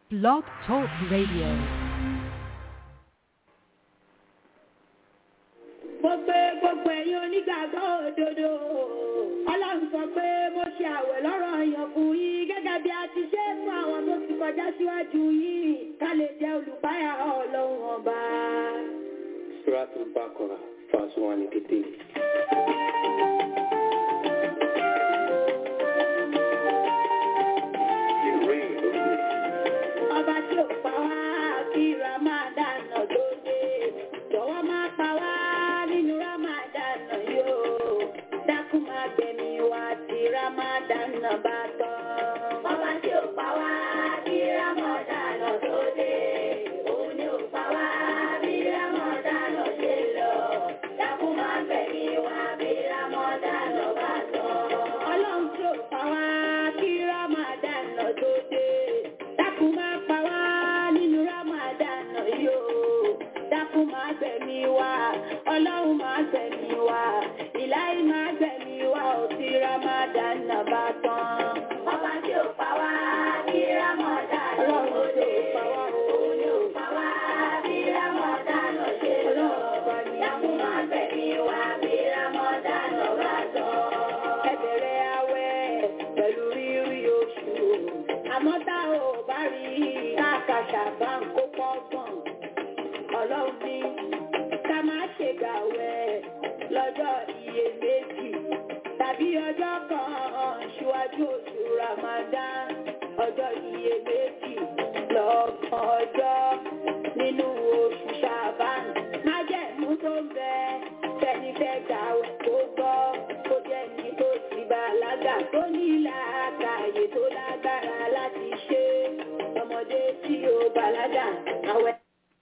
Blog Talk Radio. gbogbo gbogbo ẹ̀yin onígbàgbọ́ òdodo ọlọ́run sọ pé mo ṣe àwẹ̀ lọ́rọ̀ èèyàn fún yín gẹ́gẹ́ bí a ti ṣe é fún àwọn tó ti kọjá síwájú yín ká lè jẹ́ olùpáyà ọlọ́run ọba. Suratul Baqarah, verse 183. ọba tí ò pa wá kí ramadan tó dé jọ̀wọ́ má pa wá nínú ramadan yóò dákun má gbẹ̀mí wá tí ramadan bá tán. ọba tí ò pa wá kí ramadan tó dé òun ni ò pa wá bí ramadan ṣe lọ dákun má gbẹ̀mí wá bí ramadan bá tán. ọlọ́run tí ò pa wá kí ramadan tó dé dákun má pa wá nínú ramadan yóò dákun má gbẹ̀mí wá ọlọ́run má gbẹ̀mí wá ìláyé má gbẹ̀mí wá ò tí ramadan bá tán. ọba tí ò pa wá kí ramadan ọlọ́run tí ò pa wá òun ni ò pa wá bí ramadan ṣe lọ dákun má gbẹ̀mí wá bí ramadan bá tán. ẹ bẹ̀rẹ̀ àwẹ̀ pẹ̀lú rírí oṣù àmọ́ tá ò bá rí káàkàṣà bá ń kó pọ́gbọ̀n ọlọ́run ní ká má ṣe gbàwẹ̀ lọ́jọ́ iyèméjì tàbí ọjọ́ kan ṣíwájú oṣù Ramadan ọjọ́ iyèméjì lọ́gbọ̀n ọjọ́ nínú oṣù Ṣàbán májẹ̀mú tó ń bẹ fẹ́ni fẹ́ gbàwẹ̀ tó gbọ́ kó jẹ́ ní tó ti bàlágà tó ní làákàyè tó lágbára láti ṣe ọmọdé tí ó bàlágà àwẹ̀.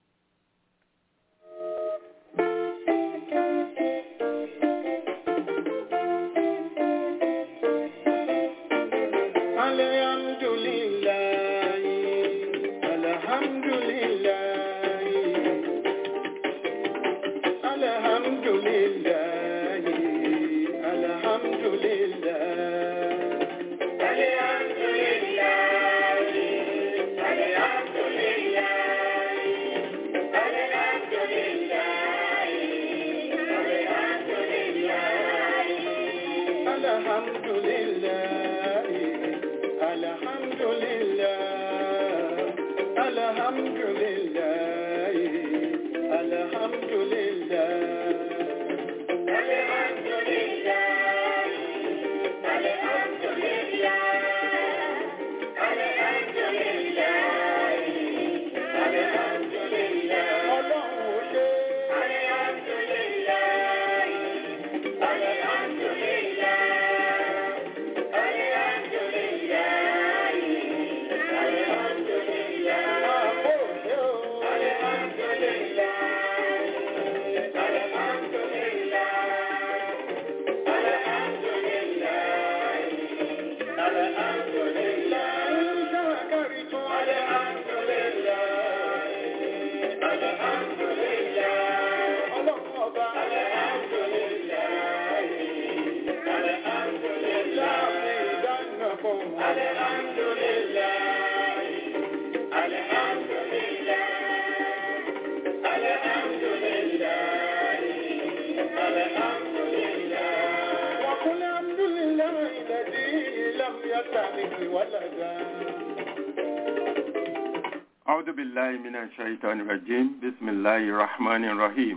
أعوذ بالله من الشيطان الرجيم بسم الله الرحمن الرحيم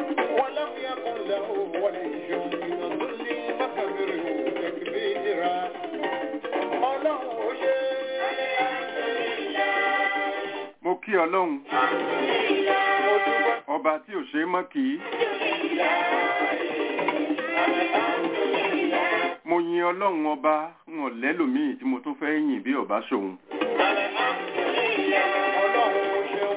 ولم يكن له ولي من ظل فكبره تكبيرا ọlọ́run ó ṣe mo kí ọlọ́run mo dúpẹ́ ọba tí ò ṣe é mọ́ kì í mo yin ọlọ́run ọba ń ọ̀lẹ́lòmíì tí mo tún fẹ́ yìn bí ọba ṣòun ọlọ́run ó ṣeun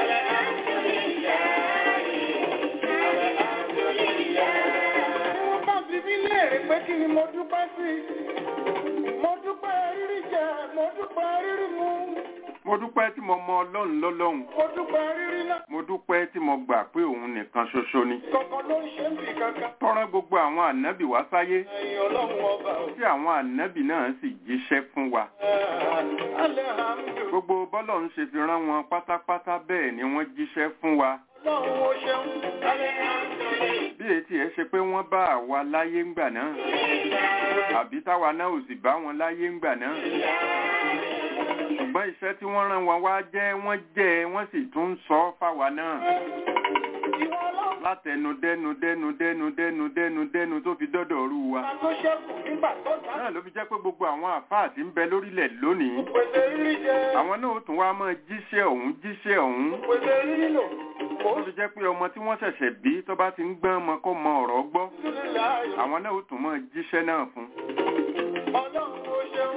wọ́n bá fi mí léèrè pé kí ni mo dúpẹ́ sí mo dúpẹ́ rírí jẹ mo dúpẹ́ rírí mu mo dúpẹ́ tí mo mọ ọlọ́run lọ́lọ́run mo dúpẹ́ rírí náà mo dúpẹ́ tí mo gbà pé òun nìkan ṣoṣo ni kankan ló ń ṣe ń bì kankan. tọ́rán gbogbo àwọn ànábì wá sáyé ẹ̀yin ọlọ́run ọba ò. tí àwọn ànábì náà sì jíṣẹ́ fún wa alhamdu gbogbo bọ́lọ̀ ń ṣe fi rán wọn pátápátá bẹ́ẹ̀ ni wọ́n jíṣẹ́ fún wa ọlọ́run ó ṣeun. bí etí ẹ ṣe pé wọ́n bá àwa láyé ńgbà náà àbí táwa náà ò sì bá wọn láyé ńgbà náà ṣùgbọ́n iṣẹ́ tí wọ́n rán wọn wá jẹ́ wọ́n jẹ́ wọ́n sì tún ń sọ ọ́ fáwa náà ìwọ ọlọ́run látẹnu dẹnu dẹnu dẹnu dẹnu dẹnu dẹnu tó fi dọ́dọ̀ rú wa ta ló ṣẹ́kù nígbà tó dá. náà ló fi jẹ́ pé gbogbo àwọn àfáà tí ń bẹ lórílẹ̀ lónìí pèsè rírí jẹ. àwọn náà ó tún wá máa jíṣẹ́ ọ̀hún jíṣẹ́ ọ̀hún pèsè rírí lò. mo tó fi jẹ́ pé ọmọ tí wọ́n ṣẹ̀ṣẹ̀ bí tó bá ti ń gbọ́n ọmọ kó mọ ọ̀rọ̀ gbọ́ ń láàyè. àwọn náà ó tún máa jíṣẹ́ náà fún ọlọ́run ó ṣeun.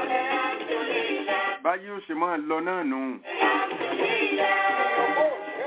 báyé ó ṣe máa lọ náà nù ó ṣe o.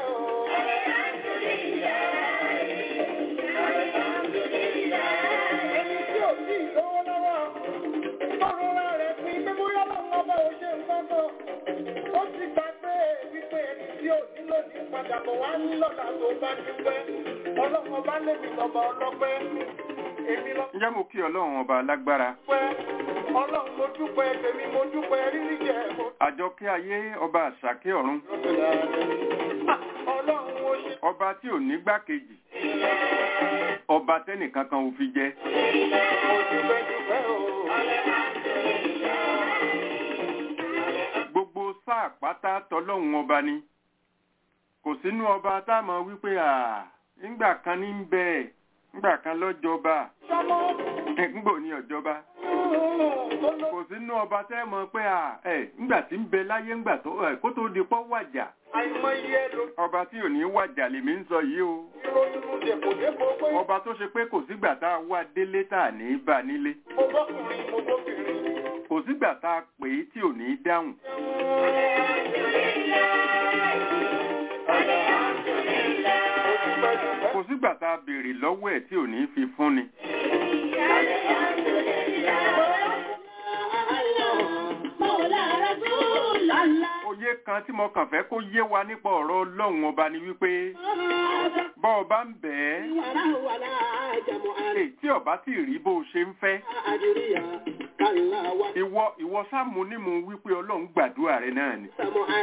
ẹni tí ò tí ì lówó lọ́wọ́ tọrọra rẹ̀ pin pé bóyá lọ́wọ́ ọba ò ṣe nǹkan kan ó ti gbà pé wípé ẹni tí ò nílò ní padà bọ̀ wá ní lọ́la tó bá dúpẹ́ ọlọ́run ọba lèmi lọ́ba ọlọ́pẹ́ èmi lọ́pẹ́ ǹjẹ́ mo kí ọlọ́run ọba alágbára ọlọ́run mo dúpẹ́ tèmi mo dúpẹ́ rírí jẹ mo àjọkẹ́ ayé ọba àṣàkẹ́ ọ̀run ọlọ́run ó ṣe ọba tí ò ní gbákejì ọba tẹ́nìkan kan ò fi jẹ mo dúpẹ́ dúpẹ́ o. gbogbo sáà pátá tọlọ́run ọba ni kò sínú ọba tá a mọ̀ wípé à ńgbà kan ní ń bẹ ńgbà kan lọ́jọba sọmọ ńgbò ní ọ̀jọba tó ló kò sínú ọba tẹ́ mọ̀ pé à ẹ̀ ńgbà tí ń bẹ láyé ńgbà tó ẹ̀ kó tó di pọ́ wàjà àìmọye ló ọba tí ò ní wàjà lèmi ń sọ yìí o ìròyìn mú dèpòdépò pé ọba tó ṣe pé kò sígbà tá a wá délé tá a ní bá nílé mo bọ́kùnrin mo bóbìnrin. kò sígbà tá a pè é tí ò ní dáhùn kò sígbà tá a béèrè lọ́wọ́ ẹ̀ tí ò ní fi fúnni òye kan tí mo kàn fẹ́ kó yé wa nípa ọ̀rọ̀ ọlọ́run ọba ni wípé bọ́ ọba ń bẹ̀ ẹ́ èyí tí ọba tí rí bó o ṣe ń fẹ́ ìwọ ìwọ sáàmù ní mo wípé ọlọ́run gbàdúrà rẹ náà ni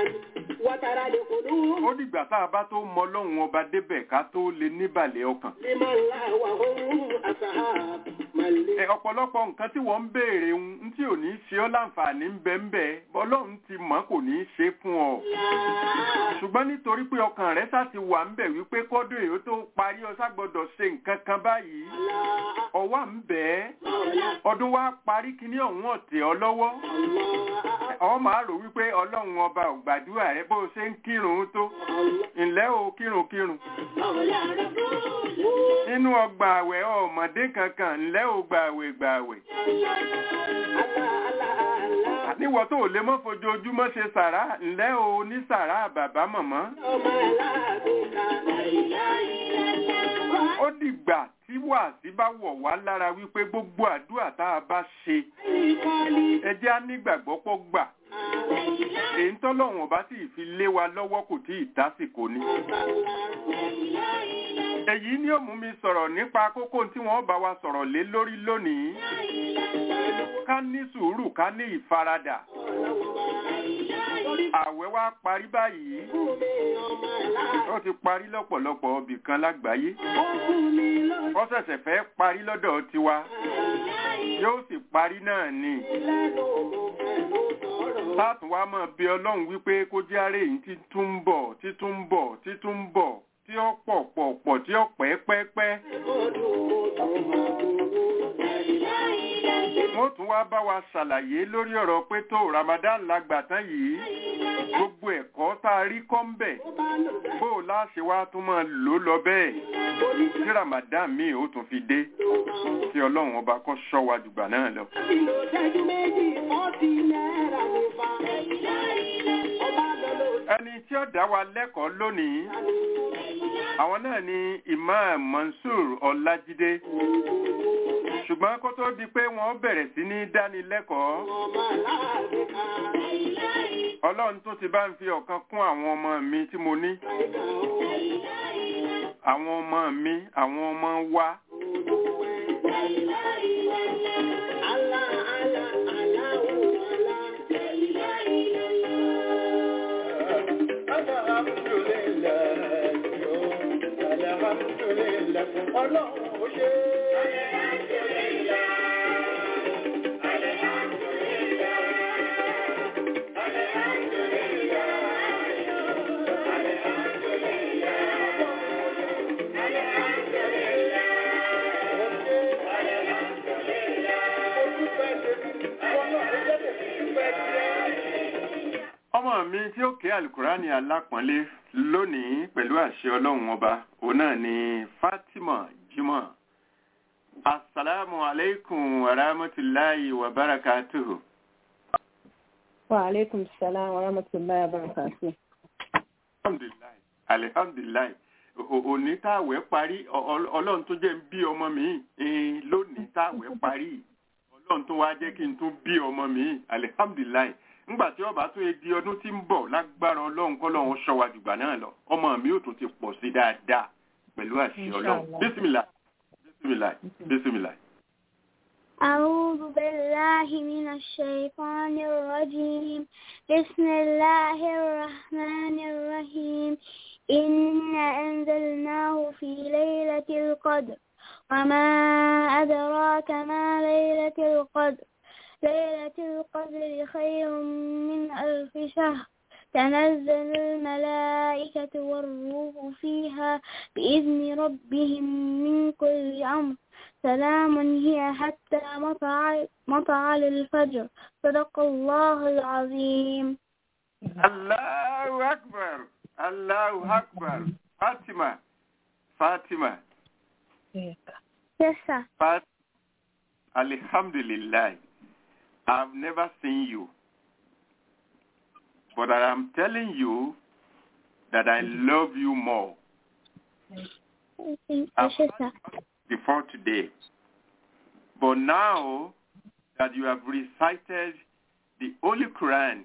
ó dìgbà tá a bá tó mọ ọlọ́run ọba débẹ̀ ká tó lè níbàlẹ̀ ọkàn ẹ ọ̀pọ̀lọpọ̀ nǹkan tí wọ́n ń béèrè ń tí ò ní ṣe ọ́ láǹfààní ń bẹ ń bẹ ọlọ́run ti mọ̀ kò ní í ṣe fún ọ ṣùgbọ́n nítorí pé ọkàn rẹ sá ti wà ń bẹ̀ wípé kọ́dún èyí tó parí ọ ságbọ́dọ̀ ṣe nǹkan kan báyìí ọwọ́ ń bẹ̀ ẹ́ ọdún wa parí kíní ọ̀hún ọ̀tẹ̀ ọ lọ́wọ́ ọ máa rò wípé ọlọ́run ọba ò gbàdúrà rẹ bó o ṣe ń kírun tó ǹlẹ́ o kírun kírun nínú ọgbà àwẹ̀ ọmọdé kankan ǹlẹ́ o gbààwẹ̀ gbààwẹ̀ níwọ̀ tó lè mọ́ fojoojúmọ́ ṣe sàrá ǹlẹ́ o ní sàrá bàbá mọ̀mọ́ ó dìgbà tí wàásí bá wọ̀ wá lára wípé gbogbo àdúrà tá a bá ṣe ẹ jẹ́ á nígbàgbọ́ pọ̀ gbà èyí tọ́lọ́wọ̀n bá sì fi lé wa lọ́wọ́ kò tí ì tásìkò ni. èyí ni ó mú mi sọ̀rọ̀ nípa kókó tí wọ́n bá wa sọ̀rọ̀ lé lórí lónìí. ká ní sùúrù ká ní ìfaradà. àwẹ̀ wa parí báyìí. ó ti parí lọ́pọ̀lọpọ̀ ibì kan lágbàáyé. ó ṣẹ̀ṣẹ̀ fẹ́ parí lọ́dọ̀ tiwa. yóò sì parí náà ni láti wá máa bí ọlọ́run wípé kó jẹ́ àárẹ̀ yìí tí tún ń bọ̀ tí tún ń bọ̀ tí tún ń bọ̀ tí ó pọ̀ pọ̀ pọ̀ tí ó pẹ́ pẹ́ pẹ́. wọ́n tún wá bá wa ṣàlàyé lórí ọ̀rọ̀ pé tó Ramadan la gbà tán yìí gbogbo ẹ̀kọ́ tá a rí kọ́ ń bẹ̀ bó o láṣẹ wá tún máa lò lọ bẹ́ẹ̀ tí Ramadan míì ó tún fi dé kí ọlọ́run ọba kó ṣọ́ wa jùgbà náà lọ. ẹni tí ó dá wa lẹ́kọ̀ọ́ lónìí àwọn náà ni Imam Mansur Ọlájídé ṣùgbọ́n kó tó di pé wọ́n bẹ̀rẹ̀ sí ní dánilẹ́kọ̀ọ́ ọlọ́run tó ti bá ń fi ọ̀kan kún àwọn ọmọ mi tí mo ní àwọn ọmọ mi àwọn ọmọ wa Ọlọ́run ó ṣe ọmọ mi tí ó ké alukurani alápọ̀nlé lónìí pẹ̀lú àṣẹ ọlọ́run ọba òun náà ni fatima jimoh asalaamu aleykum wa rahmatulahi wa barakatuhu. Wa alaikum salam wa rahmatullahi wa barakatuh. alhamdulilayi alihamdulilayi O- òní táwẹ̀ parí ọ- ọ- ọlọ́run tó jẹ́ ń bí ọmọ mi eh, lónìí táwẹ̀ parí ọlọ́run tó wá jẹ́ kí n tún bí ọmọ mi alihamdulilayi ńgbà tí ọba tó yẹ di ọdún tí ń bọ̀ lágbára ọlọ́run kọ́lọ́run ṣọ́wa jùgbà náà lọ ọmọ mi ò tún ti pọ̀ sí dáadáa pẹ̀lú àṣẹ ọlọ́run Inshallah. bísímìlà bísímìlà bísímìlà. أعوذ بالله من الشيطان الرجيم بسم الله الرحمن الرحيم إنا أنزلناه في ليلة القدر وما أدراك ما ليلة القدر ليلة القدر خير من ألف شهر تنزل الملائكة والروح فيها بإذن ربهم من كل أمر سلام هي حتى مطلع مطلع الفجر صدق الله العظيم Allahu akbar Allahu akbar Fatima Fatima Yes, sir. Fat Alhamdulillah I've never seen you but I am telling you that I love you more Yes, I've sir. before today but now that you have recited the Holy Quran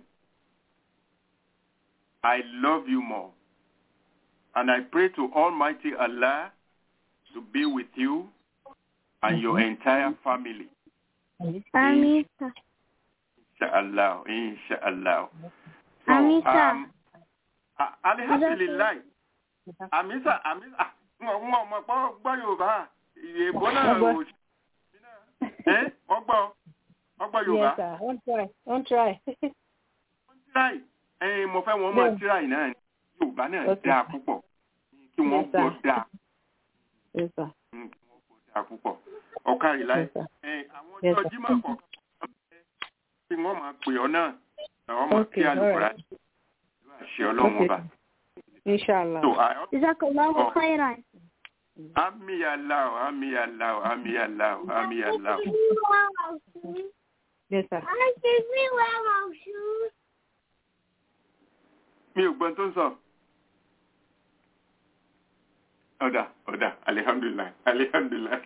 I love you more and I pray to Almighty Allah to be with you and your entire family. Amin, sir. Inshallah, inshallah. So, Amin, sir. um, a- alhamdulillah. Amisa, amisa, wọ́n wọ́n mọ̀ pọ́ gbọ́ Yorùbá. Ìyèbó náà Ọgbọ́. ò sí. Ẹ́ ọgbọ́ ọgbọ́ Yorùbá. Yes, sir. Don't try. Don't try. Tíráì, ẹ̀yin mo fẹ́ wọn mọ̀ Bẹ́ẹ̀. tíráì náà ni. Yorùbá náà Okay. dáa púpọ̀. Kí wọ́n Yes, sir. gbọ́ dáa. yes, sir. Mm, Kí wọ́n gbọ́ dáa púpọ̀. Ọ̀kàrí láì. Yes, sir. Ẹ, àwọn Yes, ọjọ́ sir. Jímọ̀ kọ̀ọ̀kan tí wọ́n máa pè ọ́ náà àwọn máa Okay, kí àlùkùrá alright. àṣẹ ọlọ́run Okay. ọba. Inshallah. So, I also- جزاك الله Oh. خيرا Ami Allah, Ami Allah, Ami Allah, Ami Allah. Yes, sir. Mi ò gbọ́n tó ń sọ. Ọ̀dà, ọ̀dà, alihamdulilayi, alihamdulilayi.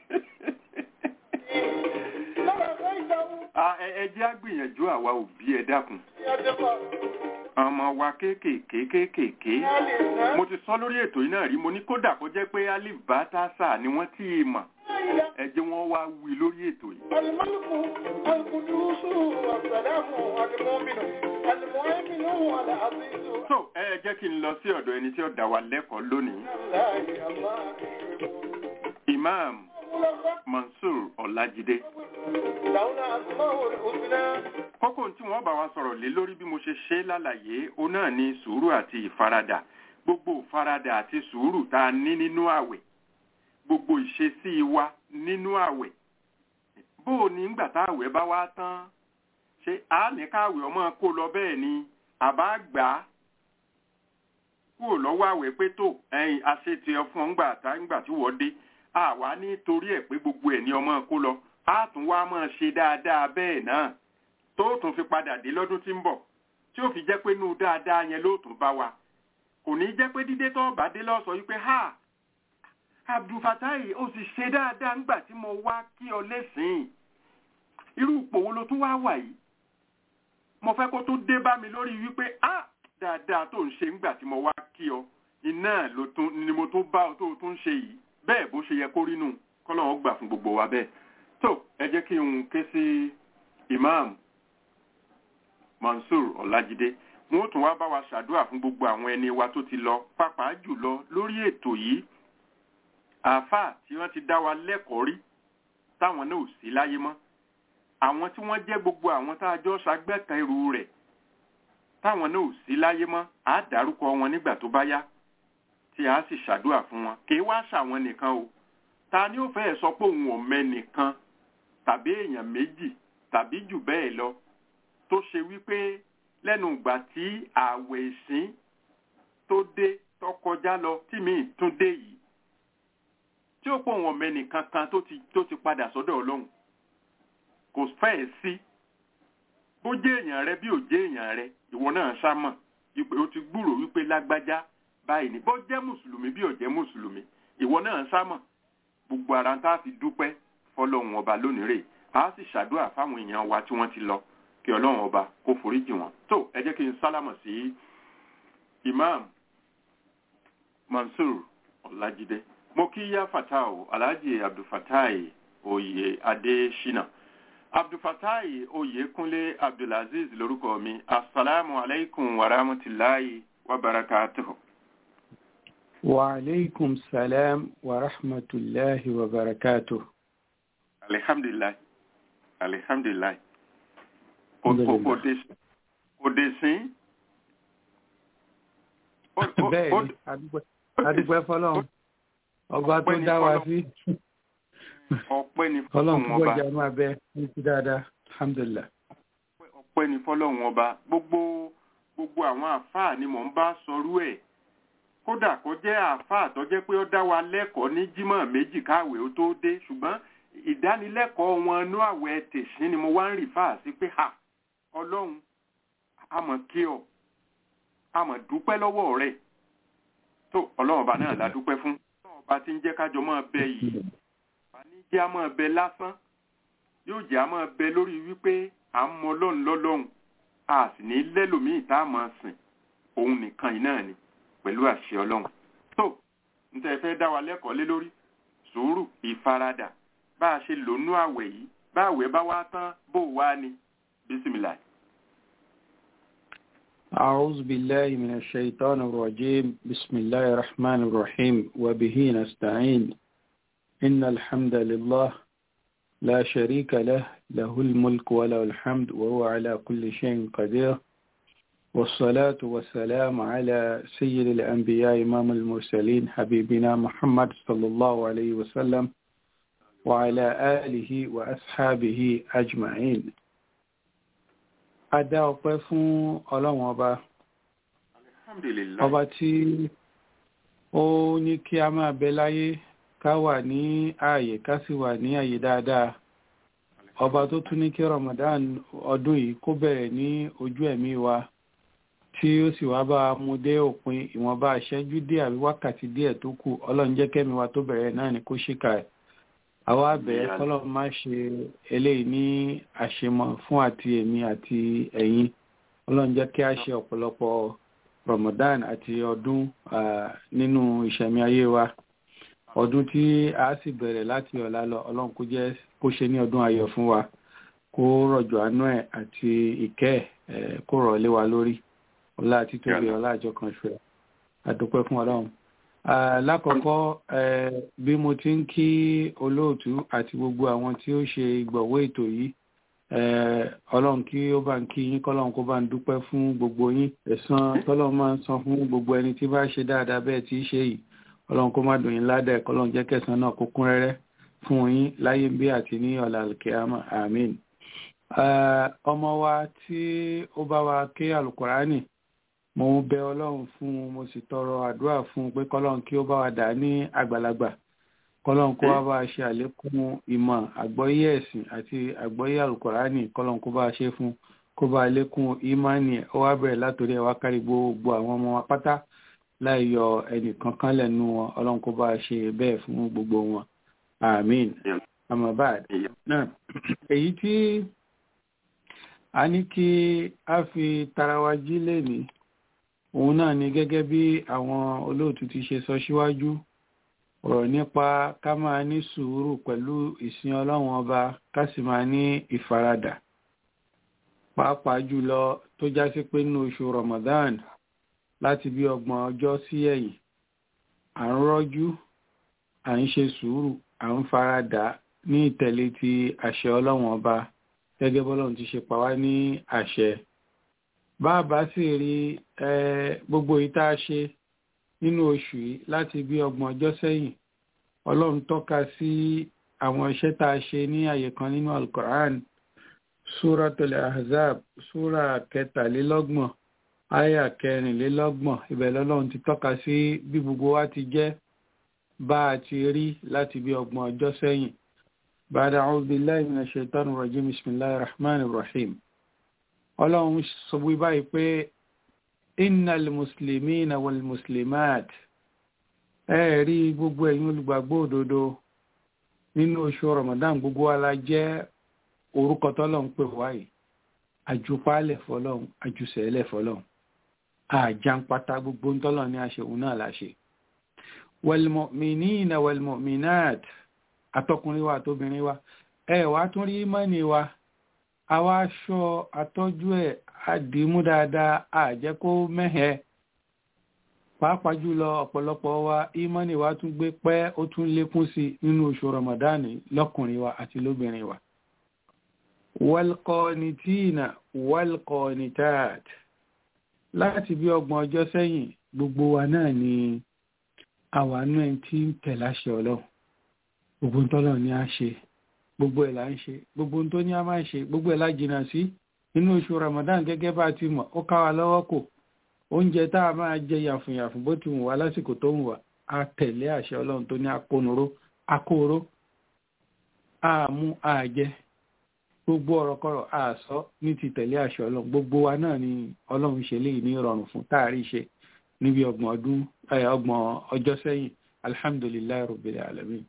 lọ́rọ̀ fẹ́ ìdáhùn Ah, ẹ ẹ jẹ́ á gbìyànjú àwa òbí ẹ dákun. ìyàjẹ́fà Ọmọ wa kéékèèké kéékèèké. a lè ná Mo ti sọ lórí ètò yìí náà rí, mo ní kódà kó jẹ́ pé Alif Bátásà ni wọ́n tí ì mọ̀. ìyá Ẹ jẹ́ wọ́n wá wí lórí ètò yìí. alimọ́lùkù alikudusu asalamu alimọ́minu alimọ́ẹ́minu alazizu So, ẹ jẹ́ kí n lọ sí ọ̀dọ̀ ẹni tí ó dá wa lẹ́kọ̀ọ́ lónìí. aláì àmà Imam ìrẹ̀mọ́ Mansur Ọlájídé. làwọn àtúmọ̀ òsínà kókó tí wọ́n bá wa sọ̀rọ̀ lé lórí bí mo ṣe ṣe lálàyé ó náà ní sùúrù àti ìfaradà gbogbo ìfaradà àti sùúrù tá a ní nínú àwẹ̀ gbogbo ìṣesí wa nínú àwẹ̀ bó o ní ńgbà tá àwẹ̀ bá wá tán ṣé a ní káwẹ̀ ọmọ kó lọ bẹ́ẹ̀ ni àbá gbà á kúrò lọ́wọ́ àwẹ̀ pé tó ẹ̀yìn àṣetì ẹ fún ọ ńgbà tá ńgbà tí wọ́n dé àwa nítorí ẹ̀ pé gbogbo ẹ̀ ní ọmọ kó lọ á tún wá máa ṣe dáadáa bẹ́ẹ̀ náà tó tún fi padà dé lọ́dún tí ń bọ̀ tí ó fi jẹ́ pé inú dáadáa yẹn ló tún bá wa kò ní jẹ́ pé dídé tó bá dé lọ́sọ̀ yìí pé ha abdulfatai ó sì ṣe dáadáa ńgbà tí mo wá kí ọ lẹ́sìn irú ipò wo ló tún wá wà yìí mo fẹ́ kó tún dé bá mi lórí wípé ah dáadáa tó ń ṣe ńgbà tí mo wá kí ọ iná ló tún ni mo tún bá ọ tó tún ṣe yìí bẹ́ẹ̀ bó ṣe yẹ kó rí nù kọ́lọ́run gbà fún gbogbo wa bẹ́ẹ̀ tó ẹ jẹ́ kí n ké sí imam mansour ọlájídé wọn ó tún wá bá wa ṣàdúrà fún gbogbo àwọn ẹni wa tó ti lọ pàápàá jùlọ lórí ètò yìí àáfàá tí wọ́n ti dá wa lẹ́kọ̀ọ́ rí táwọn náà ò sí láyé mọ́ àwọn tí wọ́n jẹ́ gbogbo àwọn tá a jọ ṣagbẹ́tẹ̀rù rẹ̀ táwọn náà ò sí láyé mọ́ á dárúkọ wọn nígbà tó bá yá tí a sì ṣàdúrà fún wọn kì í wá ṣàwọn nìkan o ta ni ó fẹ́ẹ̀ sọ pé òun ò mẹ́nìkan tàbí èèyàn méjì tàbí jù bẹ́ẹ̀ lọ tó ṣe wípé lẹ́nu ìgbà tí ààwẹ̀ ìsín tó dé tó kọjá lọ tí mi tún dé yìí tí ó pọ̀ wọn mẹ́nìkan kan tó ti tó ti padà sọ́dọ̀ ọlọ́run kò fẹ́ẹ̀ sí bó jẹ́ èèyàn rẹ bí ò jẹ́ èèyàn rẹ ìwọ náà sámọ̀ wípé o ti gbúrò wípé lágbájá báyìí ni bó jẹ́ mùsùlùmí bí ò jẹ́ mùsùlùmí ìwọ náà sámọ̀ gbogbo ara tá a fi dúpẹ́ fọlọ́run ọba lónìí rè á sì ṣàdúrà fáwọn èèyàn wa tí wọ́n ti lọ kí ọlọ́run ọba kó foríjì wọn tó ẹ jẹ́ kí n sálámọ̀ sí imam mansour ọlájídé mo kí yá fatah alhaji abdulfatai oyè adésínà abdulfatai oyèkúnlé abdulaziz lórúkọ mi asalaamu alaykum wa rahmatulahi wa barakatuhu. wa aleykum salaam wa rahmatulahi wa barakatuhu. alihamdulilayi alihamdulilayi òde sín. bẹ́ẹ̀ ni adúpẹ́ fọlọ́run ọba tó dá wa sí. ọpẹ́ ni fọlọ́run fọlọ́run púpọ̀ ọba jẹ́ àánú abẹ́ ní ti dáadáa alhamdulilah. ọpẹ́ ni fọlọ́run ọba gbogbo gbogbo àwọn àáfàá ni mò ń bá sọrú ẹ̀ kódà kó jẹ́ àáfàá tó jẹ́ pé ó dá wa lẹ́kọ̀ọ́ ní jímọ̀ méjì káwé ó tó dé ṣùgbọ́n ìdánilẹ́kọ̀ọ́ wọn inú àwẹ̀ tèṣín ni mo wá ń rì fáà sí pé ha ọlọ́run àmọ̀ kí ọ àmọ̀ dúpẹ́ lọ́wọ́ rẹ̀ tó ọlọ́run ọba náà la dúpẹ́ fún ọlọ́run ọba tí ń jẹ́ kájọ máa bẹ yìí ọba ní jẹ́ a máa bẹ lásán yóò jẹ́ a máa bẹ lórí wípé à ń mọ ọlọ́run lọ́lọ́run a sì ní lẹ́lòmíì tá a máa sìn òun nìkan yìí náà ni pẹ̀lú àṣẹ ọlọ́run tó ń tẹ́ fẹ́ dá wa lẹ́kọ̀ọ́ lé lórí sùúrù ìfaradà bá a ṣe lò nú àwẹ̀ yìí bá àwẹ̀ bá wá tán bó wá ni bísímìlà. أعوذ بالله من الشيطان الرجيم بسم الله الرحمن الرحيم وبه نستعين إن الحمد لله لا شريك له له الملك وله الحمد وهو على كل شيء قدير والصلاة والسلام على سيد الأنبياء إمام المرسلين حبيبنا محمد صلى الله عليه وسلم وعلى آله وأصحابه أجمعين Adá ọpẹ́ fún Ọlọ́run ọba alhamdulilayi ọba tí ó ní kí a máa bẹ láyé ká wà ní ààyè ká sì wà ní ààyè dáadáa ọba tó tún ní kí Ramadan ọdún yìí kó bẹ̀rẹ̀ ní ojú ẹ̀mí wa tí ó sì wá bá a mú dé òpin ìwọ̀nba àṣẹ́jú díẹ̀ àbí wákàtí díẹ̀ tó kù Ọlọ́run jẹ́ kẹ́mi wa tó bẹ̀rẹ̀ náà ni kó ṣìkà ẹ̀ àwa bẹ̀ kọ́lọ́run má ṣe eléyìí ní àṣemọ fún àti èmi àti ẹ̀yin Ọlọ́run jẹ́ kí a ṣe ọ̀pọ̀lọpọ̀ Ramadan àti ọdún ah, nínú ìṣẹ̀mí ayé wa ọdún tí a sì bẹ̀rẹ̀ láti ọ̀la lọ Ọlọ́run kó jẹ́ kó ṣe ní ọdún ayọ̀ fún wa kó rọ̀jò àánú ẹ̀ àti ìkẹ́ ẹ̀ kó rọ̀ lé wa lórí ọlá àti tóbi ọlá àjọ kan ṣe àdúpẹ́ fún Ọlọ́run Ah, lákọ̀ọ́kọ́ eh, bí mo ti ń kí olóòtú àti gbogbo àwọn tí ó ṣe ìgbọ̀wọ́ ètò yìí eh, ọlọ́run kí ó bá ń kí yín kọ́lọ́run kó bá ń dúpẹ́ fún gbogbo yín ẹ̀san tọ́lọ́run máa ń san fún gbogbo ẹni tí bá ṣe dáadáa bẹ́ẹ̀ tí í ṣe yìí ọlọ́run kó má dùn yín ládàá kọ́lọ́run jẹ́ kẹsàn náà kó kún rẹ́rẹ́ fún yín láyé bí àti ní ọ̀la alkiyama amin. Ah, ọmọ wa tí ó bá wa ké alukurani mo ń bẹ ọlọ́run fún un mo sì tọrọ àdúrà fún un pé kọ́lọ́run kí ó bá wa dà ní àgbàlagbà kọ́lọ́run kó wá bá a ṣe àlékún ìmọ̀ àgbọ́yé ẹ̀sìn àti àgbọ́yé àlùkòránì kọ́lọ́run kó bá a ṣe fún un kó bá a lékún ìmánì ẹ̀ ó wá bẹ̀rẹ̀ látòrí ẹ̀ wá kárí gbogbo àwọn ọmọ wa pátá láì yọ ẹnìkankan lẹ́nu wọn ọlọ́run kó bá ṣe bẹ́ẹ̀ fún gbogbo wọn amin amabad náà èyí tí a ní kí a fi tarawa jí lẹ́ni òun náà ni gẹ́gẹ́ bí àwọn olóòtú ti ṣe sọ síwájú ọ̀rọ̀ nípa ká máa ní sùúrù pẹ̀lú ìsìn ọlọ́run ọba ká sì máa ní ìfaradà pàápàá jùlọ tó já sí pé nínú oṣù Ramadan láti bí ọgbọ̀n ọjọ́ sí ẹ̀yìn à ń rọ́jú à ń ṣe sùúrù à ń faradà ní ìtẹ̀lé ti àṣẹ ọlọ́run ọba gẹ́gẹ́ bọ́lọ́run ti ṣe pa wá ní àṣẹ bàbá sì rí gbogbo yìí tá a ṣe nínú oṣù yìí láti bí ọgbọ̀n ọjọ́ sẹ́yìn ọlọ́run tọ́ka sí àwọn iṣẹ́ tá a ṣe ní àyè kan nínú alukoran suratul ahzab sura kẹtàlélọ́gbọ̀n aya kẹrìnlélọ́gbọ̀n ibẹ̀ lọ́lọ́run ti tọ́ka sí bí gbogbo wa ti jẹ́ bá a ti rí láti bí ọgbọ̀n ọjọ́ sẹ́yìn bàdà a'udhu billahi minash shaitanir rajim bismillahir rahmanir rahim ọlọ́run sọ wí báyìí pé innal muslimina wal muslimat ẹ rí gbogbo ẹ̀yin olùgbàgbọ́ òdodo nínú oṣù ramadan gbogbo wa la jẹ́ orúkọ tọ́lọ́run pè wáyìí àjùpálẹ̀ fọlọ́run àjùsẹ̀lẹ̀ fọlọ́run àjàǹpátá gbogbo ń tọ́lọ̀ ní àṣẹ òun náà láṣẹ wal mu'minina wal mu'minat àtọkùnrin wa àtobìnrin wa ẹ wá tún rí mọ́ni wa àwa aṣọ àtọ́jú ẹ̀ àdìmú dáadáa àjẹ́ kó mẹ́hẹ pàápàá jùlọ ọ̀pọ̀lọpọ̀ wa ìmọ̀ni wa tún gbé pẹ́ ó tún lékún sí nínú oṣù ramadani lọ́kùnrin wa àti lóbìnrin wa walqanitina walqanitat láti bí ọgbọ̀n ọjọ́ sẹ́yìn gbogbo wa náà ni àwànú ẹ̀ tí ń tẹ̀láṣẹ ọlọ́run gbogbo ń tọ́lọ̀ ní a ṣe gbogbo ẹ̀ là ń ṣe gbogbo tó ní a máa ṣe gbogbo ẹ̀ lájìnà sí nínú oṣù Ramadan gẹ́gẹ́ bá ti mọ̀ ó ká wa lọ́wọ́ kò oúnjẹ tá a máa jẹ yàfùnyàfùn bó ti wù wá lásìkò tó wù wá a tẹ̀lé àṣẹ ọlọ́run tó ní akónuró akóró àmú àjẹ gbogbo ọ̀rọ̀kọ̀rọ̀ àsọ ní ti tẹ̀lé àṣẹ ọlọ́run gbogbo wa náà ni ọlọ́run ṣe léyìí ní ìrọ̀rùn fún táàrí ṣe níbi ọgbọ̀n ọdún ọgbọ̀n ọjọ́ sẹ́yìn alhamdulilayi rabbil alamin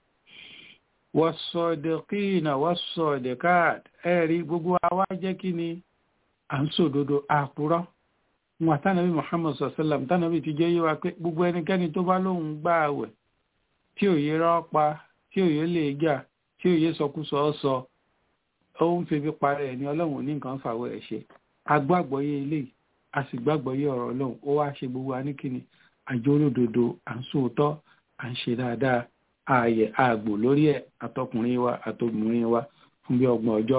wọ́sọ̀dẹ̀kínà wọ́sọ̀dẹ̀káàd ẹ̀rí gbogbo àwa jẹ́ kí ni à ń sòdodo àpúrọ́ wọn àtànàbí muhammad sallam tànàbí ti jẹ́ yíwa pé gbogbo ẹnikẹ́ni tó bá lóun gbà àwẹ̀ tí òye rọ́pa tí òye lè jà tí òye sọkúsọ sọ ó ń febi parẹ́ ẹ̀ ní ọlọ́run ní nǹkan fàwọ̀ ẹ̀ ṣe agbágbọ́yé ilé a sì gbàgbọ́yé ọ̀rọ̀ ọlọ́run ó wá ṣe gbogbo aníkíni àjọ olódodo à ń sòótọ́ à ń ṣe dáadáa ààyè ààgbò lórí ẹ̀ àtọkùnrin wa àtobìnrin wa fún bí ọgbọ̀n ọjọ́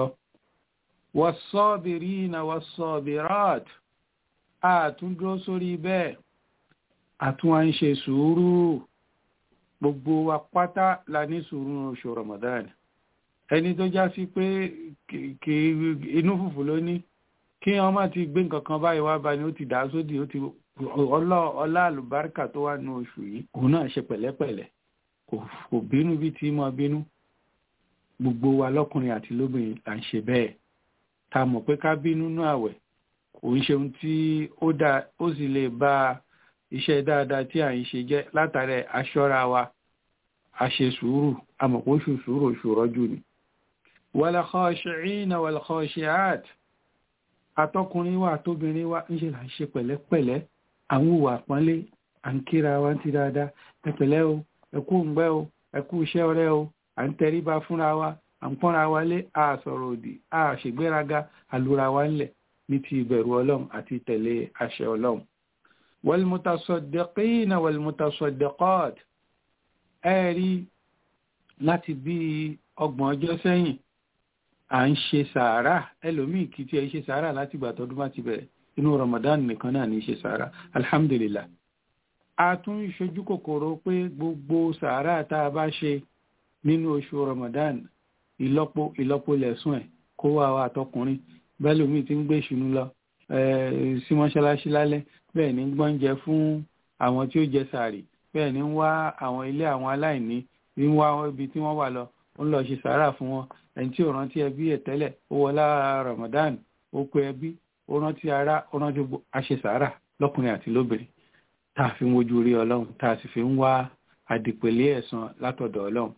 was-sabirina was-sabirat àtúndúró sórí bẹ́ẹ̀ àtún à ń ṣe sùúrù gbogbo wa pátá la ní sùúrù oṣù Ramadan ẹni tó já sí pé kì inú fùfù ló ní kí wọn má ti gbé nǹkan kan báyìí wá bá ní ó ti dà sódì ó ti ọlá àlùbáríkà tó wà nínú oṣù yìí òun náà ṣe pẹ̀lẹ́pẹ̀lẹ́ kò bínú bí tí mọ bínú gbogbo wa lọ́kùnrin àti lóbìnrin là ń ṣe bẹ́ẹ̀ ta mọ̀ pé ká bínú nú àwẹ̀ kò ń ṣe ohun tí ó dá ó sì lè ba iṣẹ́ dáadáa tí à ń ṣe jẹ́ látàrí aṣọ́ra wa a ṣe sùúrù àmọ́ kó ṣù sùúrù oṣù rọ́jú ni. wal khashi'ina wal khashi'at àtọkùnrin wa àtobìnrin wa ń ṣe là ń ṣe pẹ̀lẹ́pẹ̀lẹ́ àwọn òwò àpọ́nlé à ń kíra wa ń ti dáadáa ẹ̀pẹ̀lẹ́ o ẹkú ǹgbẹ́ o ẹkú iṣẹ́ ọ̀rẹ́ o à ń tẹríba fúnra wa à ń pọ́nra wa lé a sọ̀rọ̀ òdì a ṣègbéraga àlùra wa ńlẹ̀ ní ti ìbẹ̀rù ọlọ́run àti tẹ̀lé àṣẹ ọlọ́run. wal-mutasaddiqina wal-mutasaddiqat ẹ rí láti bí ọgbọ̀n ọjọ́ sẹ́yìn à ń ṣe sàárà ẹlòmíì kì í tiẹ̀ ṣe sàárà láti ìgbà tọdún bá ti bẹ̀rẹ̀ inú Ramadan nìkan náà ní ṣe sàárà alhamdulillah a tún ṣojú kòkòrò pé gbogbo sàárà tá a bá ṣe nínú oṣù Ramadan ìlọ́po ìlọ́po lẹ̀sùn ẹ̀ kó wá wa àtọkùnrin bẹ́ẹ̀ lómi ti ń gbé ìṣúnú lọ sí mọ́ṣáláṣí lálẹ́ bẹ́ẹ̀ ni ń gbọ́njẹ fún àwọn tí ó jẹ sàárì bẹ́ẹ̀ ni ń wá àwọn ilé àwọn aláìní ń wá ibi tí wọ́n wà lọ ó ń lọ ṣe sàárà fún wọn ẹni tí ò rántí ẹbí ẹ̀ tẹ́lẹ̀ ó wọlá Ramadan ó pe ẹbí ó rántí ara ó rántí àṣẹ sàárà lọ́kùnrin àti lóbìnrin tá a fi ń wojú rí ọlọ́run tá a sì fi ń wá àdìpẹ̀lẹ́ ẹ̀san látọ̀dọ̀ ọlọ́run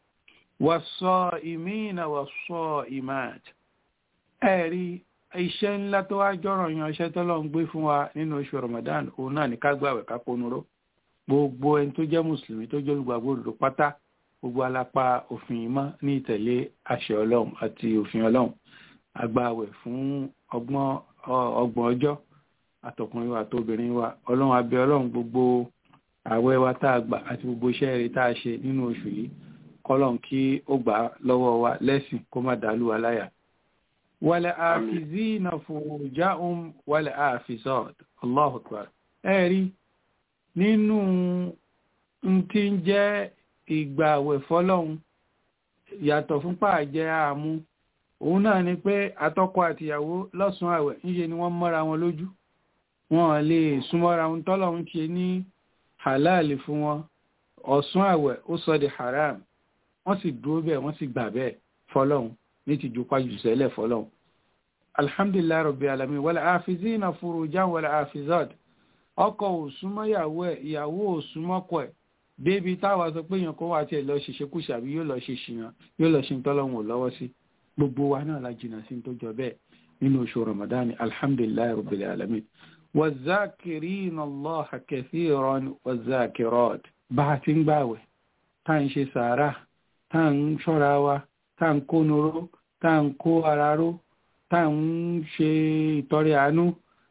wàsọ ìmíìnà wàsọ ìmáàt ẹ̀rí iṣẹ́ ńlá tó wá jọ́rọ̀ yan iṣẹ́ tọ́lọ́ ń gbé fún wa nínú oṣù Ramadan òun náà ní ká gbàwẹ̀ ká ponúró gbogbo ẹni tó jẹ́ mùsùlùmí tó jẹ́ olùgbàgbọ́ òdodo pátá gbogbo alápá òfin yìí mọ́ ní ìtẹ̀lé àṣẹ ọlọ́run àti òfin ọlọ́run agbáwẹ̀ fún ọgbọ̀n ọgbọ̀n ọjọ́ àtọkùnrin wa àtobìnrin wa ọlọ́run abẹ́ ọlọ́run gbogbo àwẹ̀ wa tá a gbà àti gbogbo iṣẹ́ rẹ̀ tá a ṣe nínú oṣù yìí kọ́lọ́n kí ó gbà lọ́wọ́ wa lẹ́sìn kó má dàlú wa láyà wàlẹ̀ àfìzínà fòjáhùn wàlẹ̀ àfìsọ́ọ̀d Allahu Akbar ẹ̀rí nínú tí ń jẹ́ ìgbà àwẹ̀ fọ́lọ́hun yàtọ̀ fún pàjẹ́ àmú òun náà ni pé atọ́kọ àtìyàwó lọ́sùn àwẹ̀ ńṣe ni wọ́n mọ́ra wọn lójú wọn lè súnmọ́ra wọn tọ́lọ́hun ṣe ní halal fún wọn ọ̀sùn àwẹ̀ ó sọ di haram wọ́n sì dúró bẹ́ẹ̀ wọ́n sì gbà bẹ́ẹ̀ fọ́lọ́hun ní ti jupa jùsẹ́lẹ̀ fọ́lọ́hun alhamdulillah rabbi alamin wal afizina furujan wal afizat ọkọ ò súnmọ́ ìyàwó ẹ̀ ìyàwó ò súnmọ́ ọkọ ẹ̀ débi táwa sọ pé èèyàn kan wà tí ẹ lọ ṣiṣẹ́ kùsà àbí yóò lọ ṣe ṣìyàn yóò lọ ṣe ń tọ́lọ́hún ò lọ́wọ́ sí gbogbo wa náà la jìnnà sí tó jọ bẹ́ẹ̀ nínú oṣù ramadan alhamdulilayi rabbil alamin wazakirina allah kathiran wazakirat bá a ti ń gbàwẹ̀ tá à ń ṣe sàárà tá à ń ṣọ́ra wa tá à ń kó nuró tá à ń kó ara ró tá à ń ṣe ìtọrẹ àánú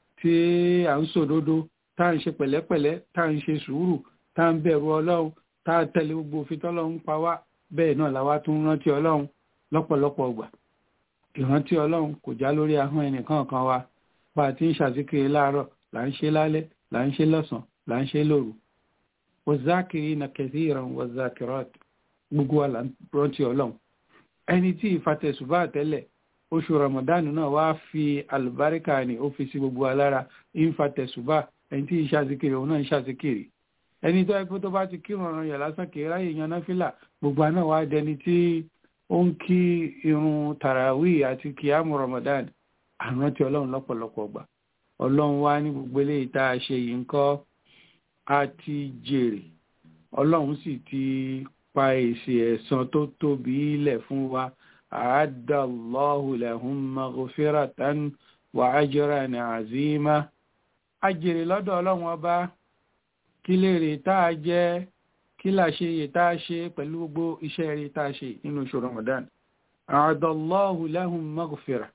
tí à ń sòdodo tá à ń ṣe pẹ̀lẹ́pẹ̀lẹ́ tá à ń ṣe sùúrù tá ń bẹ̀rù ọlọ́run tá a tẹ̀lé gbogbo òfin tọ́lọ́run pa wá bẹ́ẹ̀ náà làwa tún rántí ọlọ́run lọ́pọ̀lọpọ̀ ọgbà ìrántí ọlọ́run kò já lórí ahọ́n ẹnìkan kan wa bá a ti ń ṣàzíkiri láàárọ̀ là ń ṣe lálẹ́ là ń ṣe lọ́sàn là ń ṣe lóru wazakirina kathiran wazakirat gbogbo wa là ń rántí ọlọ́run ẹni tí ìfatẹ̀sùbá tẹ́lẹ̀ oṣù ramadan náà wá fi àlùbáríkà ni ó fi sí gbogbo wa lára ìfatẹ̀sùbá ẹni tí ìṣàzíkiri òun náà ń ṣàzíkiri ẹni tó ẹgbẹ́ tó bá ti kírun ọ̀ràn yà lásán kì í ráyè yan náfìlà gbogbo àná wa dẹni tí ó ń kí irun tàràwí àti kìámù Ramadan àrùn tí ọlọ́run lọ́pọ̀lọpọ̀ gbà ọlọ́run wá ní gbogbo eléyìí tá a ṣe yìí ń kọ́ a ti jèrè ọlọ́run sì ti pa èsì ẹ̀san tó tóbi lẹ̀ fún wa àádọ́lọ́hù lahum maghfiratan wa ajran azima a jèrè lọ́dọ̀ ọlọ́run ọba kí lè rè tá a jẹ́ kí là ṣe yè tá a ṣe pẹ̀lú gbogbo iṣẹ́ rè tá a ṣe nínú oṣù Ramadan àádọ́lọ́hù lahum maghfira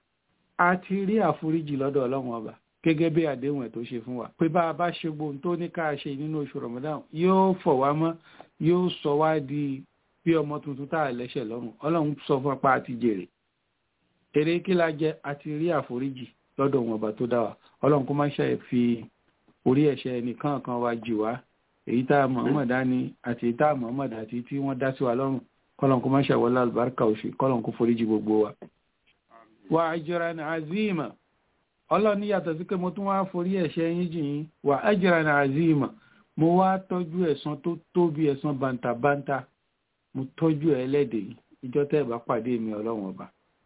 a ti rí àforíjì lọ́dọ̀ ọlọ́run ọba gẹ́gẹ́ bí àdéhùn ẹ̀ tó ṣe fún wa pé bá a bá ṣe gbóhun tó ní ká ṣe nínú oṣù Ramadan yóò fọ̀ wá mọ́ yóò sọ wá di bí ọmọ tuntun tá a lẹ́ṣẹ̀ lọ́rùn ọlọ́run sọ fún apá àti jèrè èrè kí la jẹ a ti rí àforíjì lọ́dọ̀ wọn ọba tó dá wa ọlọ́run kó má ṣe fi orí ẹ̀ṣẹ̀ nìkan kan wa jì wá èyí tá a mọ̀ọ́mọ̀ dání àti èyí tá a mọ̀ọ́mọ̀ dàtí tí wọ́n dá sí wa lọ́rùn kọ́lọ́n kó má ṣe wọlé àlùbáríkà òṣì kọ́lọ́n kó foríjì gbogbo wa. wà ajran azima ọlọ́run yàtọ̀ sí pé mo tún wá forí ẹ̀ṣẹ̀ yín jì yín wà ajran azima mo wá tọ́jú ẹ̀san tó tóbi ẹ̀san bàǹtàbàǹtà mo tọ́jú ẹ̀ ẹlẹ́dẹ̀ yìí ìjọ tẹ́ ẹ̀ bá pàdé mi ọlọ́run ọba.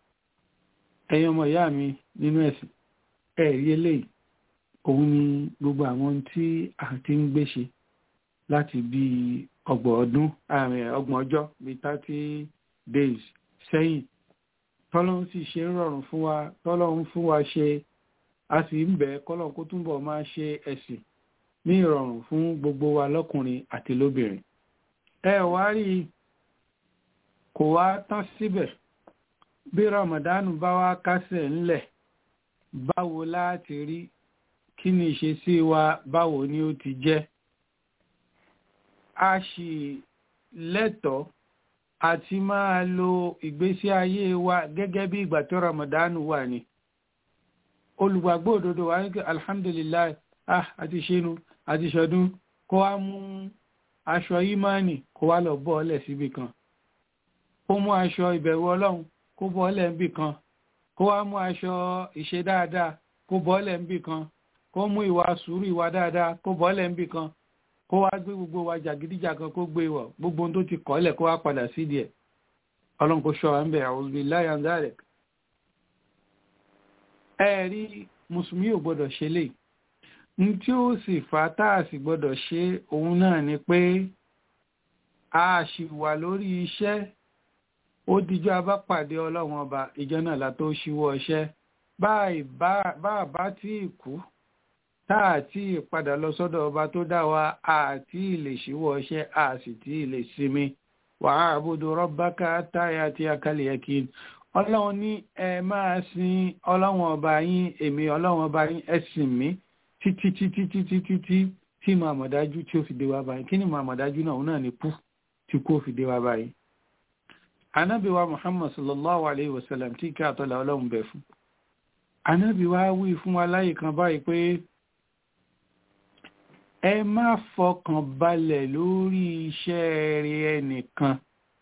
ẹ̀yin ọmọ ìyá mi nínú ẹ̀sìn ẹ̀rí eléyìí òun ni gbogbo àwọn tí a ti ń gbé ṣe láti bí ọgbọ̀n ọdún ọgbọ̀n ọjọ́ bíi thirty days sẹ́yìn tọ́lọ́run sì ṣe ń rọrùn fún wa tọ́lọ́run fún wa ṣe a sì ń bẹ̀ kọ́lọ́run kó túnbọ̀ máa ṣe ẹ̀sìn ní ìrọ̀rùn fún gbogbo wa lọ́kùnrin àti lóbìnrin ẹ wá rí kò wá tán síbẹ̀ bí Ramadan bá wá kásẹ̀ ńlẹ̀ báwo láti rí kí ni ìṣesí wa báwo ni ó ti jẹ́ a sì lẹ́tọ̀ọ́ àti máa lo ìgbésí ayé wa gẹ́gẹ́ bí ìgbà tó Ramadan wà ní olùgbàgbọ́ òdodo wa ní alhamdulillah ah àti ṣẹ́nu àti ṣọdún kó wá mú aṣọ ìmánì kó wá lọ bọ́ ọlẹ̀ síbì kan kó mú aṣọ ìbẹ̀rù ọlọ́run kó bọ́ ọlẹ̀ níbì kan kó wá mú aṣọ ìṣe dáadáa kó bọ́ ọlẹ̀ níbì kan kó mú ìwà sùúrù ìwà dáadáa kó bọ́ọ̀lẹ̀ ń bì kan kó wá gbé gbogbo wa jàgídíjàgan kó gbé wọ̀ gbogbo ohun tó ti kọ́lẹ̀ kó wá padà sídìí ẹ̀ ọlọ́run kò ṣọ́ wa ń bẹ̀ a'udhu billahi an dhalik. ẹ rí mùsùlùmí ò gbọ́dọ̀ ṣe lè n tí ó sì fà tá a sì gbọ́dọ̀ ṣe òun náà ni pé a ṣì wà lórí iṣẹ́ ó dijọ́ abápàdé ọlọ́run ọba ìjọ náà la tó ṣíwọ́ iṣẹ́ bá a bá tí ì kú tá a tí ì padà lọ sọ́dọ̀ ọba tó dá wa a tí ì lè ṣíwọ́ iṣẹ́ a sì tí ì lè sinmi wàá àbúdó rọ́bákà táyà tí a kálí yẹ kí ọlọ́run ní ẹ máa sin ọlọ́run ọba yín èmi ọlọ́run ọba yín ẹ sìn mí títí títí títí títí tí màá mọ̀ dájú tí ó fi dé wá báyìí kí ni màá mọ̀ dájú náà òun náà ni kú tí kú ó fi dé wá báyìí. Anábì wa Muhammad sallallahu alayhi wa sallam tí kí àtọ́lá ọlọ́run bẹ̀ fún. Anábì wa wí fún wa láyé kan báyìí pé ẹ má fọkàn balẹ̀ lórí iṣẹ́ rẹ̀ ẹnìkan.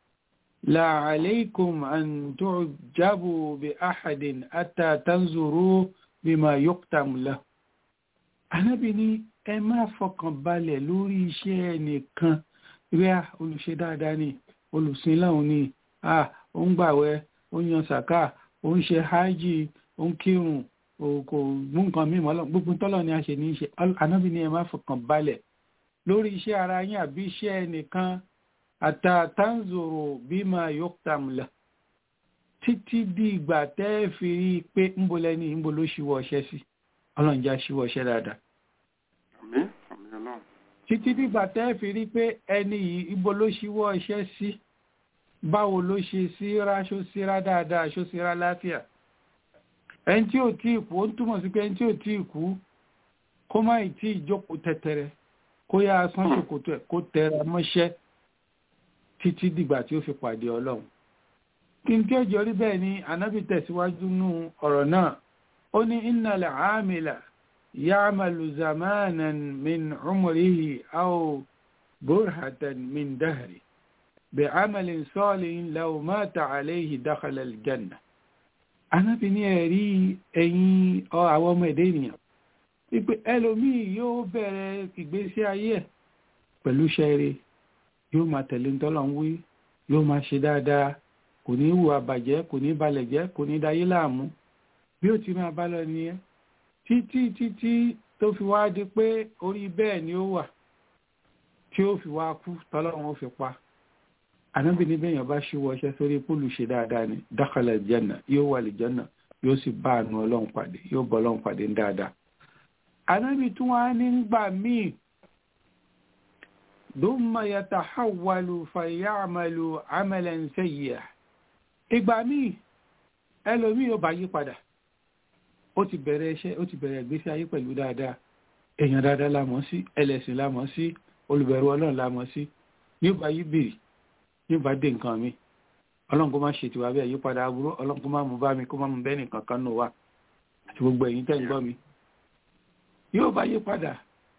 La alaykum an tu'jabu bi ahadin hatta tanzuru bima yuktam lahu. Anábì ní ẹ má fọkàn balẹ̀ lórí iṣẹ́ ẹnìkan. Ríà olùṣe dáadáa ni, olùsìn láwọn ni, ah ó ń gbàwẹ̀ ó ń yan sàká ó ń ṣe hajj ó ń kírun kò mú nǹkan mímọ́ lọ gbogbo tọ́lọ̀ ni a ṣe ní í ṣe anábì ní ẹ má fọkàn balẹ̀ lórí iṣẹ́ ara yín àbí iṣẹ́ ẹnìkan àtàtàǹzòrò bímọ yọkùtàmùlà títí di ìgbà tẹ́ ẹ fi rí i pé ń bo lẹ́ni ń bo ló ṣíwọ́ ọṣẹ́ sí ọlọ́run já ṣíwọ́ ọṣẹ́ dáadáa. àmín àmín ọlọ́run. títí dìgbà tẹ́ ẹ fi rí i pé ẹni yìí ibo ló ṣíwọ́ ọṣẹ́ sí báwo ló ṣe síra ṣó síra dáadáa ṣó síra láfíà ẹni tí ò tí ì kú ó ń túmọ̀ sí pé ẹni tí ò tí ì kú kó má ì tí ì jókòó tẹ̀tẹ̀rẹ̀ kó yá asán ṣòkòtò ẹ̀ kó tẹra mọ́ṣẹ́ títí dìgbà tí ó fi pàdé ọlọ́run kí n tí ó jọrí bẹ́ẹ̀ ni anábì tẹ̀síwájú nú ọ̀rọ̀ náà ó ní innal aamila ya'malu zamanan min umrihi aw burhatan min dahri بعمل صالح لو مات عليه دخل الجنة anábì ní ẹ̀rí ẹ̀yin àwọn ọmọ ẹ̀dẹ́ ènìyàn wípé ẹlòmíì yóò bẹ̀rẹ̀ ìgbésí ayé ẹ̀ pẹ̀lú ṣẹ́rẹ́ yóò máa tẹ̀lé ntọ́lọ̀ ń wí yóò máa ṣe dáadáa kò ní hùwà bàjẹ́ kò ní balẹ̀ jẹ́ kò ní dayé láàmú bí ó ti máa bá lọ nìyẹn títí títí tó fi wá di pé orí bẹ́ẹ̀ ni ó wà tí ó fi wá kú tọ́lọ́run ó fi pa ànábì ní bẹ́yàn bá ṣíwọ́ ọṣẹ́ sórí púlù ṣe dáadáa ni dákàlà jẹ́nà yóò wà lè jẹ́nà yóò sì bá àánú ọlọ́run pàdé yóò bọ́ ọlọ́run pàdé ń dáadáa. ànábì tún wá ní gbà míì dùnmọ̀ yàtà hàwàlù fàyàmàlù àmàlẹ̀ ń sẹ́yìí ìgbà míì ẹlòmíì yóò bá yí padà ó ti bẹ̀rẹ̀ iṣẹ́ ó ti bẹ̀rẹ̀ ìgbésí ayé pẹ̀lú dáadáa èèyàn dáadáa la mọ̀ sí ẹlẹ́sìn la mọ̀ sí olùbẹ̀rù ọlọ́run la mọ̀ sí yóò bá yí bìrì yóò bá dé nǹkan mi ọlọ́run kó má ṣe tiwa bẹ́ẹ̀ yípadà aburú ọlọ́run kó má mú bá mi kó má mú bẹ́ẹ̀ nìkan kan nù wá àti gbogbo ẹ̀yin tẹ́ ń gbọ́ mi yóò bá yípadà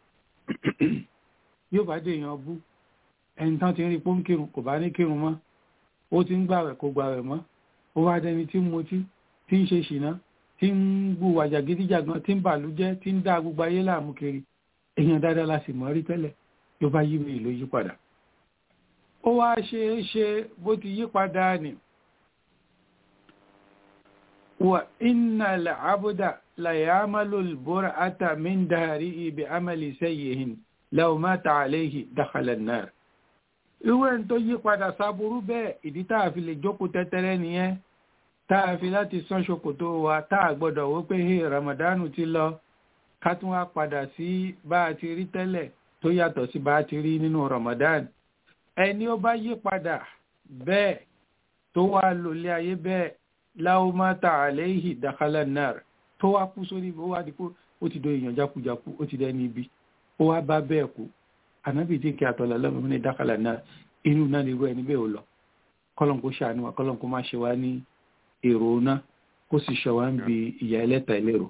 yóò bá dé èèyàn bú ẹni tán ti ń rí pé ó ń kírun kò bá ní kírun mọ́ ó ti ń gbàwẹ̀ kò gbàwẹ̀ mọ́ ó wá dẹni tí ń mutí tí ń ṣe ṣìnà tí ń gbù wàjà gidijagan tí ń bàlújẹ́ tí ń dá gbogbo ayé láàmú kiri èèyàn dáadáa la sì mọ̀ rí tẹ́lẹ̀ yóò bá yí mi ìlú yípadà ó wá ṣe é ṣe bó ti yí padà ní wà iná làábúdà láyàmàlò bóra átà min dárí ibi amàlì sẹ́yìn láwọ́mátà àléhì dákàlẹ̀ náà ìwé tó yí padà sáburú bẹ́ẹ̀ ìdí táà fi lè jókòó tẹ́tẹ́rẹ́ nìyẹn táà fi láti sán ṣòkòtò wa táà gbọ́dọ̀ wó pé hey ramadanu ti lọ ká tún wá padà sí bá a ti rí tẹ́lẹ̀ tó yàtọ̀ sí bá a ti rí nínú ramadan ẹni ó bá yí padà bẹ́ẹ̀ tó wá lòlé ayé bẹ́ẹ̀ láwọ́ máa ta àléhì dákálà náà tó wá kú sórí ó wá di kó ó ti do èèyàn jákujáku ó ti dẹni ibi ó wá bá bẹ́ẹ̀ kú ànábì tí kí àtọ̀lá lọ́mọ ní dákálà náà inú náà lè rú ẹni bẹ́ẹ̀ ó lọ kọ́lọ́n kó ṣàánú wa kọ́lọ́n kó má ṣe wá ní èrò náà kó sì ṣe wá ń bi ìyá ẹlẹ́ta ẹlẹ́rọ.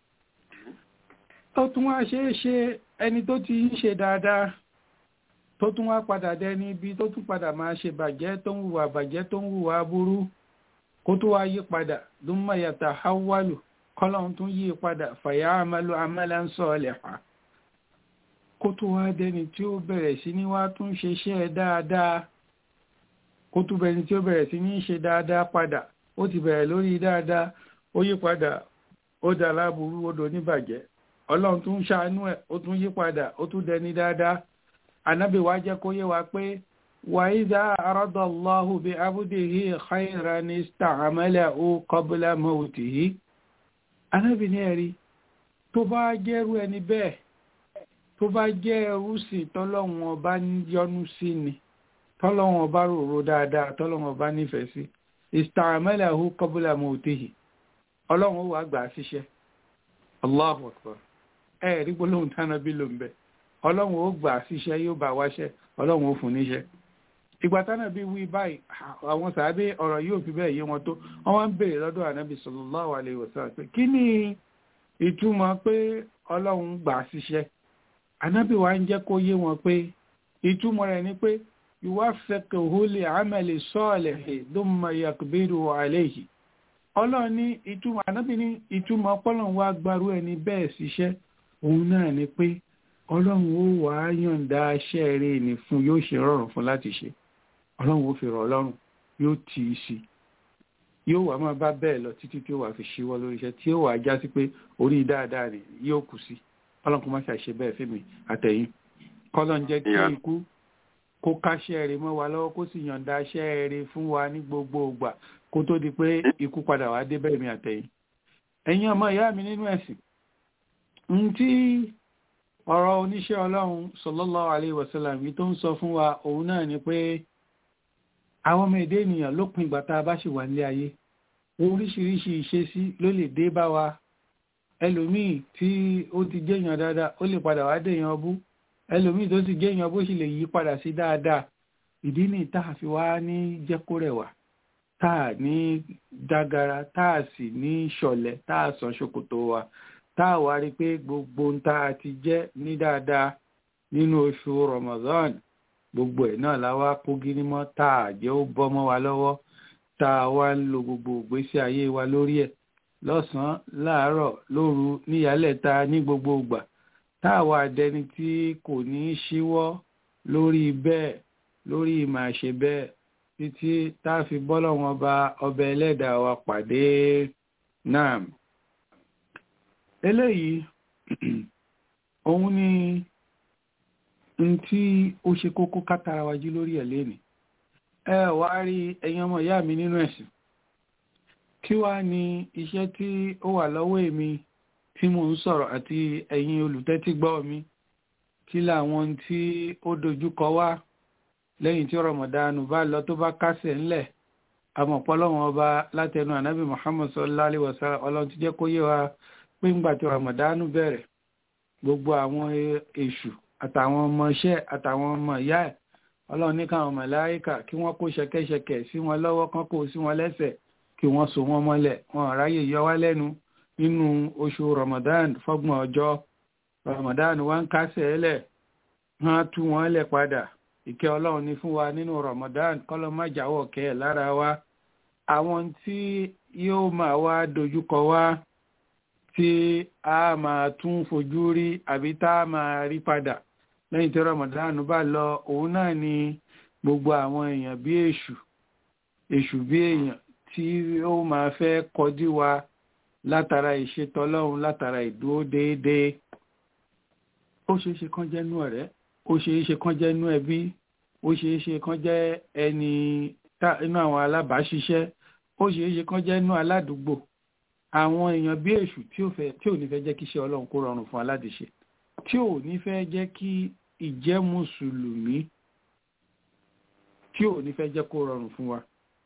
ó tún wá ṣeé ṣe ẹni tó ti ń ṣe dáadáa tó tún wá padà dẹni ibi tó tún padà máa ṣe bàjẹ́ tó ń hùwà bàjẹ́ tó ń hùwà aburú kó tó wá yí padà ló ń mayàtà hawalu kọ́lọ́n tún yí padà fàyà àmàlù àmàlà ń sọ ọ̀lẹ̀ pa kó tó wá dẹni tí ó bẹ̀rẹ̀ sí ní wá tún ṣe iṣẹ́ dáadáa kó tó bẹni tí ó bẹ̀rẹ̀ sí ní ṣe dáadáa padà ó ti bẹ̀rẹ̀ lórí dáadáa ó yí padà ó dà láburú ó dò níbàjẹ́ ọlọ́run tún ṣàánú ẹ̀ ó tún yí padà ó tún dẹni dáadáa anábì wa jẹ́ kó yé wa pé وإذا أراد الله بعبده خيرا استعمله قبل موته Ànábì ní ẹ̀rí tó bá jẹ́rú ẹni bẹ́ẹ̀ tó bá jẹ́ ẹrú sí tọ́lọ́run ọba yọ́nú sí ni tọ́lọ́run ọba rorò dáadáa tọ́lọ́run ọba nífẹ̀ẹ́ sí استعمله قبل موته ọlọ́run ó wà gbà á síṣẹ́ Allahu Akbar ẹ̀rí gbólóhùn tánàbí ló ń bẹ ọlọ́run ó gbà á síṣẹ́ yóò bá wáṣẹ́ ọlọ́run ó fún níṣẹ́ ìgbà tánàbí wí báyìí àwọn sàábé ọ̀rọ̀ yóò fi bẹ́ẹ̀ yé wọn tó wọ́n wá ń béèrè lọ́dọ̀ ànábì sallallahu alaihi wasallam pé kí ni ìtumọ̀ pé ọlọ́run gbà á síṣẹ́ ànábì wa ń jẹ́ kó yé wọn pé ìtumọ̀ rẹ̀ ni pé yuwaffiquhu li amali salihi thumma yaqbidu alayhi ọlọ́run ní ìtumọ̀ ànábì ní ìtumọ̀ ọpọlọ́run wá gbarú ẹni bẹ́ẹ̀ síṣẹ́ òun náà ni pé ọlọ́run ó wà á yọ̀ǹda iṣẹ́ rẹ̀ ní fún yóò ṣe rọrùn fún láti ṣe ọlọ́run ó fi rọ̀ ọlọ́run yóò tì í sí yóò wà máa bá bẹ́ẹ̀ lọ títí tí ó wà fi ṣíwọ́ lórí iṣẹ́ tí ó wà já sí pé orí dáadáa rẹ̀ yóò kù sí ọlọ́run kò má ṣàṣe bẹ́ẹ̀ fún mi àtẹ̀yìn kọ́lọ́n jẹ́ kí ikú kó káṣẹ́ rẹ̀ mọ́ wa lọ́wọ́ kó sì yọ̀ǹda iṣẹ́ rẹ̀ fún wa ní gbogbo ìgbà kó tó di pé ikú padà wá dé bẹ́ẹ̀ mi àtẹ̀yìn ẹ̀yin ọmọ ìyá mi nínú ẹ̀sìn ń tí ọ̀rọ̀ oníṣẹ́ ọlọ́run sallallahu alaihi wasallam yìí tó ń sọ fún wa òun náà ni pé àwọn ọmọ èdè ènìyàn lópin ìgbà tá a bá ṣì wà nílé ayé oríṣiríṣi ìṣesí ló lè dé bá wa ẹlòmíì tí ó ti jẹ́yàn dáadáa ó lè padà wá dèèyàn bú ẹlòmíì tó ti jẹ́yàn bó sì lè yí padà sí dáadáa ìdí ní tá a fi wá ní jẹ́ kó rẹwà tá a ní dágara tá a sì ní ṣọ̀lẹ̀ tá a sàn ṣòkòtò wa tá a wá rí pé gbogbo ń tá a ti jẹ́ ní dáadáa nínú oṣù Ramadan gbogbo ẹ̀ náà la wá kó gírí mọ́ tá a jẹ́ ó bọ́ mọ́ wa lọ́wọ́ tá a wá ń lo gbogbo ìgbésí ayé wa lórí ẹ̀ lọ́sàn-án láàárọ̀ lóru níyàlẹ́ta ní gbogbo ìgbà tá a wá dẹni tí kò ní í ṣíwọ́ lórí bẹ́ẹ̀ lórí ìmọ̀ àṣẹ bẹ́ẹ̀ títí tá a fi bọ́lọ̀ wọn ba ọbẹ̀ ẹlẹ́dàá wa pàdé náà eléyìí òun ni n tí ó ṣe kókó kátara wájú lórí ẹ̀ lénìí ẹ wá rí ẹ̀yin ọmọ ìyá mi nínú ẹ̀sìn kí wá ní iṣẹ́ tí ó wà lọ́wọ́ èmi tí mò ń sọ̀rọ̀ àti ẹ̀yin olùtẹ́tígbọ́ mi kí làwọn tí ó dojúkọ wá lẹ́yìn tí rọmọdánù bá lọ tó bá kásẹ̀ ńlẹ̀ àmọ̀pọ̀lọ́wọ́n ọba látẹnu ànábì muhammad sallallahu alaihi wasallam ọlọ́run ti jẹ́ kó yé wa pé ńgbà tí rọmọdánù bẹ̀rẹ̀ gbogbo àwọn èṣù àtàwọn ọmọ iṣẹ́ àtàwọn ọmọ ìyá ẹ̀ ọlọ́run ní káwọn màláíkà kí wọ́n kó ṣẹ̀kẹ̀ṣẹ̀kẹ̀ sí wọn lọ́wọ́ kán kó sí wọn lẹ́sẹ̀ kí wọ́n so wọn mọ́lẹ̀ wọn ráyè yọ wá lẹ́nu nínú oṣù ramadan fọ́gbọ̀n ọjọ́ ramadan wá ń kásẹ̀ ẹlẹ̀ wọ́n tú wọn lẹ̀ padà ìkẹ́ ọlọ́run ní fún wa nínú ramadan kọ́lọ́ má jáwọ́ kẹ́ ẹ̀ lára wa àwọn tí yóò máa wá dojúkọ wá tí a máa tún fojú rí àbí tá a máa rí padà lẹ́yìn tí ramadan bá lọ òun náà ni gbogbo àwọn èèyàn bí èṣù èṣù bí èèyàn tí ó máa fẹ́ kọjú wa látara ìṣetọ́lọ́run látara ìdúró déédéé ó ṣeé ṣe kán jẹ́ nú ọ̀rẹ́ ó ṣeé ṣe kán jẹ́ nú ẹbí ó ṣeé ṣe kán jẹ́ ẹni inú àwọn alábàáṣiṣẹ́ ó ṣeé ṣe kán jẹ́ nú aládùúgbò àwọn èèyàn bí èṣù tí ò ní fẹ́ jẹ́ kí iṣẹ́ ọlọ́run kó rọrùn fún aládìṣe tí ò ní fẹ́ jẹ́ kí ìjẹ́ mùsùlùmí tí ò ní fẹ́ jẹ́ kó rọrùn fún wa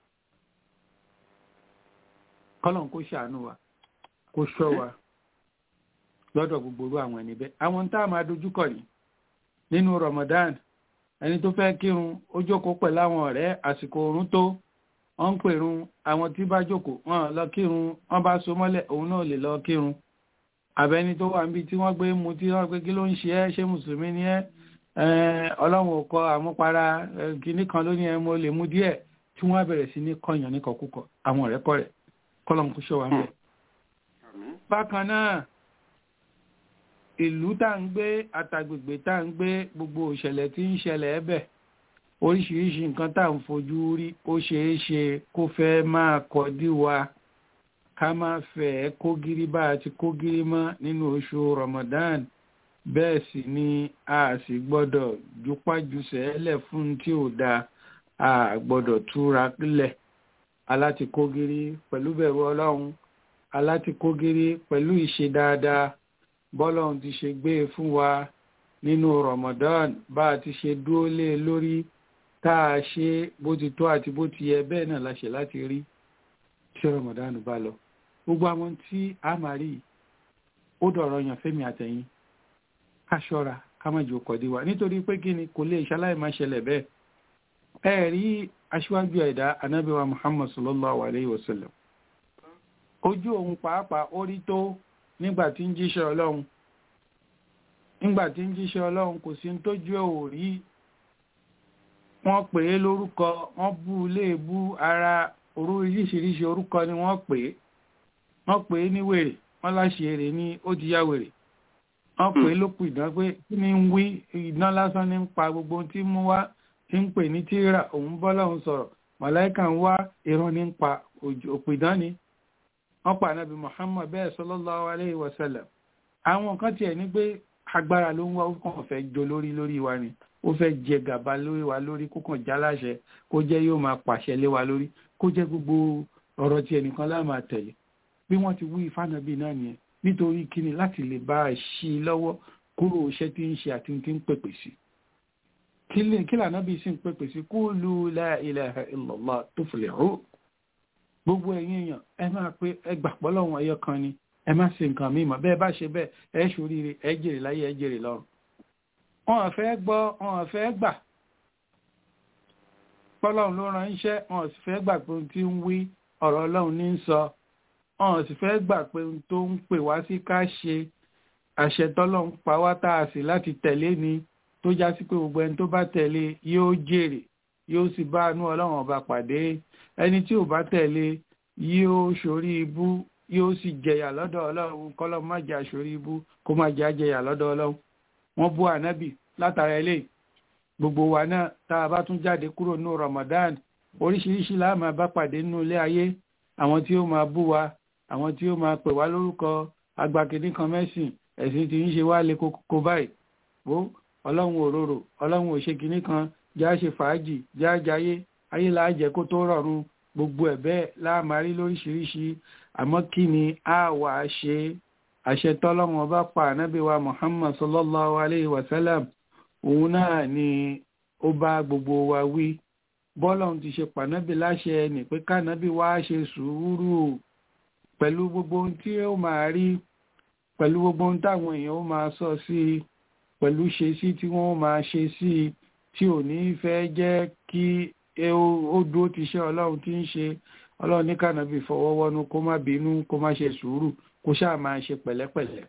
kọ́lọ̀n kó ṣàánú wa kó ṣọ́ wa lọ́dọ̀ gbogbo orú àwọn ẹni bẹ́ẹ̀ àwọn tá a máa dojúkọ ní nínú Ramadan ẹni tó fẹ́ kírun ó jókòó pẹ̀lú àwọn ọ̀rẹ́ àsìkò oorun tó wọ́n ń pèrun àwọn tí bá jókòó wọ́n lọ kírun wọ́n bá so mọ́lẹ̀ òun náà lè lọ kírun àbẹ́ni tó wà níbi tí wọ́n gbé mu tí wọ́n gbé kí ló ń ṣe ẹ́ ṣé mùsùlùmí ni ẹ́ ọlọ́run ò kọ àmúpara kìíní kan ló ní ẹ mo lè mu díẹ̀ tí wọ́n bẹ̀rẹ̀ sí ní kọyàn ní kọkúkọ àwọn ọ̀rẹ́ kọ́ rẹ̀ kọ́lọ́n kó ṣọ́ wa mẹ́. bákan náà ìlú tá ń gbé àtàgbègbè tá ń gbé gbogbo ìṣẹ̀lẹ̀ tí ń ṣẹlẹ̀ ẹ̀bẹ̀ oríṣiríṣi nǹkan tá ń fojú rí ó ṣeé ṣe kó fẹ́ máa kọdí wa ká má fẹ́ kógiri bá a ti kógiri mọ́ nínú oṣù Ramadan bẹ́ẹ̀ sì ni a sì gbọ́dọ̀ jupájusẹ̀ ẹlẹ̀ fún tí ò dáa a gbọ́dọ̀ túra lẹ̀ aláti kógiri pẹ̀lú bẹ̀rù ọlọ́run aláti kógiri pẹ̀lú ìṣe dáadáa bọ́lọ́run ti ṣe gbé e fún wa nínú Ramadan bá a ti ṣe dúró lé lórí tá a ṣe bó ti tó àti bó ti yẹ bẹ́ẹ̀ náà la ṣe láti rí tí Ramadan bá lọ gbogbo àwọn tí a máa rí ó dọ̀rọ̀ yàn fẹ́mi àtẹ̀yìn ká ṣọ́ra ká má jò kọ̀dí wa nítorí pé kí ni kò lè ṣaláì máa ṣẹlẹ̀ bẹ́ẹ̀ ẹ rí aṣíwájú ẹ̀dá anábíwa Muhammad sallallahu alayhi wa sallam ojú òun pàápàá ó rí tó nígbà tí ń jíṣẹ́ ọlọ́run nígbà tí ń jíṣẹ́ ọlọ́run kò sí tójú ẹ̀ ò rí wọ́n pè é lórúkọ wọ́n bú léèbú ara oríṣiríṣi orúkọ ni wọ́n pè é wọ́n pè é ní wèrè wọ́n láṣẹ ní ó ti yá wèrè wọ́n pè é lókù ìdán pé kí ni ń wí ìdán lásán ní ń pa gbogbo tí mú wá tí ń pè ní tíra òun bọ́ lọ́hùn sọ̀rọ̀ màláìkà ń wá irọ́ ní ń pa òpìdán ni wọ́n pa ànábì Muhammad bẹ́ẹ̀ sallallahu alayhi wa sallam àwọn kan tiẹ̀ ní pé agbára ló ń wá ó kàn fẹ́ jo lórí lórí wa ni ó fẹ́ jẹ gàba lórí wa lórí kó kàn jáláṣẹ kó jẹ́ yóò máa pàṣẹ lé wa lórí kó jẹ́ gbogbo ọ̀rọ̀ tí ẹnìkan láà máa tẹ̀lé bí wọ́n ti wí ìfànàbí náà nìyẹn nítorí kíni láti lè bá a ṣí i lọ́wọ́ kúrò iṣẹ́ tí ń ṣe àti tí ń pèpè sí kí lànà bí sí ń pèpè sí qulu la ilaha illallah tuflihu gbogbo ẹ̀yin èèyàn ẹ máa pé ẹ gbà pọ́lọ́wọ́n ẹyọ kan ni ẹ má ṣe nǹkan mímọ́ bẹ́ẹ̀ bá ṣe bẹ́ẹ̀ ẹ ṣoríire ẹ jèrè láyé ẹ jèrè lọ́run wọn ò fẹ́ gbọ́ wọn ò fẹ́ gbà pọ́lọ́run ló ran iṣẹ́ wọn ò sì fẹ́ gbà pé ohun tí ń wí ọ̀rọ̀ ọlọ́run ní ń sọ wọn ò sì fẹ́ gbà pé ohun tó ń pè wá sí ká ṣe àṣẹ tọ́lọ́run pa wá tá a sì láti tẹ̀lé ni tó já sí pé gbogbo ẹni tó bá tẹ̀lé yóò jèrè yóò sì bá àánú ọlọ́run ọba pàdé ẹni tí ò bá tẹ̀lé yóò ṣorí ibú yóò sì jẹyà lọ́dọ̀ ọlọ́run kọ́lọ́ má jà ṣorí ibú kó má jà jẹyà lọ́dọ̀ ọlọ́run wọ́n bú ànábì látara eléyìí gbogbo wa náà tá a bá tún jáde kúrò ní Ramadan oríṣiríṣi la máa bá pàdé nínú ilé ayé àwọn tí ó máa bú wa àwọn tí ó máa pè wá lórúkọ agbákejì kan mẹ́sìn ẹ̀sìn tí ń ṣe wá lé kókó báyìí wo ọlọ́run òróró ọlọ́run ò ṣe kinní kan já ṣe fàájì já jayé ayé là á jẹ́ kó tó rọrùn gbogbo ẹ̀ bẹ́ẹ̀ láàmárí lóríṣiríṣi àmọ́ kí ni a wà á ṣe àṣẹ tọ́lọ́run ọba pa ànábì wa Muhammad sallallahu alayhi wa sallam òun náà ni ó bá gbogbo wa wí bọ́lọ́run ti ṣe pànábì láṣẹ ní pé kánábì wá ṣe sùúrù pẹ̀lú gbogbo ohun tí ó máa rí pẹ̀lú gbogbo ohun táwọn èèyàn ó máa sọ sí i pẹ̀lú ṣe sí tí wọ́n máa ṣe sí i tí ò ní fẹ́ jẹ́ kí ó dúró ti ṣe ọlọ́run tí ń ṣe ọlọ́run ní kánábì fọwọ́wọ́nú kó má bínú kó má ṣe sùúrù kó ṣáà máa ṣe pẹ̀lẹ́pẹ̀lẹ́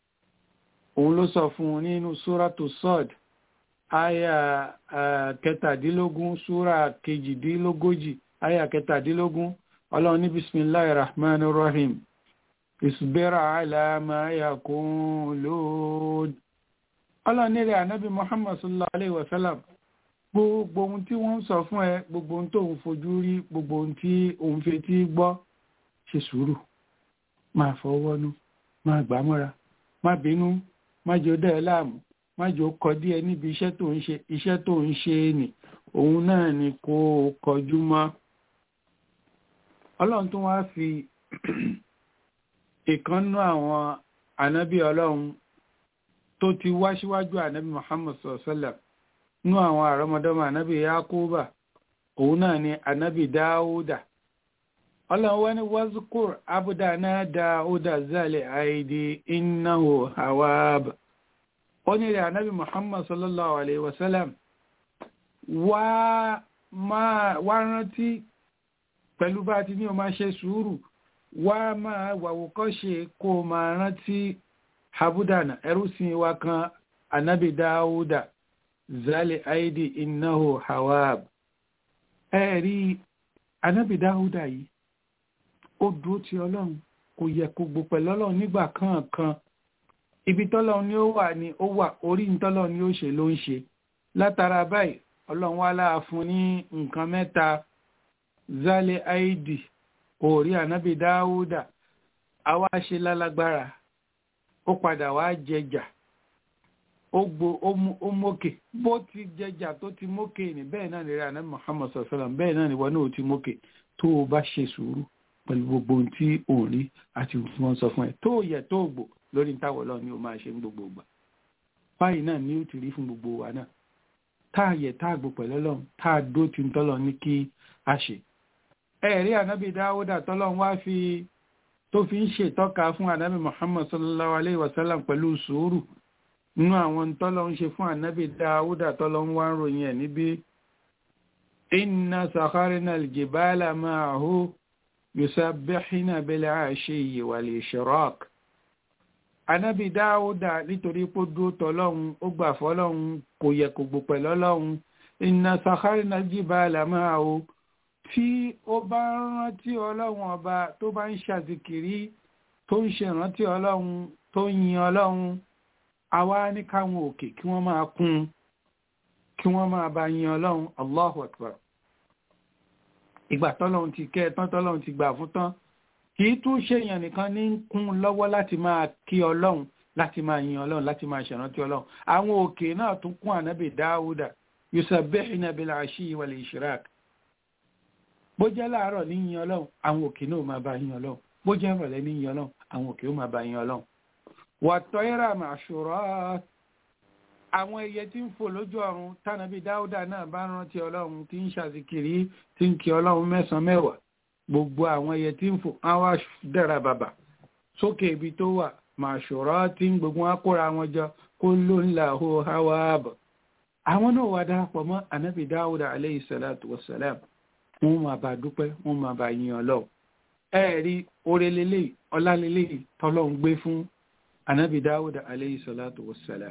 òun ló sọ fún un nínú súrátù sọ́ọ̀dì aya kẹtàdínlógún súra kejìdínlógójì aya kẹtàdínlógún ọlọ́run ní bisimilahi rahman rahim ìsúbẹ́rà àlàmà yakun lóòd ọlọ́run ní rẹ̀ ànábì muhammad sallallahu alayhi wa sallam gbogbo ohun tí wọ́n ń sọ fún ẹ gbogbo ohun tó ń fojú rí gbogbo ohun tí òun fetí gbọ́ ṣe sùúrù máa fọwọ́nú máa gbàmọ́ra má bínú má jẹ́ ó dá ẹ láàmú májò kọ díẹ̀ níbi iṣẹ́ tó ń ṣe iṣẹ́ tó ń ṣe nì òun náà ni kó o kọjú mọ́ ọlọ́run tó wá fi ìkànnú àwọn ànábì ọlọ́run tó ti wá síwájú ànábì Muhammad sọ̀sọ́là nú àwọn àrọ́mọdọ́mọ ànábì Yakuba òun náà ni ànábì Dáúdà ọlọ́run wá ní wazkur abudana Dáúdà zálẹ̀ àìdí innahu awab ó ní rẹ̀ ànábì muhammad sallallahu alaihi wasallam wá rántí pẹ̀lú bá ti ní o máa ṣe sùúrù wá máa wàwòkọ́ ṣe kó o máa rántí habudana ẹrúsìn wa kan ànábì dáúdà zali aidi innahu hawab ẹ̀rí ànábì dáúdà yìí ó dúró ti ọlọ́run kò yẹ kó gbò pẹ̀lú ọlọ́run nígbà kankan ibi tọ́lọ́run ni ó wà ní ó wà orí tọ́lọ́run ni ó ṣe ló ń ṣe látara báyìí ọlọ́run wá láà fún ní nǹkan mẹ́ta zálẹ̀ àìdì orí ànábì dáúdà àwa ṣe lálágbára ó padà wá jẹjà ó gbo ó mókè bó ti jẹjà tó ti mókè ní bẹ́ẹ̀ náà nìrẹ́ ànábì muhammad sallam bẹ́ẹ̀ náà nìwọ náà ó ti mókè tó o bá ṣe sùúrù pẹ̀lú gbogbo ohun tí ò ń rí àti tí wọ́n sọ fún ẹ tó yẹ tó gbò lórí táwọn ọlọ́run ni ó máa ṣe ń gbogbo ìgbà báyìí náà ni ó ti rí fún gbogbo wa náà tá a yẹ tá a gbò pẹ̀lú ọlọ́run tá a dó ti ń tọ́lọ̀ ní kí a ṣe ẹ̀rí ànábì dáwúdà tọ́lọ́run wá fi tó fi ń ṣètọ́ka fún ànábì muhammad sallallahu alayhi wa sallam pẹ̀lú sùúrù nínú àwọn tọ́lọ́run ṣe fún ànábì dáwúdà tọ́lọ́run wá ń ròyìn ẹ̀ níbi inna sakharina aljibala ma'ahu yusabbihina bil ashiyyi wal ishraq ànábì dáwúdà nítorí pé ó dúró tọ́lọ́run ó gbà fọ́lọ́run kò yẹ kò gbò pẹ̀lú ọlọ́run inna sakharina aljibala ma'ahu tí ó bá ń rántí ọlọ́run ọba tó bá ń ṣàzìkìrí tó ń ṣèrántí ọlọ́run tó ń yin ọlọ́run àwa ní káwọn òkè kí wọ́n máa kún kí wọ́n máa bá yin ọlọ́run allahu akbar ìgbà tọ́lọ́run ti kẹ́ ẹ tán tọ́lọ́run ti gbà fún tán kì í tún ṣèyàn nìkan ní kún lọ́wọ́ láti máa kí ọlọ́run láti máa yin ọlọ́run láti máa ṣèrántí ọlọ́run àwọn òkè náà tún kún ànábì dáúdà yusabbihuna bil ashi wal ishraq bó jẹ́ láàárọ̀ ní yin ọlọ́run àwọn òkè náà máa bá yin ọlọ́run bó jẹ́ ìrọ̀lẹ́ ní yin ọlọ́run àwọn òkè ó máa bá yin ọlọ́run. wàtọ́ ìrà màṣúrọ́ àwọn ẹyẹ tí ń fò lójú ọ̀run tánàbí dáúdà náà bá rántí ọlọ́run tí ń ṣàzìkiri tí ń kí ọlọ́run mẹ́sàn-án mẹ́wàá gbogbo àwọn ẹyẹ tí ń fò àwọn dára bàbà sókè ibi tó wà màṣúrọ́ tí ń gbogbo wọn kóra wọn jọ kó ló ń là hó háwá bọ̀. àwọn náà wà darapọ̀ mọ́ ànábì dáúdà aleyhi salatu wa salam wọ́n máa bá dúpẹ́ wọ́n máa bá yin ọlọ́run ẹ rí oore lélẹ̀ ọlá lélẹ̀ tọ́lọ́run gbé fún anabi dáwùdà aleyhi salatu wassalam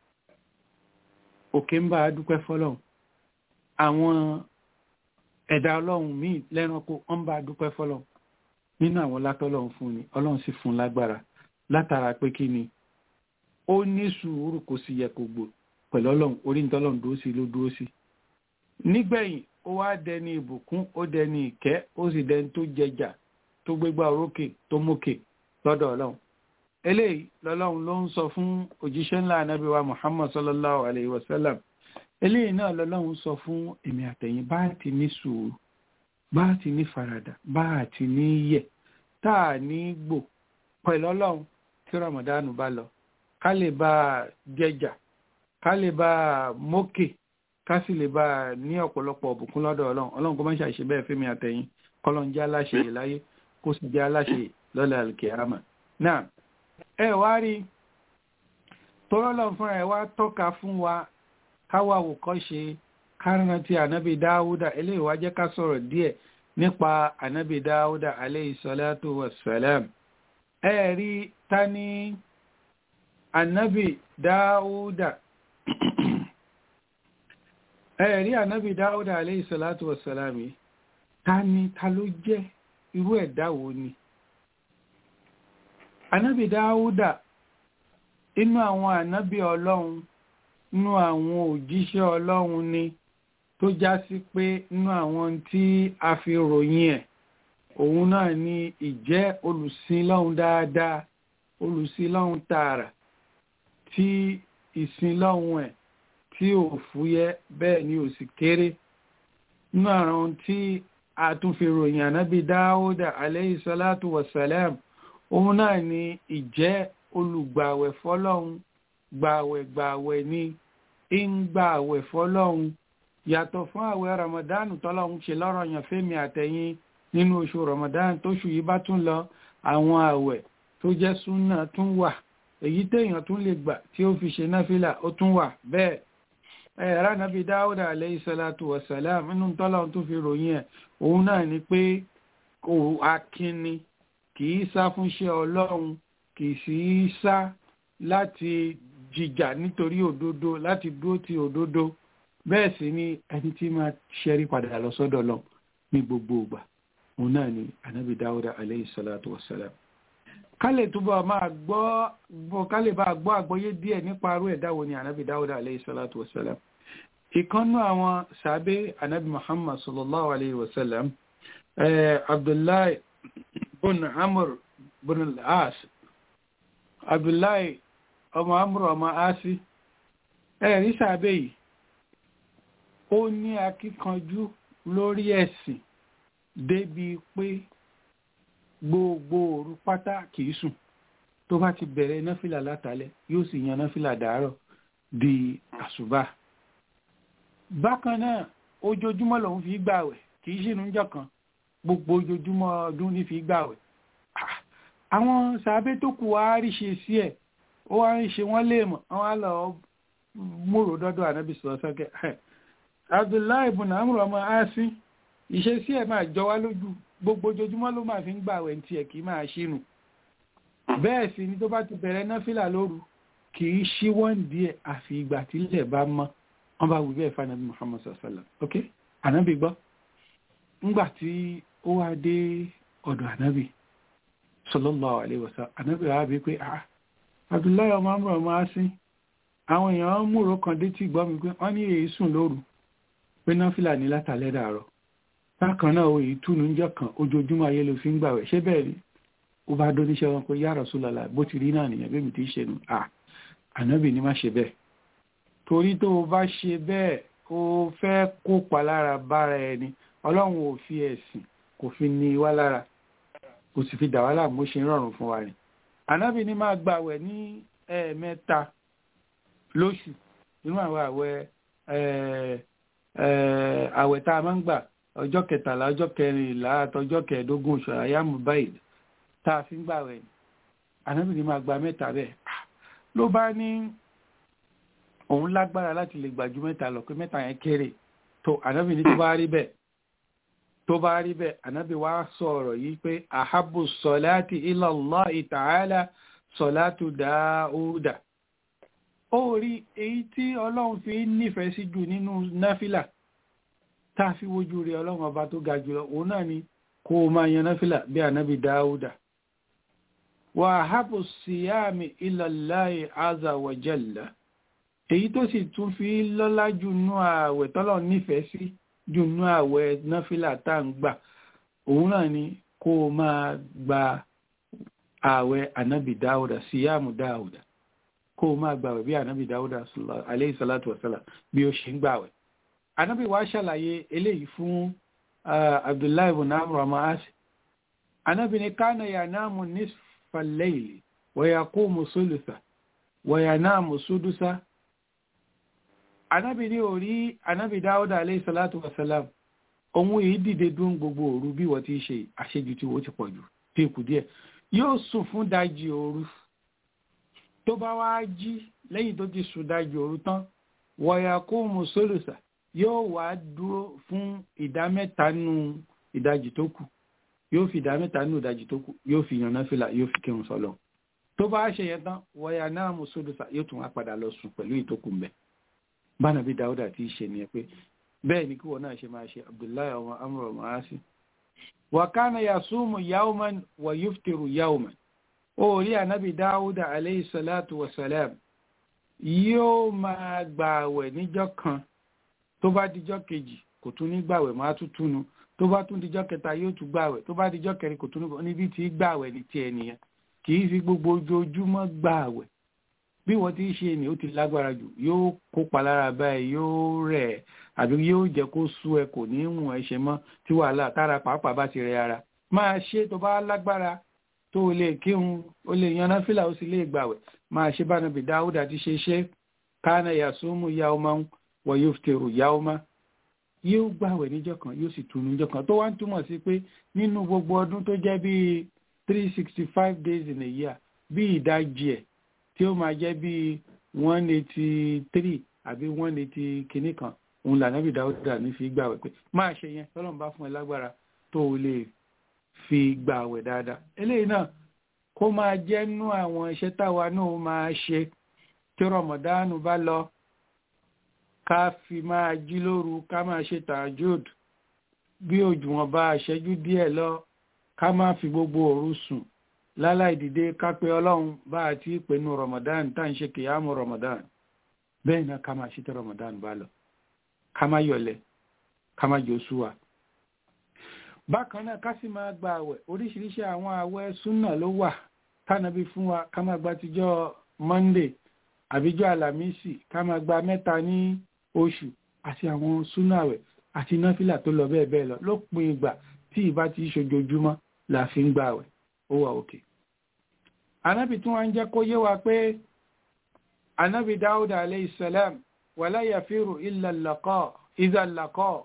òkè ń bá a dúpẹ́ fọlọ́run àwọn ẹ̀dá ọlọ́run míì lẹ́ranko ń bá a dúpẹ́ fọlọ́run nínú àwọn látọ́lọ́run fún ni ọlọ́run sì fún lágbára látara pé kí ni ó ní sùúrù kò sì yẹ kó gbò pẹ̀lú ọlọ́run orí ní tọ́lọ́run dúró sí ló dúró sí nígbẹ̀yìn ó wá dẹni ìbùkún ó dẹni ìkẹ́ ó sì dẹni tó jẹjà tó gbégbá orókè tó mókè lọ́dọ̀ ọlọ́run eléyìí lọ́lọ́run ló ń sọ fún òjíṣẹ́ ńlá anábì wa muhammad sallallahu alayhi wa sallam eléyìí náà lọ́lọ́run sọ fún èmi àtẹ̀yìn bá ti ní sùúrù bá ti ní faradà bá ti ní yẹ̀ tá a ní gbò pẹ̀lú ọlọ́run tí ramadan bá lọ ká lè bá a jẹjà ká lè bá a mókè ká sì lè bá a ní ọ̀pọ̀lọpọ̀ ọ̀bùkún lọ́dọ̀ ọlọ́run ọlọ́run kó má ṣàṣe bẹ́ẹ̀ fẹ́mi àtẹ̀yìn kọ́lọ́n jẹ́ aláṣẹ yìí láyé kó sì jẹ́ aláṣẹ lọ́lẹ̀ alkiyama náà ẹ wá rí tọ́lọ́lọ́ fúnra ẹ wá tọ́ka fún wa káwa àwòkọ́ ṣe kárànà ti ànábì dáúdà eléyìí wá jẹ́ ká sọ̀rọ̀ díẹ̀ nípa ànábì dáúdà alayhi salatu wassalam ẹ rí ta ní ànábì dáúdà ẹ rí ànábì dáúdà alayhi salatu wassalam yìí ta ni ta ló jẹ́ irú ẹ̀dá wo ni ànábì dáúdà inú àwọn ànábì ọlọ́run inú àwọn òjíṣẹ́ ọlọ́run ni tó já sí pé inú àwọn tí a fi ròyìn ẹ̀ òun náà ni ìjẹ́ olùsìnlọ́hun dáadáa olùsìnlọ́hun tààrà tí ìsìnlọ́hun ẹ̀ tí ò fúyẹ́ bẹ́ẹ̀ ni ò sì kéré inú àwọn tí a tún fi ròyìn ànábì dáúdà alayhi salatu wassalam òun náà ni ìjẹ́ olùgbàwẹ̀ fọ́lọ́hun gbàwẹ̀ gbàwẹ̀ ni ń gbàwẹ̀ fọ́lọ́hun yàtọ̀ fún àwẹ̀ ramadanu tọ́lọ́hun ṣe lọ́rọ̀ yàn fẹ́mi àtẹ̀yìn nínú oṣù ramadan tóṣù yìí bá tún lọ àwọn àwẹ̀ tó jẹ́ súnà tún wà èyí téèyàn tún lè gbà tí ó fi ṣe náfìlà ó tún wà bẹ́ẹ̀ ẹ̀rá nàbí dáúdà alayhi salatu wassalam nínú tọ́lọ́hun tó fi ròyìn ẹ̀ òun náà ni pé kò akínni kì í sá fún iṣẹ́ ọlọ́run kì í sì í sá láti jìjà nítorí òdodo láti dúró ti òdodo bẹ́ẹ̀ sì ni ẹni tí máa ṣẹ́rí padà lọ sọ́dọ̀ lọ ní gbogbo ìgbà òun náà ni anabi dáúdà aleyhi salatu wassalam ká lè túbọ̀ máa gbọ́ ká lè bá gbọ́ àgbọ́yé díẹ̀ nípa arú ẹ̀dá wo ni anabi dáúdà aleyhi salatu wassalam ìkànnú àwọn sàbẹ́ anabi muhammad sallallahu alayhi wa sallam abdullahi bùn amr bùn as abdullahi ọmọ amr ọmọ asi ẹ̀rí sàbẹ̀ yìí ó ní akíkanjú lórí ẹ̀sìn débi pé gbogbo òru pátá kìí sùn tó bá ti bẹ̀rẹ̀ náfìlà látàlẹ́ yóò sì yan náfìlà dàárọ̀ di àṣùbà bákan náà ojoojúmọ́ lòun fi gbàwẹ̀ kìí ṣìnú jọ kan gbogbo ojoojúmọ́ ọdún ní fi gbàwẹ̀ àwọn sàbẹ́ tó kù wá rí ṣe sí ẹ̀ ó wá ń ṣe wọ́n léèmọ̀ wọ́n á lọ múrò dọ́dọ̀ ànábì sọ̀rọ̀ sọ́kẹ́ abdullahi ibùn amúrò ọmọ asin ìṣesí ẹ̀ máa jọ wá lójú gbogbo ojoojúmọ́ ló máa fi ń gbàwẹ̀ ní tiẹ̀ kì í máa ṣínú bẹ́ẹ̀ sì ni tó bá ti bẹ̀rẹ̀ náfìlà lóru kì í ṣí wọ́n díẹ̀ àfi ìgbà tí ilẹ̀ bá mọ́ wọ́n bá wù bẹ́ẹ̀ fanabi muhammad sallam ok ànábì gbọ́ ńgbà tí ó wá dé ọ̀dọ̀ ànábì sallallahu alaihi wasallam ànábì wá bí pé ah abdullahi ọmọ amúrò ọmọ asin àwọn èèyàn múrò kan dé tí gbọ́ mi pé wọ́n ní èyí sùn lóru pé náfìlà ní látàlẹ́ dàárọ̀ bákan náà òye túnú ń jọ kan ojoojúmọ́ ayé ló fi ń gbàwẹ̀ ṣé bẹ́ẹ̀ ni ó bá dóníṣẹ́ wọn pé ya Rasulullah bó ti rí náà nìyẹn bí mi ti ṣe nù à ànábì ní má ṣe bẹ́ẹ̀ torí tó o bá ṣe bẹ́ẹ̀ o fẹ́ kópa lára bára ẹni ọlọ́run ò fi ẹ̀sìn kò fi ní wá lára kò sì fi dà wá láàmú ṣe ń rọrùn fún wa ni ànábì ní máa gbàwẹ̀ ní ẹ̀ẹ̀mẹ́ta lóṣù nínú àwọn àwẹ̀ àwẹ̀ tá a máa ń gbà ọjọ́ kẹtàlá ọjọ́ kẹrìnlá àtọjọ́ kẹẹ̀ẹ́dógún oṣù àyàmù báyìí tá a fi ń gbàwẹ̀ ni ànábì ní máa gba mẹ́ta bẹ́ẹ̀ ló bá ní òun lágbára láti lè gbàjú mẹ́ta lọ pé mẹ́ta yẹn kéré tó ànábì ní tó bá rí bẹ́ẹ̀ tó bá rí bẹ́ẹ̀ ànábì wá sọ ọ̀rọ̀ yìí pé ahabbu salati ila Allahi ta'ala salatu Dáúdà ó rí èyí tí ọlọ́run fi nífẹ̀ẹ́ sí jù nínú náfìlà tá a fi wojú rẹ̀ ọlọ́run ọba tó ga jùlọ òun náà ni kó o máa yan náfìlà bí ànábì Dáúdà wa ahabbu siyami ila Allahi azza wa jalla èyí tó sì tún fi lọ́lá jù nú ààwẹ̀ tọ́lọ̀ nífẹ̀ẹ́ sí jù nú ààwẹ̀ náfìlà tá ń gbà òun náà ni kó o máa gba ààwẹ̀ ànábì Dáúdà síyàmù Dáúdà kó o máa gbàwẹ̀ bí ànábì Dáúdà alayhi salatu wasalam bí ó ṣe ń gbàwẹ̀ ànábì wa ṣàlàyé eléyìí fún Abdullahi ibn Amr ọmọ asi ànábì ni kánà yanamu nisfa al-layli wa yaqumu sulusa wa yanamu sudusa anábì ní orí anábì dáúdà alayhi salatu wasalam ohun èyí dìde dún gbogbo òru bí wọ́n ti ṣe àṣejù tí wọ́n ti pọ̀ jù tí kù díẹ̀ yóò sùn fún dájí òru tó bá wá jí lẹ́yìn tó ti sùn dájí òru tán wọ̀yà kó mú sólùsà yóò wá dúró fún ìdá mẹ́ta nù ìdajì tó kù yóò fi ìdá mẹ́ta nù ìdajì tó kù yóò fi yànnà fìlà yóò fi kírun sọ́lọ̀ tó bá ṣe yẹn tán wọ̀yà náà mú sólùsà yóò tún wá padà lọ sùn pẹ̀lú ìtókù mbẹ́ bánàbí dáúdà tí í ṣe ni ẹ pé bẹ́ẹ̀ ni kí wọ́n náà ṣe máa ṣe abdullahi ọmọ amúrò ọmọ asi wa kana yasumu yawman wa yuftiru yawman ó rí ànábì dáúdà alayhi salatu wa salam yóò máa gbààwẹ̀ níjọ́ kan tó bá dijọ́ kejì kò tún ní gbààwẹ̀ máa tún túnu tó bá tún dijọ́ kẹta yóò tún gbààwẹ̀ tó bá dijọ́ kẹrin kò tún níbi tí gbààwẹ̀ ní tiẹ̀ nìyẹn kì í fi gbogbo ojoojúmọ́ gbààwẹ̀ bí wọ́n ti ṣe ni ó ti lágbára jù yóò kópa lára báyìí yóò rẹ̀ àbí yóò jẹ́ kó sú ẹ kò ní mú ẹ ṣe mọ́ tí wàhálà tára pàápàá bá ti rẹ ara máa ṣe tó bá lágbára tó o lè kírun o lè yan náfìlà ó sì lè gbàwẹ̀ máa ṣe bá nàbì dáúdà ti ṣe ṣe kánà yasumu yawman wa yuftiru yawman yóò gbàwẹ̀ níjọ́ kan yóò sì tunu níjọ́ kan tó wá ń túmọ̀ sí pé nínú gbogbo ọdún tó jẹ́ bíi three sixty five days in a year bí ìdajì ẹ̀ tí ó máa jẹ́ bí one eighty three àbí one eighty kìíní kan òun lànàbì dáúdà ní fi gbàwẹ̀ pé máa ṣe yẹn tọ́lọ́n bá fún ẹ lágbára tó o lè fi gbàwẹ̀ dáadáa eléyìí náà kó máa jẹ́ nú àwọn iṣẹ́ táwa náà máa ṣe tí rọmọdánù bá lọ ká fi máa jí lóru ká máa ṣe tàjúd bí òjùwọ̀n bá ṣẹ́jú díẹ̀ lọ ká má fi gbogbo òru sùn láláì dìde ká pé ọlọ́run bá a ti pẹ̀lú ramadan tá ń ṣe kìyàmù ramadan bẹ́ẹ̀ náà ká máa ṣe tí ramadan bá lọ ká má yọlẹ̀ ká má jò súwà bákan náà ká sì máa gba àwẹ̀ oríṣiríṣi àwọn àwẹ̀ súnà ló wà tánàbí fún wa ká máa gba tijọ́ monday àbíjọ́ alámísì ká máa gba mẹ́ta ní oṣù àti àwọn súnà àwẹ̀ àti náfìlà tó lọ bẹ́ẹ̀ bẹ́ẹ̀ lọ lópin ìgbà tí ìbá ti ṣojoojúmọ́ la fi ń gba àwẹ̀ ó wà òkè. anábì tí wọ́n ń jẹ́ kó yé wa pé anábì dáúdà alayhi salam wala yafiru illa al-laqa idha al-laqa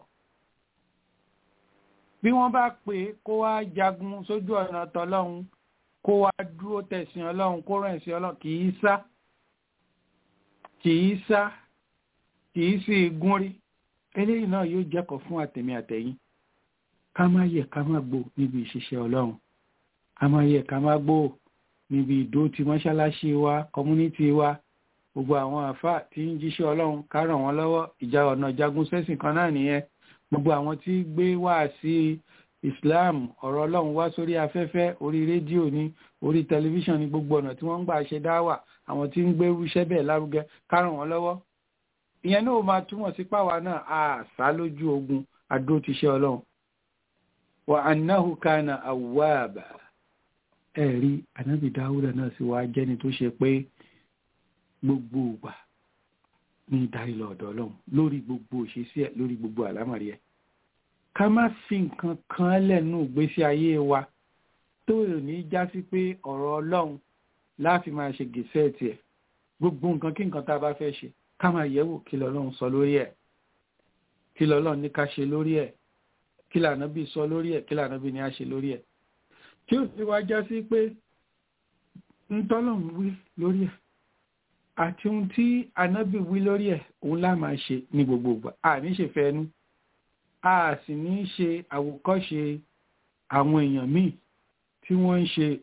bí wọ́n bá pè kó wá jagun sójú ọ̀nà tọlọ́hun kó wá dúró tẹ̀sìn ọlọ́run kó rẹ̀ sí ọlọ́run kì í sá kì í sá kì í sì gún rí eléyìí náà yóò jẹ́kọ̀ọ́ fún àtẹ̀mí àtẹ̀yìn ká má yẹ ká má gbò níbi ìṣiṣẹ́ ọlọ́run ká má yẹ ká má gbò níbi ìdó ti mọ́ṣáláṣí wa kọmúnítì wa gbogbo àwọn àfà tí ń jíṣẹ́ ọlọ́run ká ràn wọ́n lọ́wọ́ ìjà ọ̀nà jagun sẹ́sìn kan náà nìyẹn gbogbo àwọn tí gbé wá sí islam ọ̀rọ̀ ọlọ́run wá sórí afẹ́fẹ́ orí rédíò ní orí tẹlifíṣàn ní gbogbo ọ̀nà tí wọ́n ń gbà ṣe dáwà àwọn tí ń gbé iṣẹ́ bẹ́ẹ̀ lárugẹ ká ràn wọ́n lọ́wọ́ ìyẹn náà máa túmọ̀ sí páwa náà a sá lójú ogun adó ti ṣe ọlọ́run wa annahu kana awwaba ẹ̀rí anábì dáwúdà náà sì wá jẹ́ni tó ṣe pé gbogbo ìgbà ní ìdarí lọ́dọ̀ ọlọ́run lórí gbogbo òṣèṣì ẹ̀ lórí gbogbo àlámọ̀rí ẹ̀ ká má fi nǹkan kan lẹ́nu ìgbésí ayé wa tó ò ní já sí pé ọ̀rọ̀ ọlọ́run láti máa ṣe gèsè tiẹ̀ gbogbo nǹkan kí nǹkan tá a bá fẹ́ ṣe ká máa yẹ̀wò kí lọ́lọ́run sọ lórí ẹ̀ kí lọ́lọ́run ní ká ṣe lórí ẹ̀ kí lànàbí sọ lórí ẹ̀ kí lànàbí ní á ṣe lórí ẹ̀ tí ó sì wá já sí pé ntọ́lọ́run wí lórí ẹ̀ àti ohun tí ànábì wí lórí ẹ̀ òun lá máa ṣe ní gbogbo ìgbà a ní ṣe fẹ́nu a sì ní ṣe àwòkọ́ṣe àwọn èèyàn míì tí wọ́n ń ṣe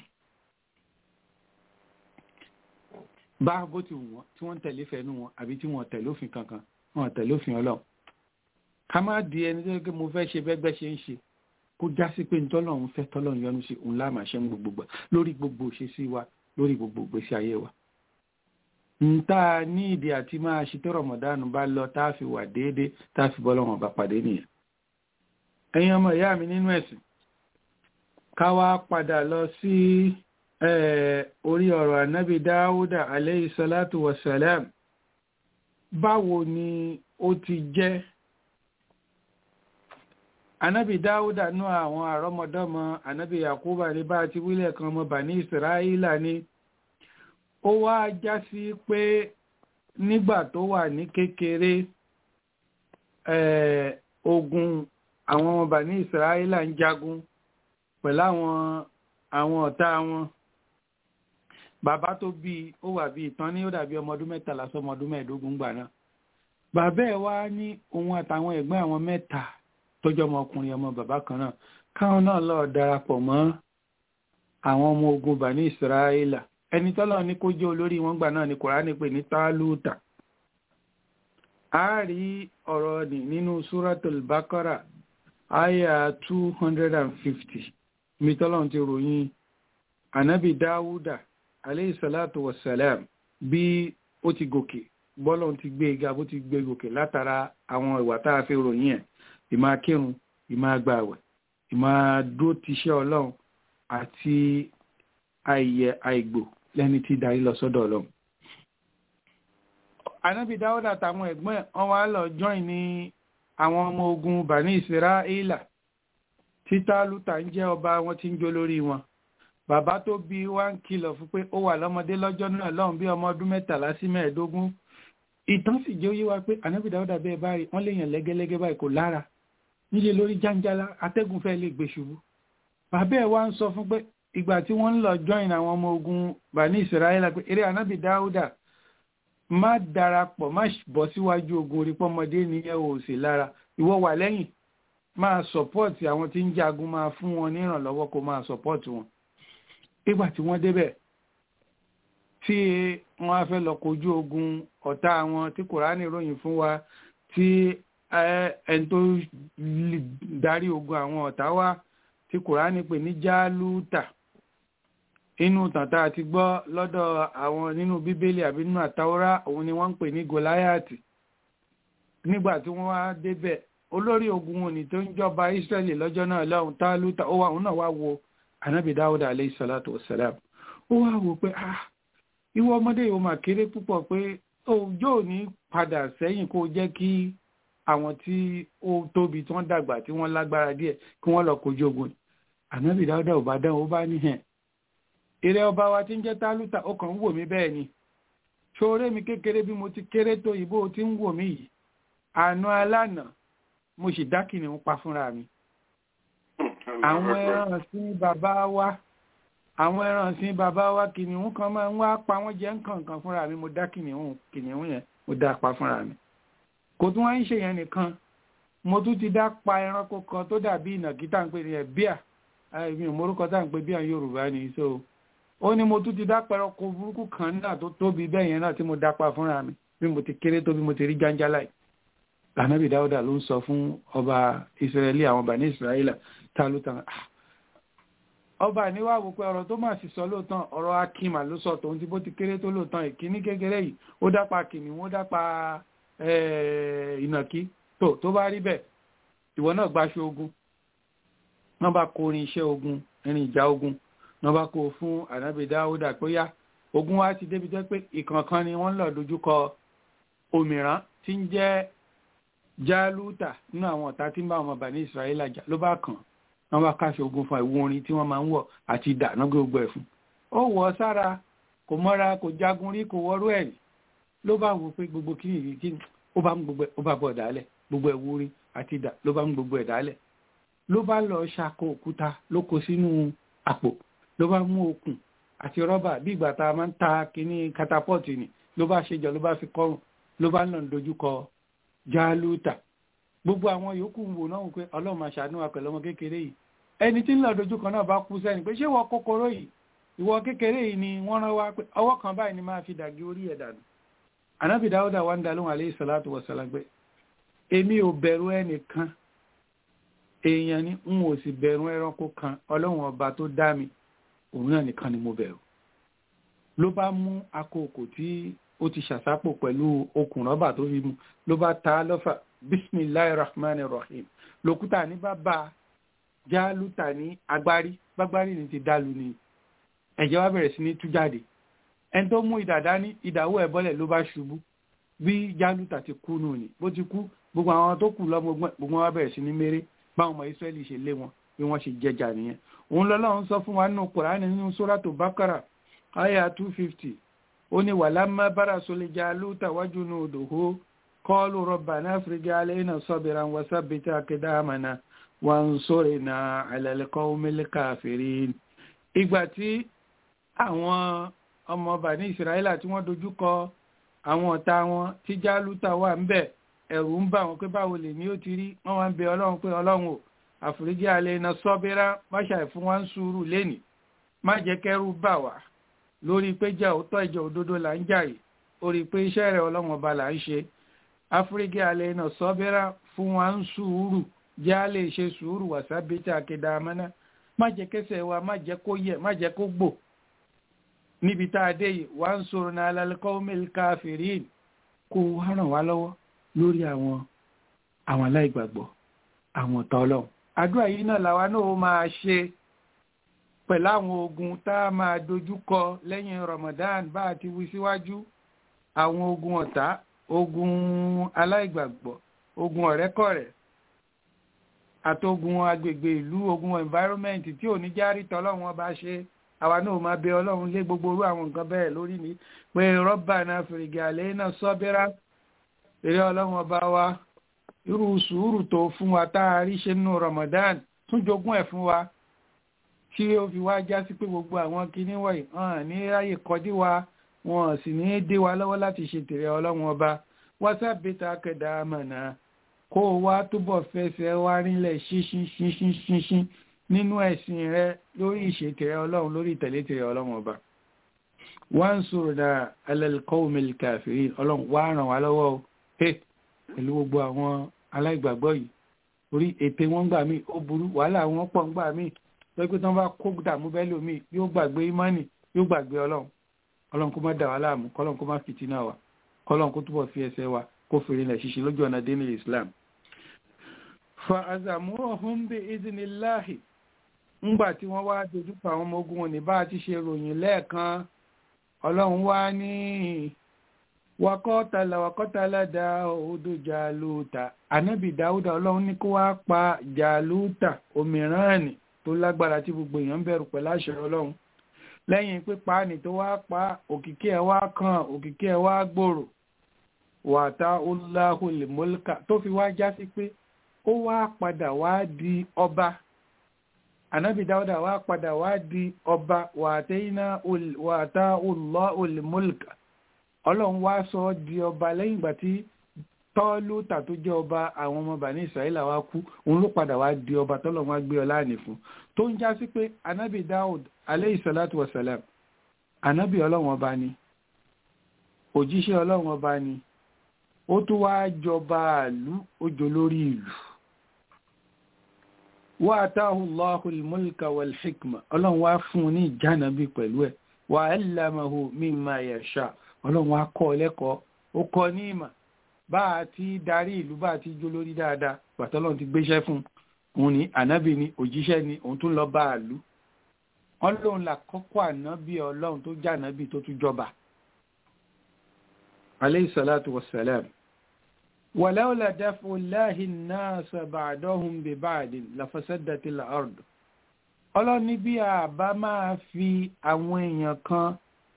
bá bó ti wù wọ́n tí wọ́n ń tẹ̀lé fẹ́nu wọn àbí tí wọ́n tẹ̀lé òfin kankan wọ́n tẹ̀lé òfin ọlọ́run ká má di ẹni tó yẹ kí mo fẹ́ ṣe bẹ́gbẹ́ ṣe ń ṣe kó já sí pé ntọ́lọ́run fẹ́ tọ́lọ́run yọ́nú sí òun lá máa ṣe ń gbogbo lórí gbogbo òṣèṣì wa lórí gbogbo ìgbésí ayé wa nta ní ìdí àti máa ṣe tó rọmọdánù bá lọ tá a fi wà déédé tá a fi bọ́ lọ́wọ́n bá pàdé nìyẹn ẹ̀yin ọmọ ìyá mi nínú ẹ̀sìn ká wá padà lọ sí orí ọ̀rọ̀ ànábì dáúdà aleyhi salatu wasalam báwo ni ó ti jẹ́ ànábì dáúdà nú àwọn àrọ́mọdọ́mọ ànábì yakuba ní bá ti wílẹ̀ kan ọmọ bani israẹla ní ó wá já sí pé nígbà tó wà ní kékeré ogun àwọn ọmọ bani israẹla ń jagun pẹ̀lú àwọn àwọn ọ̀tá wọn bàbá tó bí ó wà bí ìtàn ní ó dàbí ọmọ ọdún mẹ́tàlá sọmọ ọdún mẹ́ẹ̀ẹ́dógún gbà náà bàbá ẹ̀ wá ní òun àtàwọn ẹ̀gbọ́n àwọn mẹ́ta tọ́jọ́ ọmọkùnrin ọmọ bàbá kan náà káwọn náà lọ darapọ̀ mọ́ àwọn ọmọ ogun bani israẹla ẹni tọ́lọ́ ní kó jẹ́ olórí wọn gbà náà ni kòránì pè ní tálúùtà a rí ọ̀rọ̀ ní nínú súratul bakara aya 250 mi tọ́lọ́ ti ròyìn anabi dáwúdà aleyhisalatu wasalam bí ó ti gòkè bọ́lọ̀ ti gbé ga bó ti gbé gòkè látara àwọn ìwà tá a fi ròyìn ẹ̀ ìmá kírun ìmá gbààwẹ̀ ìmá dúró tiṣẹ́ ọlọ́run àti àìyẹ àìgbò lẹ́ni tí darí lọ sọ́dọ̀ ọlọ́run. Ànábì Dáúdà àtàwọn ẹ̀gbọ́n wọn wá lọ join ní àwọn ọmọ ogun Bani Israẹ́là tí Tálútà ń jẹ́ ọba wọn tí ń jó lórí wọn. Bàbá tó bí wá ń kìlọ̀ fún pé ó wà lọ́mọdé lọ́jọ́ náà lọ́hùn bí ọmọ ọdún mẹ́tàlá sí mẹ́ẹ̀ẹ́dógún. Ìtàn sì jẹ́ oyé wa pé Ànábì Dáúdà bẹ́ẹ̀ báyìí wọ́n lè yàn lẹ́gẹ́lẹ́gẹ́ báyìí kò lára. Níṣe lórí jáńjálá atẹ́gùn fẹ́ lè gbé ṣubú. Bàbá ẹ̀ wá ń sọ fún pé ìgbà tí wọ́n ń lọ join àwọn ọmọ ogun bani israẹla pé eré anábì dáúdà má darapọ̀ má bọ́ síwájú ogun orí pọ́mọdé ní ẹ ò sí lára ìwọ wà lẹ́yìn máa support àwọn tí ń jagun máa fún wọn ní ìrànlọ́wọ́ kó máa support wọn ìgbà tí wọ́n débẹ̀ tí wọ́n á fẹ́ lọ kojú ogun ọ̀tá wọn tí kòránì ròyìn fún wa tí ẹni tó darí ogun àwọn ọ̀tá wa tí kòránì pè ní jálúùtà inú tàntà àti gbọ́ lọ́dọ̀ àwọn nínú bíbélì àbí nínú àtàwọ́rá òun ni wọ́n ń pè ní gòláyàtì nígbà tí wọ́n wá débẹ̀ olórí ogun òní tó ń jọba Ísírẹ́lì lọ́jọ́ náà lọ́hùn Tálútà ó wà òun náà wá wo Ànábì Dáúdà alayhi salatu wassalam ó wá wò pé ah ìwọ ọmọdé yìí ó mà kéré púpọ̀ pé òjò ò ní padà sẹ́yìn kó jẹ́ kí àwọn tí ó tóbi tí wọ́n dàgbà tí wọ́n lágbára díẹ̀ kí wọ́n lọ kojú ogun Ànábì Dáúdà ò bá dán ó bá ní hẹn eré ọba wa tí ń jẹ́ Tálútà ó kàn ń wò mí bẹ́ẹ̀ ni ṣoore mi kékeré bí mo ti kéré tó ìbò tí ń wò mí yìí àná alánà mo sì dá kìnìún pa fúnra mi àwọn ẹran sí bàbá wa àwọn ẹran sí bàbá wa kìnìún kan máa ń wá pa wọ́n jẹ nǹkan fúnra mi mo dá kìnìún kìnìún yẹn mo dá pa fúnra mi kò tún wá ń ṣe yẹn nìkan mo tún ti dá pa ẹranko kan tó dàbí ìnàkí tá à ń pè ní ẹ bíà mi ò mórúkọ tá à ń pè bíà Yorùbá ni so ó ní mo tún ti dá pa ẹranko burúkú kan náà tó tóbi bẹ́ẹ̀ yẹn náà tí mo dá pa fúnra mi bí mo ti kéré tó bí mo ti rí jáńjálá yìí lànàbì dáúdà ló ń sọ fún ọba ìsírẹ́lì àwọn bàní ìsírẹ́lì ta ló tàn á ọba níwá wò pé ọ̀rọ̀ tó máa sì sọ lóòótọ́ ọ̀rọ̀ akínmà ló sọ tòun tí bó ti kéré tó lóòótọ́ ìkíní kékeré yìí ó dápa kìnìún ó dápa ìnàkí tó tó bá rí bẹ́ẹ̀ ìwọ náà gbaṣọ ogun wọ́n bá kó orin iṣẹ́ ogun irin ìjà ogun wọ́n bá kó fún ànábì dáúdà pé yá ogun wa ti débi jẹ́ pé ìkọ̀ọ̀kan ni wọ́n lọ dojúkọ òmìrán tí ń jẹ́ jálúùtà nínú àwọn ọ̀tá tí ń bá ọmọ bàní ìsirayélà jà ló bá kàn wọ́n bá káṣọ ogun fún ìwọ orin tí wọ́n máa ń wọ̀ àti ìdáná gbogbo ẹ̀ fún ó wọ̀ ọ́ sára kò mọ́ra kò jagun rí kò wọ́rú ẹ̀ rí ló bá wò pé gbogbo kí nìyí kí ó bá mú gbogbo ẹ̀ ó bá bọ̀ dálẹ̀ gbogbo ẹ̀ wúrí àti ìdá ló bá mú gbogbo ẹ̀ dálẹ̀ ló bá lọ ṣàkó òkúta ló kó sínú àpò ló bá mú okùn àti rọ́bà bí ìgbà tá a máa ń ta kínní katapọ́ọ̀tì ni ló bá ṣe jọ ló bá fi kọrùn ló bá lọ dojúkọ jálúùtà gbogbo àwọn yòókù ń wò náà pé ọlọ́run máa ṣàánú wa pẹ̀lú ọmọ kékeré yìí ẹni tí ń lọ dojúkọ náà bá kú sẹ́ni pé ṣé ìwọ kòkòrò yìí ìwọ kékeré yìí ni wọ́n rán wa pé ọwọ́ kan báyìí ni máa fi dàgé orí ẹ̀ dànù ànábì dáúdà wà ń da lóhùn alayhi salatu wa salam pé èmi ò bẹ̀rù ẹnìkan èèyàn ni n ò sì bẹ̀rù ẹranko kan ọlọ́run ọba tó dá mi òun náà nìkan ni mo bẹ̀rù ló bá mú akókò tí ó ti ṣàsápò pẹ̀lú okùn rọ́bà tó fi mu ló bá ta lọ́fà bisimilahi rahman rahim lòkúta ní bàbá jálùtà ní agbárí gbágbárí ní ti dálu ni ẹ̀jẹ̀ wá bẹ̀rẹ̀ sí ní tú jáde ẹni tó mú ìdàdá ní ìdáwó ẹ̀ bọ́lẹ̀ ló bá ṣubú bí jálùtà ti kú nù ni bó ti kú gbogbo àwọn tó kù lọ́mọ gbogbo wọn bẹ̀rẹ̀ sí ní méré báwọn ọmọ israẹli ṣe lé wọn bí wọ́n ṣe jẹjà nìyẹn òun lọ́lọ́run sọ fún wa nínú kùránì nínú sóràtò bákàrà àyà two fifty ó ní wàlámà bára sọlẹjà lóòótọ́ wájú ní odòhó kọ́ọ̀lù rọ̀bà náà fìrìgì alẹ́ náà sọ́bìrà wọn sábẹ́tà akédàmánà wọn sọ̀rọ̀ náà àlẹ́lẹ́kọ́ omílẹ́kà fèrè. ìgbà tí àwọn ọmọ bani ìsirayílà tí wọ́n dojú kọ àwọn ọ̀tá wọn tí jálùtà wà ń bẹ̀ ẹ̀rù ń bà wọ́n pé báwo lè ní ó ti rí wọ́n wá ń bẹ ọlọ́run pé ọlọ́run ò àforíjì alẹ́ iná sọ́bírà má ṣàì fún wa ń sùúrù lẹ́nìí má jẹ́ kẹ́rù bà wá lórí pé jẹ́ òótọ́ ìjọ òdodo là ń jà yìí orí pé iṣẹ́ rẹ̀ ọlọ́run ọba là ń ṣe àforíjì alẹ́ iná sọ́bírà fún wa ń sùúrù jẹ́ á lè ṣe sùúrù wàsábẹ́tà akéda amánà má jẹ́ kẹsẹ̀ wa má jẹ́ kó yẹ má jẹ́ kó gbò níbi tá a dé yìí wà ń sọ̀rọ̀ náà alálẹ́kọ́ mẹ́lìkà fèrè kó wá ràn wá lọ́wọ́ lórí àwọn àwọn aláìgbàgbọ́ àwọn ọ̀tá ọlọ́run àdúrà yìí náà làwa náà ó máa ṣe pẹ̀lú àwọn ogun tá a máa dojú kọ lẹ́yìn Ramadan bá a ti wí síwájú àwọn ogun ọ̀tá ogun aláìgbàgbọ́ ogun ọ̀rẹ́kọ̀rẹ́ àtogun agbègbè ìlú ogun environment tí ò ní járí tọ́lọ́run ọba ṣe àwa náà máa bẹ ọlọ́run lé gbogbo orú àwọn nǹkan bẹ́ẹ̀ lórí ni pé rọ́bà náà fèrègì àlẹ́ náà sọ́bẹ́rà eré ọlọ́run ọba wa irú sùúrù tó fún wa tá a rí ṣe nínú Ramadan tún jogún ẹ̀ fún wa tí ó fi wá já sí pé gbogbo àwọn kinní wọ̀nyí hàn ní ráyè kọjú wa wọn sì ní dé wa lọ́wọ́ láti ṣe tèrè ọlọ́run ọba wásábẹ́tà kẹdà àmàna kó o wá túbọ̀ fẹsẹ̀ wá rílẹ̀ ṣinṣin ṣinṣin ṣinṣin nínú ẹ̀sìn rẹ lórí ìṣètìrẹ ọlọ́run lórí ìtẹ̀lẹ́tìrẹ ọlọ́run ọba wọ́n ń sọ̀rọ̀ dà alẹ́kọ́wọ́mẹ́lì kàfírí ọlọ́run wá ràn wá lọ́wọ́ o pẹ̀lú gbogbo àwọn aláìgbàgbọ́ yìí orí ète wọn gbà mí ó burú wàhálà wọn pọ̀ ń gbà mí pé tí wọ́n bá kó dààmú bẹ́ẹ̀ lómi yóò gbàgbé ìmánì yóò gbàgbé ọlọ́run ọlọ́run kó má dà wá láàmú kọ́lọ́run kó má fìtínà wa kọ́lọ́run kó túbọ̀ fi ẹsẹ̀ wa kó fèrè lẹ̀ ṣiṣẹ́ lójú ọ̀nà dínú Islam fa azamuhum bi idinilahi ńgbà tí wọ́n wá dojúkọ àwọn ọmọ ogun wọn ní bá a ti ṣe ròyìn lẹ́ẹ̀kan ọlọ́run wá ní wakọ́tàlá wakọ́tàlá dáúdù jàlúùtà ànábì dáúdà ọlọ́run ní kó wá pa jàlúùtà òmíràn ní tó lágbára tí gbogbo èèyàn ń bẹ̀rù pẹ̀lú àṣẹ ọlọ́run lẹ́yìn pípa ní tó wá pa òkìkí ẹ̀ wá kàn òkìkí ẹ̀ wá gbòòrò wàtá ọláhùn mọ́líkà tó fi wá já sí pé ó wá padà wá di ọba ànábì dáúdà wá padà wá di ọba wàtá ọláhùn mọ́líkà ọlọ́run wá sọ ọ́ di ọba lẹ́yìn ìgbà tí tọ́lútà tó jẹ́ ọba àwọn ọmọ bàní ìsàílà wá kú òun ló padà wá di ọba tọ́lọ́run wá gbé ọlá àní fún tó ń já sí pé anábì dáúd aleyhi salatu wa salam anábì ọlọ́run ọba ni òjíṣẹ́ ọlọ́run ọba ni ó tún wá jọba àlú ó jọ lórí ìlú wá àtàhùn lọ́hùn mọ́lìkà wal hikma ọlọ́run wá fún un ní ìjánabi pẹ̀lú ẹ̀ wà á lámàhù mimma yasha ọlọ́run á kọ́ ọ lẹ́kọ̀ọ́ ó kọ́ ní ìmọ̀ bá a ti darí ìlú bá a ti jó lórí dáadáa pàtọ́lọ́run ti gbéṣẹ́ fún òun ní ànábì ni òjíṣẹ́ ni òun tún lọ bá a lù wọ́n lóun là kọ́kọ́ ànábì ọlọ́run tó jẹ́ ànábì tó tún jọba. aleyhi salatu wa salam wàláwùlà dáfò láhìn náà sàbàdọ́hùn bíbáàdì lafasadàtì làárd ọlọ́run ní bí a bá máa fi àwọn èèyàn kan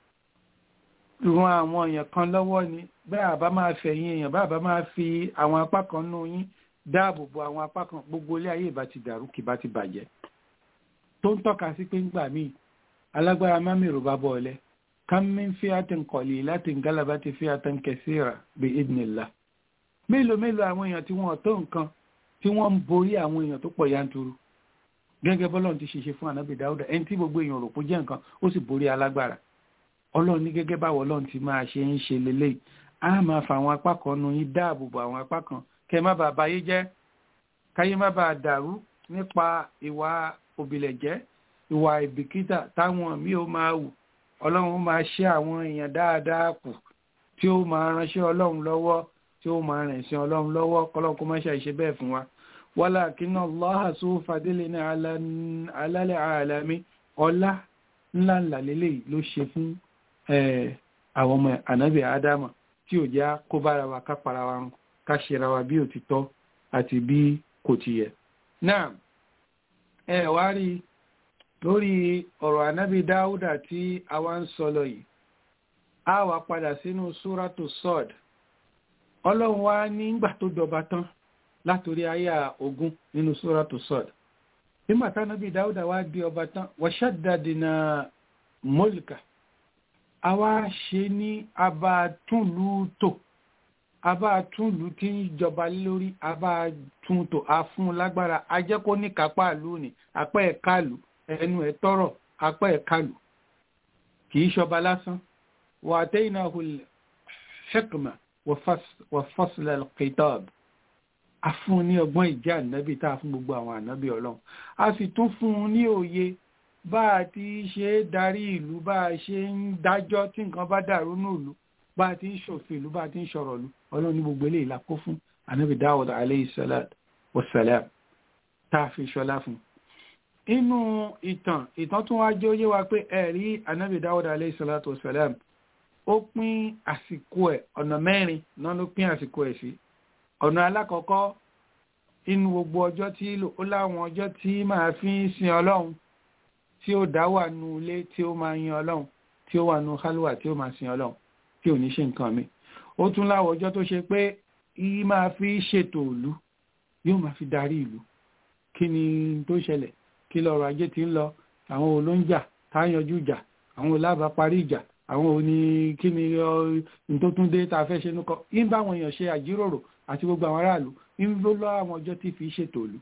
ran àwọn èèyàn kan lọ́wọ́ ni bẹ́ẹ̀ àbá máa fẹ̀yìn èèyàn bá àbá máa fi àwọn apá kan nú yín dáàbò bo àwọn apá kan gbogbo ilé ayé ìbá ti dàrú kì bá ti bàjẹ́ tó ń tọ́ka sí pé ńgbà míì alágbára má mèrò bá bọ̀ ọ̀lẹ́ kámi fi àtẹ̀ nkọ̀lì láti ngálábá ti fi àtẹ̀ nkẹsíra bí idinilá mélòó mélòó àwọn èèyàn tí wọ́n tó nǹkan tí wọ́n ń borí àwọn èèyàn tó pọ̀ yanturu gẹ́gẹ́ bọ́lọ́run ti ṣe ṣe fún ànábì dáúdà ẹni tí gbogbo èèyàn rò pé jẹ́ nǹkan ó sì borí alágbára ọlọ́run ní gẹ́gẹ́ báwo ọlọ́run ti máa ṣe ń ṣe lélẹ́yìí á máa fa àwọn apá kan nu yín dáàbò bo àwọn apá kan kẹ́ má bàa báyé jẹ́ káyé má bàa dàrú nípa ìwà òbílẹ̀jẹ́ ìwà ìbìkítà táwọn míì ó máa wù ọlọ́run máa ṣe àwọn èèyàn dáadáa kù tí ó máa ránṣẹ́ ọlọ́run lọ́wọ́ tí ó máa rìn sí ọlọ́run lọ́wọ́ kọ́lọ́run kó má ṣe àìṣe bẹ́ẹ̀ fún wa walakinna Allaha zu fadilin alálẹ̀ àlámí ọlá ńláńlá lélẹ́yìí ló ṣe fún àwọn ọmọ ànábì ádámà tí ò já kó bára wa ká para wa ká ṣera wa bí òtítọ́ àti bí kò ti yẹ. náà ẹ wá rí lórí ọ̀rọ̀ ànábì dáúdà tí a wá ń sọ lọ yìí a wá padà sínú súrátù sọ́ọ̀d ọlọ́run wá nígbà tó jọba tán látòrí àyà ogún nínú súrátù sọ́ọ̀d nígbà tánábì dáúdà wá di ọba tán wàṣádàdìnà mọ́lìkà àwa ṣe ní abátúnlùtò abátúnlù tí ń jọba lórí abátúntò afún lágbára ajẹ́kó ní kápá ìlú ni apá ẹ̀ka lù ẹnu ẹ̀ tọrọ apá ẹ̀ka lù kì í ṣọba lásán wà á tẹ́yìn náà hulẹ̀ hikma wà fasl kitab a fún un ní ọgbọ́n ìjẹ́ ànábì tá a fún gbogbo àwọn ànábì ọlọ́run a sì tún fún un ní òye bá a ti ṣe é darí ìlú bá a ṣe ń dájọ́ tí nǹkan bá dàrú ní ìlú bá a ti ń ṣòfin ìlú bá a ti ń ṣọ̀rọ̀ ìlú ọlọ́run ní gbogbo eléyìí la kó fún anabi dawud alayhi salat wa salam tá a fi ṣọlá fún. inú ìtàn ìtàn tún wá jẹ́ óyé wa pé ẹ̀rí anabi dawud alayhi salat wa salam ó pín àsìkò ẹ̀ ọ̀nà mẹ́rin náà ló pín àsìkò ẹ̀ sí. ọ̀nà alákọ̀ọ́kọ́ inú gbogbo ọjọ́ tí ó láwọn ọjọ́ tí máa fi ń sin ọlọ́run tí ó dá wà nù ilé tí ó máa yin ọlọ́run tí ó wà nù kálùwà tí ó máa sin ọlọ́run tí ò ní ṣe nǹkan mi ó tún láwọ ọjọ́ tó ṣe pé yí máa fi ṣètò ìlú yóò máa fi darí ìlú kí ni tó ṣẹlẹ̀ kí lọ́rọ̀ ajé ti ń lọ àwọn olóńjà tá a yanjú ìjà àwọn olábà parí ìjà àwọn òní kí ni ọ tó tún dé tá a fẹ́ ṣe nukọ yín bá àwọn èèyàn ṣe àjíròrò àti gbogbo àwọn aráàlú yín ló lọ àwọn ọjọ́ tí fi ṣètò ìlú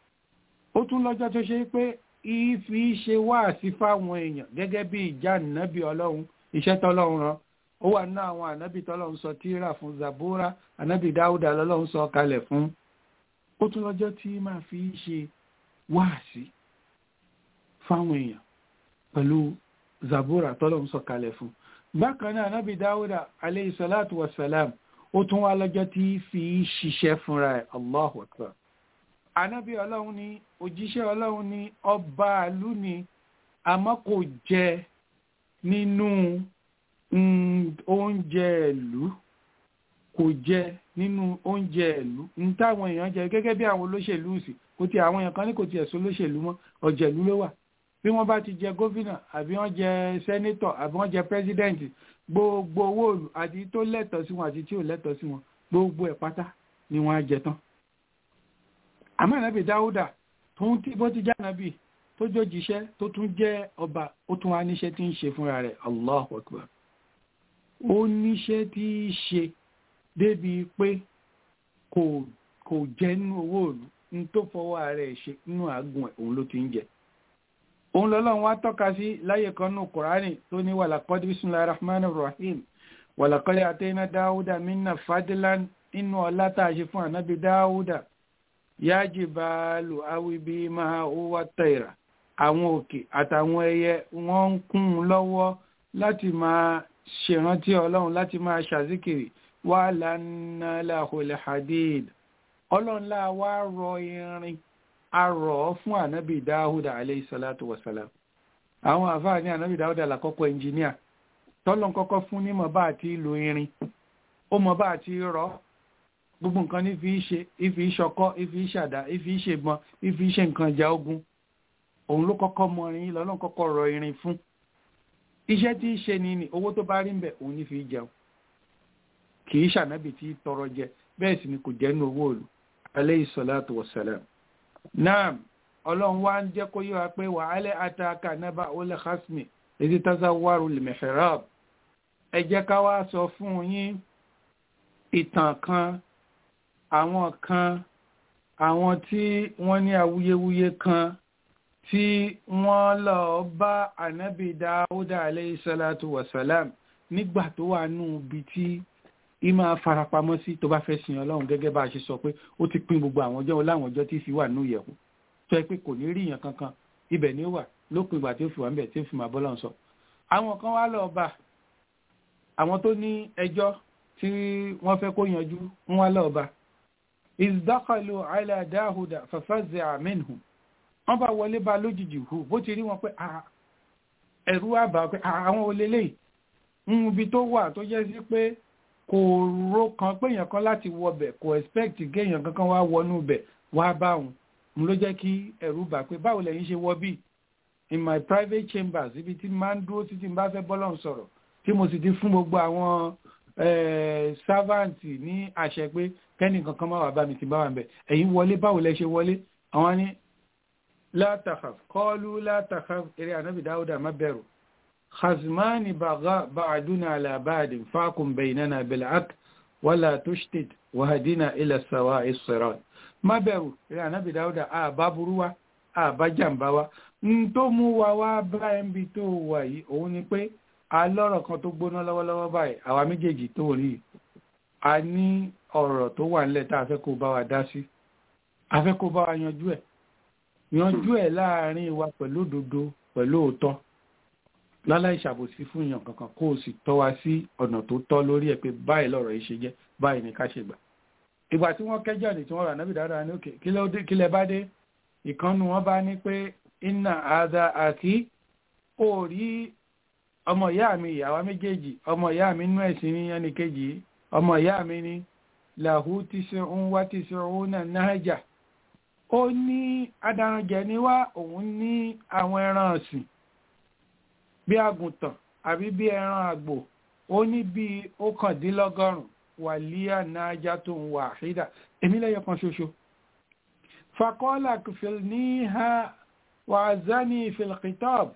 ó tún lọ́jọ́ tó ṣe pé ìfi ṣe wáàsí fáwọn èèyàn gẹ́gẹ́ bí ìjà nàbí ọlọ́run iṣẹ́ tọ́lọ́run rán ó wà ní àwọn ànábì tọ́lọ́run sọ tírà fún zabura ànábì dáúdà lọ́lọ́run sọ kalẹ̀ fún ó tún lọ́jọ́ tí máa fi ṣe wáàsí fáwọn èèyàn pẹ̀lú zabura tọ́lọ́run sọ kalẹ̀ fún bákan náà ànábì dáúdà aleyhi salatu wa salam ó tún wá lọ́jọ́ tí fi ṣiṣẹ́ fúnra ẹ̀ allahu akbar ànábì ọlọ́run ni òjíṣẹ́ ọlọ́run ni ọba àlú ni àmọ́ kò jẹ nínú oúnjẹ ìlú kò jẹ nínú oúnjẹ ìlú ní táwọn èèyàn jẹ gẹ́gẹ́ bí àwọn olóṣèlú sì kò tí àwọn èèyàn kan ní kò tiẹ̀ sọ olóṣèlú mọ́ ọ̀jẹ̀lú ló wà bí wọ́n bá ti jẹ gómìnà àbí wọ́n jẹ sẹ́nétọ̀ àbí wọ́n jẹ pírẹ́sídẹ̀ǹtì gbogbo owó òlù àti tó lẹ́tọ̀ọ́ sí wọn àti tí ò lẹ́tọ̀ọ́ sí wọn gbogbo ẹ̀ pátá ni wọ́n á jẹ tán. àmọ́ ànábì dáúdà tó ń tí bó ti já ànábì tó jójíṣẹ́ tó tún jẹ́ ọba ó tún wá níṣẹ́ tí ń ṣe fúnra rẹ̀ Allahu Akbar ó níṣẹ́ tí í ṣe débi pé kò kò jẹ́ nínú owó òlù ní tó fọwọ́ rẹ̀ ṣe nínú àgùn ẹ̀ òun ló ti ń jẹ òun lọ́lọ́run wá tọ́ka sí láyé kan nù kùránì tó ní wàlàkọ́dí bismillahir rahmanir rahim wàlàkọ́dí àtẹ́yìnà dáúdà minna fadilan inú ọlá tá a ṣe fún ànábì dáúdà ya jibalu awibi máa huwa tayra àwọn òkè àtàwọn ẹyẹ wọ́n ń kún un lọ́wọ́ láti máa ṣèrántí ọlọ́run láti máa ṣàzíkiri wà lánàá lahul hadid ọlọ́run láà wá rọ irin arọ̀ fún ànábì dáhùdà aleyhisalatu wasalam àwọn àfáà ní ànábì dáhùdà lákọ́kọ́ ẹnjìníà tọ́lọ́n kọ́kọ́ fún nímọ̀ bá àti ìlò irin ó mọ̀ bá àti rọ̀ gbogbo nǹkan ní fi ṣe ìfi ṣọkọ́ ìfi ṣàdá ìfi ṣègbọn ìfi ṣe nǹkan ìjà ogun òun ló kọ́kọ́ mọ irin lọ́lọ́n kọ́kọ́ rọ irin fún iṣẹ́ tí í ṣe ni ni owó tó bá rí ń bẹ̀ òun ní fi jẹun kì í ṣànábì tí tọrọ jẹ bẹ́ẹ̀ sì ni kò jẹ́ nínú owó òlu aleyhisalatu wasalam naam ọlọ́run wá ń jẹ́ kó yé wa pé wàhálẹ̀ àtàkà nábà olè hasmi èdè tazawaru limihrab ẹ jẹ́ ká wá sọ fún yín ìtàn kan àwọn kan àwọn tí wọ́n ní awuyewuye kan tí wọ́n lọ bá ànábì dáúdà aleyhisalatu wasalam nígbà tó wà nù bí tí ìmọ̀ farapamọ́ sí tó bá fẹ́ sin ọlọ́run gẹ́gẹ́ bá a ṣe sọ pé ó ti pín gbogbo àwọn ọjọ́ láwọn ọjọ́ tí fi wà nínú ìyẹ̀wò tó yẹ pé kò ní rí èèyàn kankan ibẹ̀ ni ó wà lópin ìgbà tí ó fi wà níbẹ̀ tí ó fi máa bọ́lọ́run sọ. àwọn kan wá lọ bá àwọn tó ní ẹjọ́ tí wọ́n fẹ́ kó yanjú ń wá lọ bá ìdákàlù àìlà dáhùdà fàfàzẹ àmínú wọ́n bá wọlé bá lójijì hù bó ti rí wọn pé ẹ̀rú àbá pé àwọn olè lè ń ibi tó wà tó jẹ́ sí pé kò ro kan pé èèyàn kan láti wọbẹ̀ kò expect géèyàn kankan wá wọnú bẹ̀ wá bá òun mo ló jẹ́ kí ẹ̀rù bà pé báwo lẹ́yìn ṣe wọ bí in my private chambers ibi tí máa ń dúró títí bá fẹ́ bọ́lọ̀ sọ̀rọ̀ tí mo sì ti fún gbogbo àwọn servant ní àṣẹ pé kẹ́ni kankan máa wà bá mi ti bá wà bẹ̀ ẹ̀yin wọlé báwo lẹ ṣe wọlé àwọn ní látàkàf kọ́ọ́lù látàkàf eré ànábì dáúdà má bẹ̀rù خصمان بغاء بعدنا على بعد فاكم بيننا بالعدل ولا تشتت وهدنا إلى السواء الصراط má bẹ̀rù rẹ̀ ànábì dáúdà àbá burú wa àbá jàǹbá wa ń tó mú wa wá bá ẹ̀mí tó wà yìí òun ni pé alọ́rọ̀ kan tó gbóná lọ́wọ́lọ́wọ́ báyìí àwa méjèèjì tó rí a ní ọ̀rọ̀ tó wà nílẹ̀ tá a fẹ́ kó bá wa dá sí a fẹ́ kó bá wa yanjú ẹ̀ yanjú ẹ̀ láàrin wa pẹ̀lú òdodo pẹ̀lú òótọ́ láláì ṣàbòsí fún èèyàn kankan kó o sì tọ́ wa sí ọ̀nà tó tọ́ lórí ẹ̀ pé báyìí lọ̀rọ̀ yìí ṣe jẹ́ báyìí ni ká ṣe gbà. ìgbà tí wọ́n kẹ́jọ́ ní tí wọ́n rà nábì dáadáa ní òkè kí lẹ bá dé ìkànnù wọn bá ní pé iná àdá àkí ó rí ọmọ ìyá mi ìyàwó méjèèjì ọmọ ìyá mi nú ẹ̀sìn ní ẹnì kejì ọmọ ìyá mi ní làhú tí ṣe ń wá tí ṣe ń náà náà ó ní adaranjẹ ní wá òun ní àwọn ẹran ọ̀sìn bí àgùntàn àbí bí ẹran àgbò ó ní bí ókàndínlọ́gọ́rùn wàlíà náájá tó ń wà àṣídà èmi lẹ́yọ kan ṣoṣo fakọ́lá kìfìl ní ha wà zani filkitab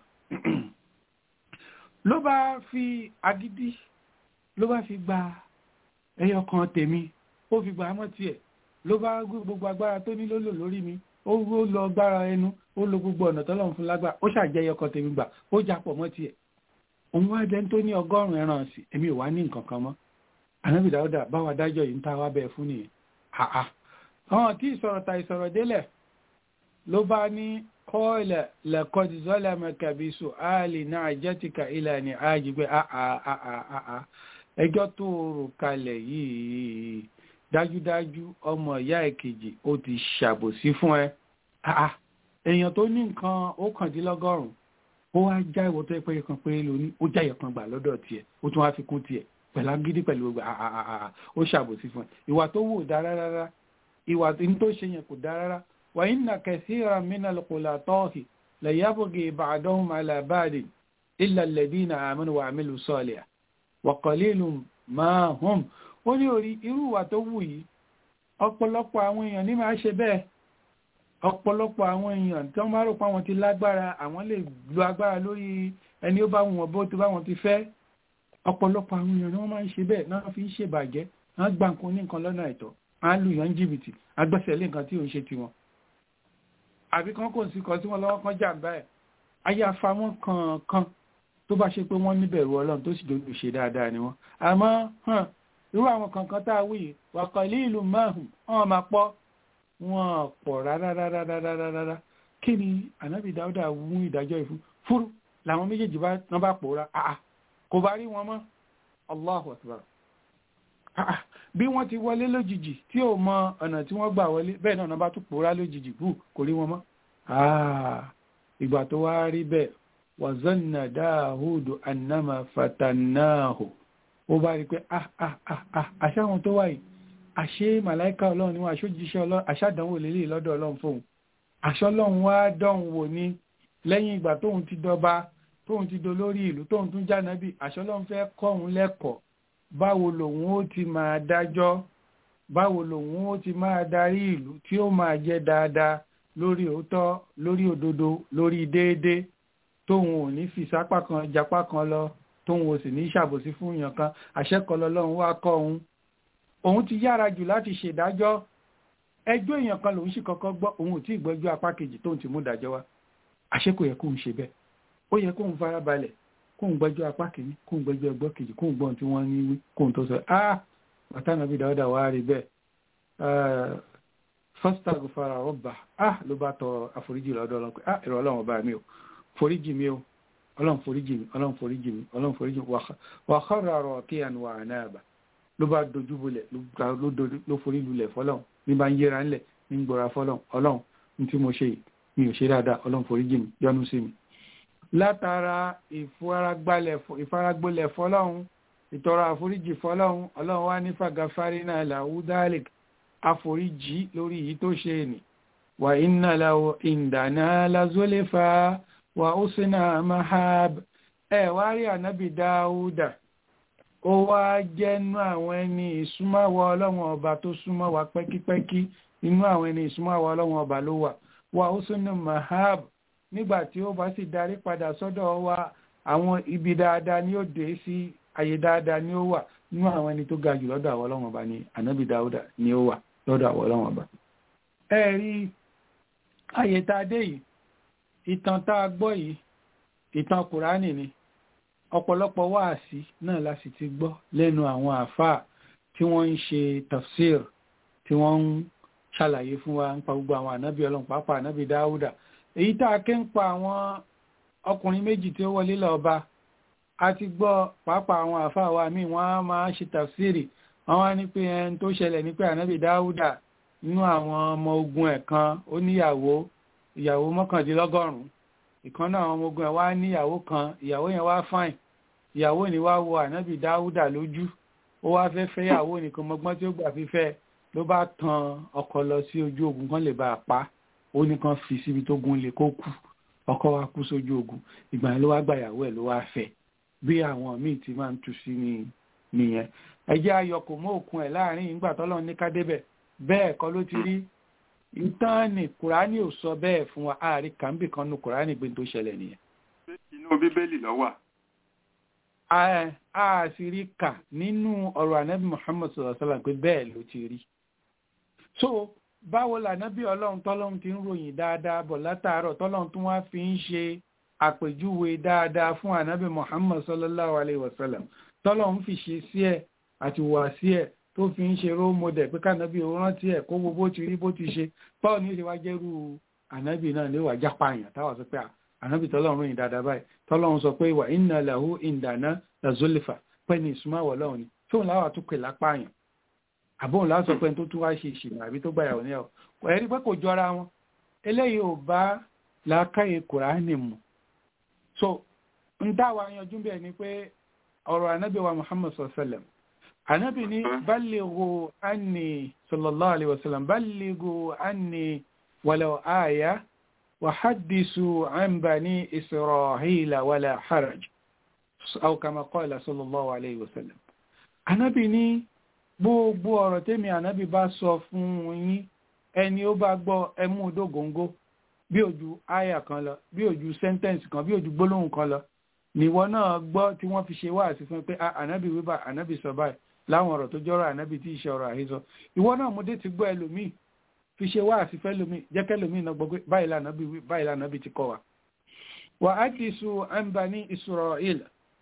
ló bá fi agídí ló bá fi gba ẹyọ kan tèmi ó fi gba mọ́ tiẹ̀ ló bá gbogbo agbára tó ní lólò lórí mi ó lọ agbára ẹnu ó lo gbogbo ọ̀nà tọ́lọ́run fún lágbà ó ṣàjẹyọ kan tèmi gbà ó japọ̀ mọ́ tiẹ̀ òun wá jẹ́ tó ní ọgọ́rùn-ún ẹran sí èmi ò wá ní nǹkan kan mọ́ ànábì dáúdà báwa dájọ́ yìí ń ta wá bẹ́ẹ̀ fún nìyẹn àá àwọn tí ìsọ̀rọ̀ ta ìsọ̀rọ̀ délẹ̀ ló bá ní kọ́ọ̀lẹ̀ lẹ́kọ́dì zọ́lẹ̀ mẹ́kàbíṣù áàlì náà jẹ́tìkà ilẹ̀ ní ààjì pé àà ẹjọ́ tó rò kalẹ̀ yìí dájúdájú ọmọ ìyá ẹ̀kejì ó ti ṣàbòsí fún ẹ Ah, èèyàn tó ní nǹkan ókàndínlọ́gọ́rùn-ún ó wá já ìwọ tó yẹ pé kan péré lóní ó já ìyẹ̀kan gbà lọ́dọ̀ tiẹ̀ ó tún wá fi kún tiẹ̀ pẹ̀lú agídí pẹ̀lú gbogbo ah, ah, ah, ah, ó ṣàbòsí fún ẹ ìwà tó wù dá rárá ìwà tó ṣe yẹn kò dá rárá wa inna kathiran minal khulata'i la yabghi ba'duhum ala ba'din illa alladhina amanu wa 'amilu salihat wa qalilun ma hum ó ní orí irú ìwà tó wù yìí ọ̀pọ̀lọpọ̀ àwọn èèyàn ní máa ṣe bẹ́ẹ̀ ọ̀pọ̀lọpọ̀ àwọn èèyàn tí wọ́n bá rò pé àwọn ti lágbára àwọn lè lo agbára lórí ẹni ó bá wù wọ́n bó tó bá wọn ti fẹ́ ọ̀pọ̀lọpọ̀ àwọn èèyàn ni wọ́n máa ń ṣe bẹ́ẹ̀ náà fi ń ṣèbàjẹ́ wọ́n gba nǹkan ní nǹkan lọ́nà àìtọ́ wọ́n á lù yàn jìbìtì agbẹ́sẹ̀ lé nǹkan tí ò ń ṣe tiwọn àbí kan kò sí kan tí wọ́n lọ́wọ́ kan jàǹbá ẹ̀ ayé afamọ́ kankan tó bá ṣe pé wọ́n níbẹ̀rù ọlọ́run tó sì dojú ṣe dáadáa ni wọ́n àmọ́ hàn irú àwọn kankan tá a wí yìí wàkọ̀lí ìlú márùn wọn máa pọ̀ wọn pọ̀ rárárárárárárá kí ni ànábì dáúdà mú ìdájọ́ ìfún fúrú làwọn méjèèjì bá wọn bá pòórá àà kò bá rí wọn mọ́ Allahu akbar àà bí wọ́n ti wọlé lójijì tí ò mọ ọ̀nà tí wọ́n gbà wọlé bẹ́ẹ̀ náà bá tún pòórá lójijì bù kò rí wọn mọ́ àà ìgbà tó wá rí bẹ́ẹ̀ wàzánà dáhùdù annama fatannahu ó bá rí pé ah ah ah ah àṣàwọn tó wáyìí àṣé màláìka ọlọ́run ni wọ́n àṣójíṣẹ́ ọlọ́run àṣàdánwò lélẹ̀ lọ́dọ̀ ọlọ́run fóun àṣọlọ́run wá dọ̀hún wò ní lẹ́yìn ìgbà tóun ti dọba tóun ti do lórí ìlú tóun tún jánábì àṣọlọ́run fẹ́ kọ́ òun lẹ́kọ̀ọ́ báwo lòun ó ti máa dájọ́ báwo lòun ó ti máa darí ìlú tí ó máa jẹ́ dáadáa lórí òótọ́ lórí òdodo lórí déédéé tóun ò ní fi sápá kan japá kan lọ tóun ò sì ní ṣàbòsí fún èèyàn kan àṣẹkọlọ lọ́run wá kọ́ òun òun ti yára jù láti ṣèdájọ́ ẹjọ́ èèyàn kan lòun sì kọ́kọ́ gbọ́ òun ò tí ì gbọ́jọ́ apá kejì tóun ti mú dájọ́ wá àṣẹ kò yẹ kóun ṣe bẹ́ẹ̀ ó yẹ kóun farabalẹ̀ kóun gbọ́jọ́ apá kejì kóun gbọ́jọ́ ẹgbọ́ kejì kóun gbọ́n tí wọ́n ní wí kóun tó sọ ah bàtà nàbí dáwọ́dà wá rí bẹ́ẹ̀ fọ́sítàgù fara ọba ah ló bá tọrọ àforíjì lọ́dọ̀ ọlọ́run pé ah ìrọ̀ ọlọ́run ọba mi ò foríjì mi ò ọlọ́run foríjì mi ọlọ́run foríjì mi ọlọ́run foríjì mi wà kọ́ra rọ̀ kí ànú wà náà bà ló bá dojú bolẹ̀ ló forí lulẹ̀ fọlọ́run ní bá ń yẹra ńlẹ̀ ní ń gbọ́ra fọlọ́run ọlọ́run ní tí mo ṣe yìí mi ò ṣe dáadáa ọlọ́run foríjì mi yọ́nú sí mi. látara ìfaragbolẹ̀ fọlọ́run ìtọrọ àforíjì fọlọ́run ọlọ́run wá ní fàgàfárí náà làwùdálẹ̀ àforíjì lórí èyí tó ṣe nì wà iná láwọ ìdáná lazólẹ́fà wà ó sínú mahab ẹ wá rí ànábì dáúdà ó wá jẹ́nu àwọn ẹni ìsúnmáwọ̀ ọlọ́run ọba tó súnmọ́ wa pẹ́kípẹ́kí inú àwọn ẹni ìsúnmáwọ̀ ọlọ́run ọba ló wà wà ó sínú mahab nígbà tí ó bá sì darí padà sọ́dọ̀ wa àwọn ibi dáadáa ni ó dé sí àyè dáadáa ni ó wà nínú àwọn ẹni tó ga jù lọ́dọ̀ àwọn ọlọ́run ọba ni ànábì dáúdà ni ó wà lọ́dọ̀ àwọn ọlọ́run ọba. ẹ rí àyè tá a dé yìí ìtàn tá a gbọ́ yìí ìtàn kùránì ni ọ̀pọ̀lọpọ̀ wáàsí náà la sì ti gbọ́ lẹ́nu àwọn àáfàá tí wọ́n ń ṣe tafsir tí wọ́n ń ṣàlàyé fún wa ń pa gbogbo àwọn ànábì ọlọ́run pàápàá ànábì dáúdà èyí tá a ké ń pa àwọn ọkùnrin méjì tí ó wọlé lọ́ba a ti gbọ́ pàápàá àwọn àáfàá wa míì wọ́n á máa ṣe tafsiri wọ́n wá ní pé ẹni tó ṣẹlẹ̀ ní pé ànábì dáúdà nínú àwọn ọmọ ogun ẹ̀ kan ó níyàwó ìyàwó mọ́kàndínlọ́gọ́rùn-ún ìkan náà àwọn ọmọ ogun ẹ̀ wá níyàwó kan ìyàwó yẹn wá fáìn ìyàwó ni wá wo ànábì dáúdà lójú ó wá fẹ́ fẹ́ ìyàwó nìkan mọ́gbọ́n tí ó gbà fífẹ́ ló bá tan ọkọ lọ sí ojú ogun kan lè bá a pa ó ní kan fi síbi tó gun lè kó kú ọkọ wa kú sójú ogun ìgbà yẹn ló wá gba ìyàwó ẹ̀ ló wá fẹ́ bí àwọn míì ti máa ń tu sí ni nìyẹn ẹjẹ́ ayọkò mọ́ òkun ẹ̀ láàrin ìgbà tọ́lọ́ ní ká débẹ̀ bẹ́ẹ̀ kọ́ ló ti rí ìtàn ní kùránì ò sọ bẹ́ẹ̀ fún wa àárí kàńbì kan nu kùránì gbé tó ṣẹlẹ̀ nìyẹn. inú bíbélì ló wà. a sì rí kà nínú ọ̀rọ̀ ànábì muhammad sallallahu alaihi wasallam pé bẹ́ẹ̀ ló ti rí. so báwo lànábì ọlọ́run tọ́lọ́run ti ń ròyìn dáadáa bọ̀ látàárọ̀ tọ́lọ́run tún wá fi ń ṣe àpèjúwe dáadáa fún ànábì muhammad sallallahu alaihi wasallam tọ́lọ́run fi ṣe sí ẹ̀ àti wà sí ẹ̀ tó fi ń ṣe role model pé kánábì ó rántí ẹ̀ kó wo bó ti rí bó ti ṣe báwo ni ó ṣe wá jẹ́rú ànábì náà ní ìwà jápa àyàn táwọn sọ pé ànábì tọ́lọ́run ròyìn dáadáa báyìí tọ́lọ́run sọ pé ìwà inna lahu indana lazulfa pẹ́ ní ìsúnmáwọ̀ lọ́wọ́ ni tóun láwà tó pè lápá àyàn àbóhùn lásọ pé tó tún wá ṣe ìṣìnà àbí tó gbàyàwó ní ẹ̀ ẹ̀rí pé kò jọra wọn eléyìí ò bá làákàyè kùránì mu so ń dáwà yanjú bẹ́ẹ̀ ni pé ọ̀rọ̀ anábì wa muhammad sallam anábì ní ballighu anni sallallahu alaihi wasallam ballighu anni walau aya wa haddisu an bani isra'ila wala haraj aw kama qala sallallahu alaihi wasallam anábì ní gbogbo ọ̀rọ̀ tẹ́mi anábì bá sọ fún yín ẹni ó bá gbọ́ ẹmú dógóńgó bí ojú aya kan lọ bí ojú sentence kan bí ojú gbólóhùn kan lọ níwọ náà gbọ́ tí wọ́n fi ṣe wáàsí fún pé ànábì wíbà ànábì sọ báyìí láwọn ọ̀rọ̀ tó jọ́rọ̀ ànábì tí ìṣe ọ̀rọ̀ àhesọ ìwọ náà mo dé ti gbọ́ ẹlòmíì fi ṣe wáàsí fẹ́ lòmíì jẹ́ kẹ́lòmíì náà gbọ́ pé báyìí lànàbì wí báyìí lànàbì ti kọ́ wa. wà á ti sùn àǹbá ní Israel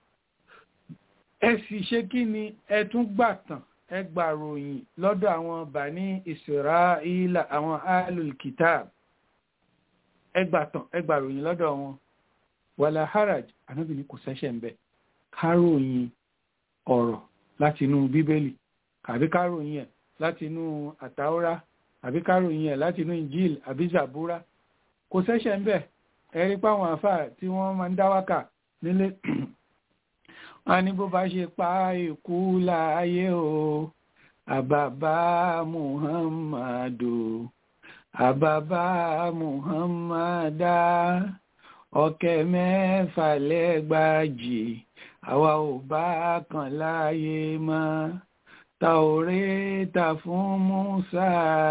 ẹ sì ṣe kí ni ẹ tún gbà tán ẹ gbà ròyìn lọ́dọ̀ àwọn bani Israel àwọn alul kitab ẹ gbà tán ẹ gbà ròyìn lọ́dọ̀ wọn wàlá haraj anábì ní kò sẹ́ṣẹ̀ ń bẹ̀ káròyìn ọ̀rọ̀ láti inú bíbélì àbí káròyìn ẹ̀ láti inú àtàwọ́rá àbí káròyìn ẹ̀ láti inú injil àbí zabura kò sẹ́ṣẹ̀ ń bẹ̀ ẹ̀rí páwọn àfà tí wọ́n máa ń dáwákà nílé wọn ní bó bá ṣe pa ikú láàyè o àbàbá muhammadu àbàbá muhammada ọ̀kẹ́ mẹ́fà lẹ́gbàjì àwa ò bá kàn láàyè mọ́ tàórẹ́tà fún Musa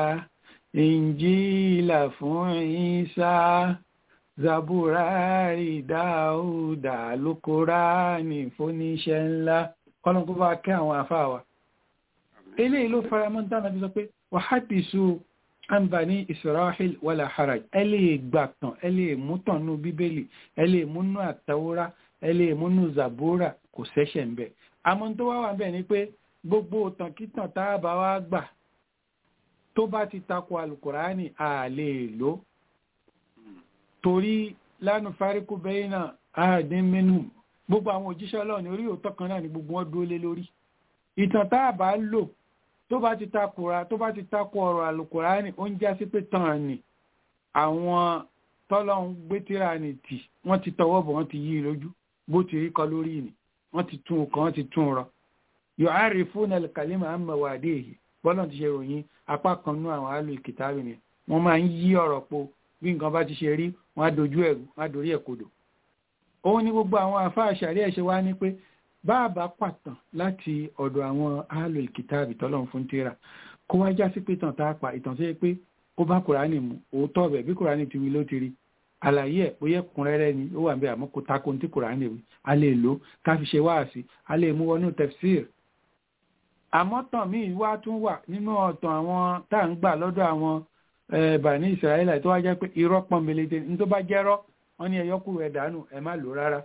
ìnjílà fún Isa zaburari dáúdà lókòránì fóníṣẹ́ ńlá kọ́lọ́n kó bá kẹ́ àwọn àfáàwà eléyìí ló fara mọ́ dáná bí sọ pé wàhádìsú àǹbàní Israel wàlà haraj ẹ lè gbàtàn ẹ lè mútàn nú bíbélì ẹ lè múnú àtàwórá ẹ lè múnú zabura kò sẹ́ṣẹ̀ ń bẹ̀ àmọ́ tó wá wà bẹ́ẹ̀ ni pé gbogbo tànkítàn tá a bá wá gbà tó bá ti takò alukurani a lè lò torí lánàá fáríkù bẹ́yìn náà àádín mẹ́nu gbogbo àwọn òjíṣẹ́ ọlọ́run ní orí òótọ́ kan náà ni gbogbo wọn dúró lé lórí ìtàn tá a bá lò tó bá ti takora tó bá ti takò ọ̀rọ̀ alukurani ó ń já sí pé tàn ní àwọn tọ́lọ́run gbé tíra ní tì wọ́n ti tọwọ́ bọ̀ wọ́n ti yí lójú bó ti rí kọ lórí ni wọ́n ti tún ọkàn wọ́n ti tún rọ yu'arrifuna al-kalima an mawadihi bọ́lá ti ṣe ròyìn apá kan nú àwọn àlò ìkìtàbí ni wọ́n máa ń yí ọ̀rọ̀ po bí nǹkan bá ti ṣe rí wọ́n á dojú ẹ̀rù wọ́n á dorí ẹ̀ kodò òun ni gbogbo àwọn àfáà ṣàrí ẹ̀ ṣe wá ní pé báàbá pàtàn láti ọ̀dọ̀ àwọn àlò ìkìtàbí tọ́lọ́run fún tíra kó wá já sí pé tàn tá a pa ìtàn tó yẹ pé ó bá kùránì mu òótọ́ ọ̀bẹ̀ bí kùránì ti wí ló ti rí àlàyé ẹ̀ bóyá kúnrẹ́rẹ́ ni ó wà ń bẹ àmọ́ kó tako ní tí kùránì wí a lè lò ká fi ṣe wáàsí a lè mú wọnú tafsir àmọ́ tàn míì wá tún wà nínú ọ̀tàn àwọn tá à ń gbà lọ́dọ̀ àwọn bàní ìsirayẹ́lá tó wá jẹ́ pé irọ́ pọ́nbelete ní tó bá jẹ́rọ́ wọ́n ní ẹyọkùrù ẹ̀ dànù ẹ̀ má lò rárá.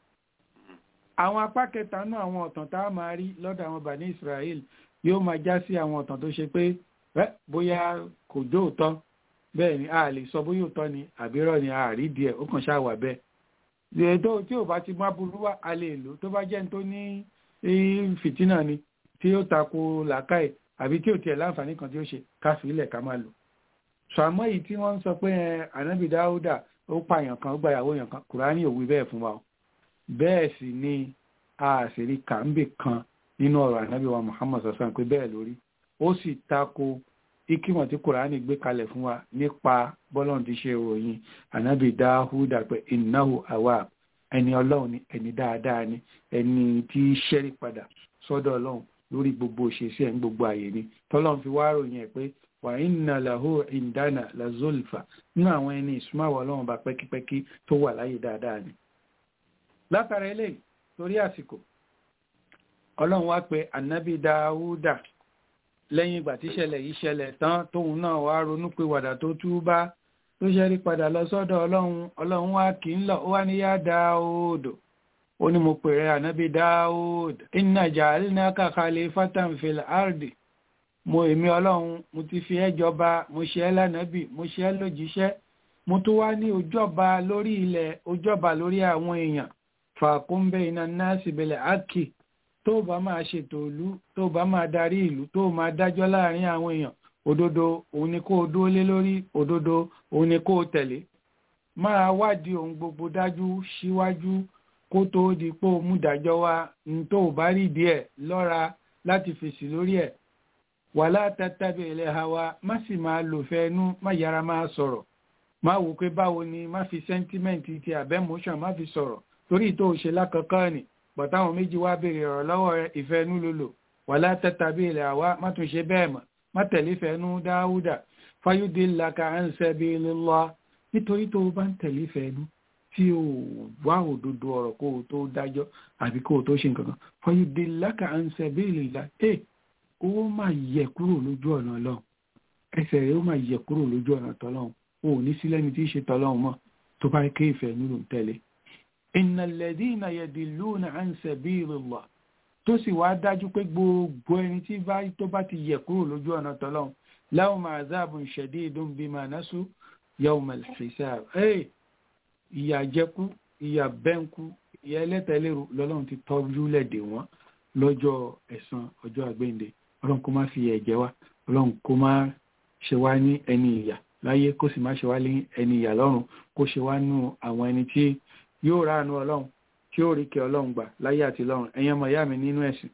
àwọn apá kẹta náà àwọn ọ̀tàn tá a máa rí lọ́dọ̀ àwọn bàní ìsirayẹ́l yóò máa já sí àwọn ọ̀tàn tó ṣe pé bóyá kò jó òótọ́ bẹ́ẹ̀ ni a lè sọ bóyá òótọ́ ni àbírọ̀ ni a rí díẹ̀ ó kàn ṣáà wà bẹ́ẹ̀. ètò tí ò bá ti má burú wá a lè lò tó bá jẹ́ ní tó ní fìtínà ni tí ó tako làákàyè àbí tí ò tiẹ̀ láǹfààní kan tí ó ṣe ká fi ilẹ̀ ká máa lò. sàmọ́ yìí tí wọ́n ń sọ pé ànábì dáúdà ó pa èèyàn kan ó gba ìyàwó èèyàn kan kùránì ò wí bẹ́ẹ̀ fún wa o. bẹ́ẹ̀ sì ni a sì rí kàńbè kan nínú ọ̀rọ̀ ànábì wa Muhammad sọ̀sán pé bẹ́ẹ̀ lórí ó sì tako ikímọ̀ tí kùránì gbé kalẹ̀ fún wa nípa bọ́lọ́n ti ṣe ròyìn ànábì dáúdà pé innahu awwab ẹni ọlọ́run ni ẹni dáadáa ni ẹni tí ṣẹ́rí padà sọ́dọ̀ ọlọ́run lórí gbogbo òṣèṣì ẹ̀ ń gbogbo àyè ni tọ́lọ́n fi wá ròyìn ẹ̀ pé wà inna lahu indana la zulfa nínú àwọn ẹni ìsúnmáwọ̀ ọlọ́run bá pẹ́kípẹ́kí tó wà láyé dáadáa ni. látara eléyìí torí àsìkò ọlọ́run wá pé ànábì dáúdà lẹ́yìn ìgbà tí ìṣẹ̀lẹ̀ yìí ṣẹlẹ̀ tán tóun náà wá ronú pé wàdà tó túbá tó ṣẹ́rí padà lọ sọ́dọ̀ ọlọ́run ọlọ́run wá kì í lọ ó wá ní yá dáúdò ó ní mo pèrè ànábì dáúd inna ja'alnaka khalifatan fil ardi mo èmi ọlọ́run mo ti fi ẹ́ jọba mo ṣe ẹ́ lánàbì mo ṣe ẹ́ lójíṣẹ́ mo tún wá ní ojọba lórí ilẹ̀ ojọba lórí àwọn èèyàn fàkún bayna nasi bil haqqi tó bá máa ṣètò ìlú tó bá máa darí ìlú tó máa dájọ́ láàrin àwọn èèyàn òdodo òun ni kó o dúró lé lórí òdodo òun ni kó o tẹ̀lé máa wádìí ohun gbogbo dájú síwájú kó tó di pé o mú dájọ́ wá ní tó o bá rí díẹ̀ lọ́ra láti fèsì lórí ẹ̀ wàhálà tàtàbí ilẹ̀ hawa má sì máa lò fẹ́ẹ́nú má yára máa sọ̀rọ̀ má wò pé báwo ni má fi sẹ́ńtímẹ́ǹtì ti àbẹ́mọ́ṣàn má fi sọ̀rọ̀ torí tó o ṣe lákọ̀ọ́kọ́ ni bọ̀táwọn méjì wá béèrè ọ̀rọ̀ lọ́wọ́ rẹ ìfẹ́nú ló lò wàhálà tàtàbí ilẹ̀ hawa má tún ṣe bẹ́ẹ̀ mọ́ má tẹ̀lé fẹ́ẹ́nú dáúdà fáyúdé laka à ń sẹ́bi lọ́lá nítorí tó o bá ń tẹ̀lé fẹ́ẹ́nú tí o wá òdodo ọ̀rọ̀ kó o tó dájọ́ àbí kó o tó ṣe nǹkan kan fáyúdé laka à ń sẹ́bi lọ́lá ó máa yẹ kúrò lójú ọ̀nà ọlọ́run ẹsẹ̀ rẹ̀ ó máa yẹ kúrò lójú ọ̀nà tọ́lọ́run o ò ní sí lẹ́ni tí í ṣe tọ́lọ́run mọ́ tó bá ké ìfẹ́ nílò ń tẹ̀lé. innal ladhina yadilluna an sabilillah tó sì wá dájú pé gbogbo ẹni tí tó bá ti yẹ kúrò lójú ọ̀nà tọ́lọ́run lahum azabun shadidun bima nasu yawmal hisab. ìyà jẹkú ìyà bẹ́ńkú ìyà ẹlẹ́tẹ̀lérò lọ́lọ́run ti tọ́jú lẹ́dẹ̀ wọn lọ́jọ́ ẹ̀san ọjọ́ àgbéǹde ọlọ́run kó má fi ẹ̀jẹ̀ wá ọlọ́run kó má ṣe wá ní ẹni ìyà láyé kó sì má ṣe wá ní ẹni ìyà lọ́run kó ṣe wá nú àwọn ẹni tí yóò ránu ọlọ́run tí ó rí kẹ ọlọ́run gbà láyé àti lọ́run ẹ̀yin ọmọ ìyá mi nínú ẹ̀sìn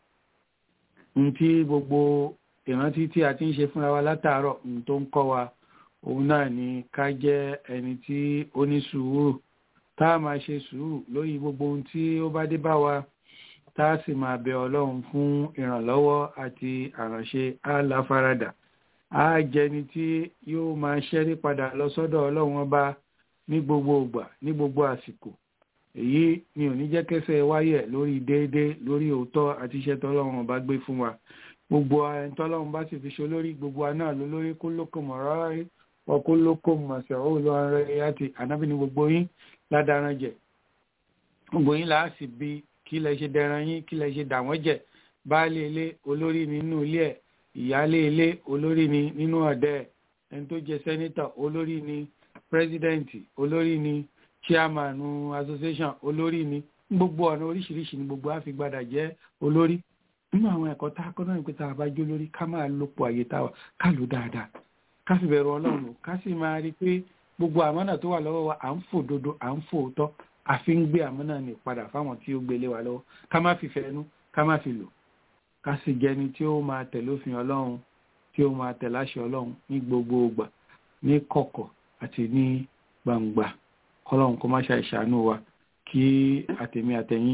ohun tí gbogbo ìrántí tí a ti ń ṣe fúnra wa látàárọ̀ ohun tó ń kọ́ wa òun náà ni ká jẹ́ ẹni tí ó ní sùúrù tá a máa ṣe sùúrù lórí gbogbo ohun tí ó bá dé bá wa tá a sì máa bẹ ọlọ́run fún ìrànlọ́wọ́ àti àránṣe aláfaradà á jẹni tí yóò máa ṣẹ́rí padà lọ sọ́dọ̀ ọlọ́run ọba ní gbogbo ìgbà ní gbogbo àsìkò èyí ni ò ní jẹ́ kẹsẹ̀ wáyẹ̀ lórí déédé lórí òótọ́ àti iṣẹ́ tọ́lọ́run ọba gbé fún wa gbogbo ẹni tọ́lọ́run bá sì fi ṣe olórí gbogbo wa náà ló lórí kó lóko mọ̀ rárá rí wọn kó lóko mọ̀ sẹ̀rọ̀ lọ rẹ̀ àti ànábì ní gbogbo yín ládàrán jẹ gbogbo yín làá sì bí kí lẹ ṣe dẹran yín kí lẹ ṣe dà wọ́n jẹ baálé ilé olórí ni nínú ilé ẹ̀ ìyáálé ilé olórí ni nínú ọ̀dẹ́ ẹ̀ ẹni tó jẹ sẹ́nítọ̀ olórí ni pírẹ́sidẹ́ǹtì olórí ni chairman association olórí ni gbogbo ọ̀nà oríṣiríṣi ni gbogbo àfigbádà jẹ́ olórí nínú àwọn ẹ̀kọ́ tá a kọ́ náà pé tá a bá jó lórí ká máa lòpọ̀ àyè tá ká lò dáadáa ká fi bẹ̀rù ọlọ́run ká sì máa rí i pé gbogbo àmọ́nà tó wà lọ́wọ́ wa à ń fò dodo à ń fò òótọ́ àfi ń gbé àmọ́nà ní padà fáwọn tí ó gbélé wa lọ́wọ́ ká má fi fẹ́nu ká má fi lò ká sì jẹni tí ó máa tẹ̀lé òfin ọlọ́run tí ó máa tẹ̀lé àṣẹ ọlọ́run ní gbogbo ìgbà ní kọ̀kọ̀ àti ní gbangba kọ́lọ́run kó má ṣe àìṣàánú wa kí àtẹ̀mí àtẹ̀yìn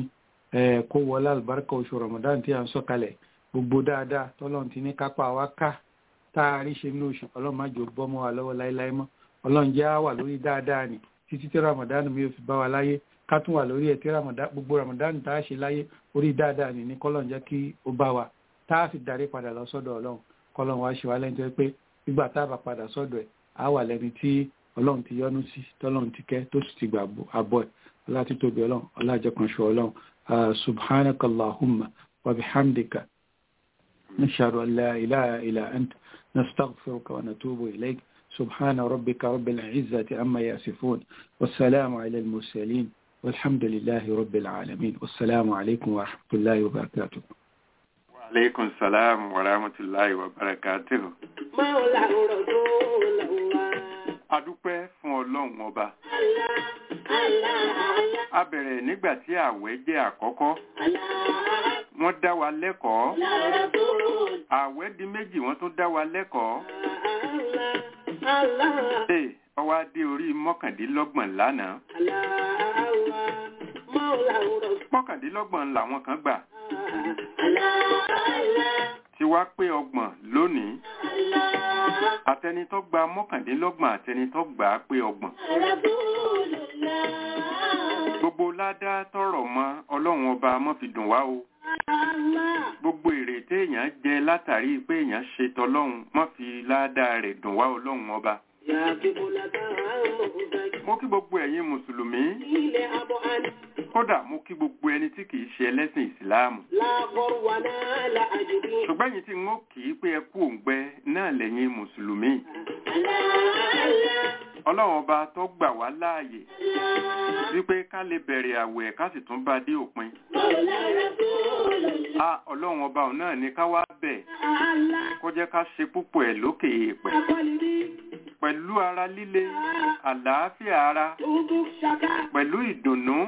kó wọlé àlùbáríkà oṣù Ramadan tí a ń sọ̀kalẹ̀ gbogbo dáadáa tọ́lọ́run ti ní kápá wa ká tá a rí ṣe ní oṣù ọlọ́run má jò bọ́ mọ́ wa lọ́wọ́ láéláé mọ́ ọlọ́run jẹ́ á wà lórí dáadáa ni títí tí Ramadan mi ò fi bá wa láyé ká tún wà lórí ẹ̀ tí gbogbo Ramadan tá a ṣe láyé orí dáadáa ni ní kọ́lọ́run jẹ́ kí ó bá wa tá a fi darí padà lọ sọ́dọ̀ ọlọ́run kọ́lọ́run wá ṣe wá lẹ́ni tó yẹ pé nígbà tá a bá padà sọ́dọ̀ ẹ̀ á wà lẹ́ni tí ọlọ́run ti yọ́nú sí tọ́lọ́run ti kẹ́ tó sì ti gbà àbọ̀ ẹ̀ ọlá ti tóbi ọlọ́run ọlá àjẹkànṣe ọlọ́run subhanaka allahumma wa bihamdika nashhadu an la ilaha illa ant nastaghfiruka wa natubu ilayk سبحان ربك رب العزة عما يصفون والسلام على المرسلين والحمد لله رب العالمين والسلام عليكم ورحمة الله وبركاته وعليكم السلام ورحمة الله وبركاته adúpẹ́ fún ọlọ́run ọba a bẹ̀rẹ̀ nígbà tí àwẹ̀ jẹ́ àkọ́kọ́ wọ́n dá wa lẹ́kọ̀ọ́ àwẹ̀ di méjì wọ́n tún dá wa lẹ́kọ̀ọ́ Ee, ọwọ́ adé orí mọ́kàndínlọ́gbọ̀n lánàá. Mọ́kàndínlọ́gbọ̀n làwọn kan gbà. Ti wá pé ọgbọ̀n lónìí. Àtẹnitọ́ gba mọ́kàndínlọ́gbọ̀n àtẹnitọ́ gbà á pé ọgbọ̀n. Gbogbo ládá tọrọ mọ́ ọlọ́run ọba mọ́ fi dùn wá o gbogbo èrè téèyàn jẹ látàrí pé èèyàn ṣe tọlọ́run mọ́ fi ládàá rẹ̀ dùn wá ọlọ́run ọba. mo kí gbogbo ẹ̀yin mùsùlùmí kódà mo kí gbogbo ẹni tí kìí ṣe ẹlẹ́sìn ìsìláàmù. ṣùgbọ́n ẹ̀yin tí n ó kì í pé ẹ kú òǹgbẹ náà lẹ́yìn mùsùlùmí. ọlọ́run ọba tó gbà wá láàyè wípé ká lè bẹ̀rẹ̀ àwẹ̀ ká sì tún bá dé òpin a ọlọ́run ọba òun náà ní ká wá bẹ̀ kó jẹ́ ká ṣe púpọ̀ ẹ̀ lókè èèpẹ̀ pẹ̀lú ara líle àlàáfíà ara pẹ̀lú ìdùnnú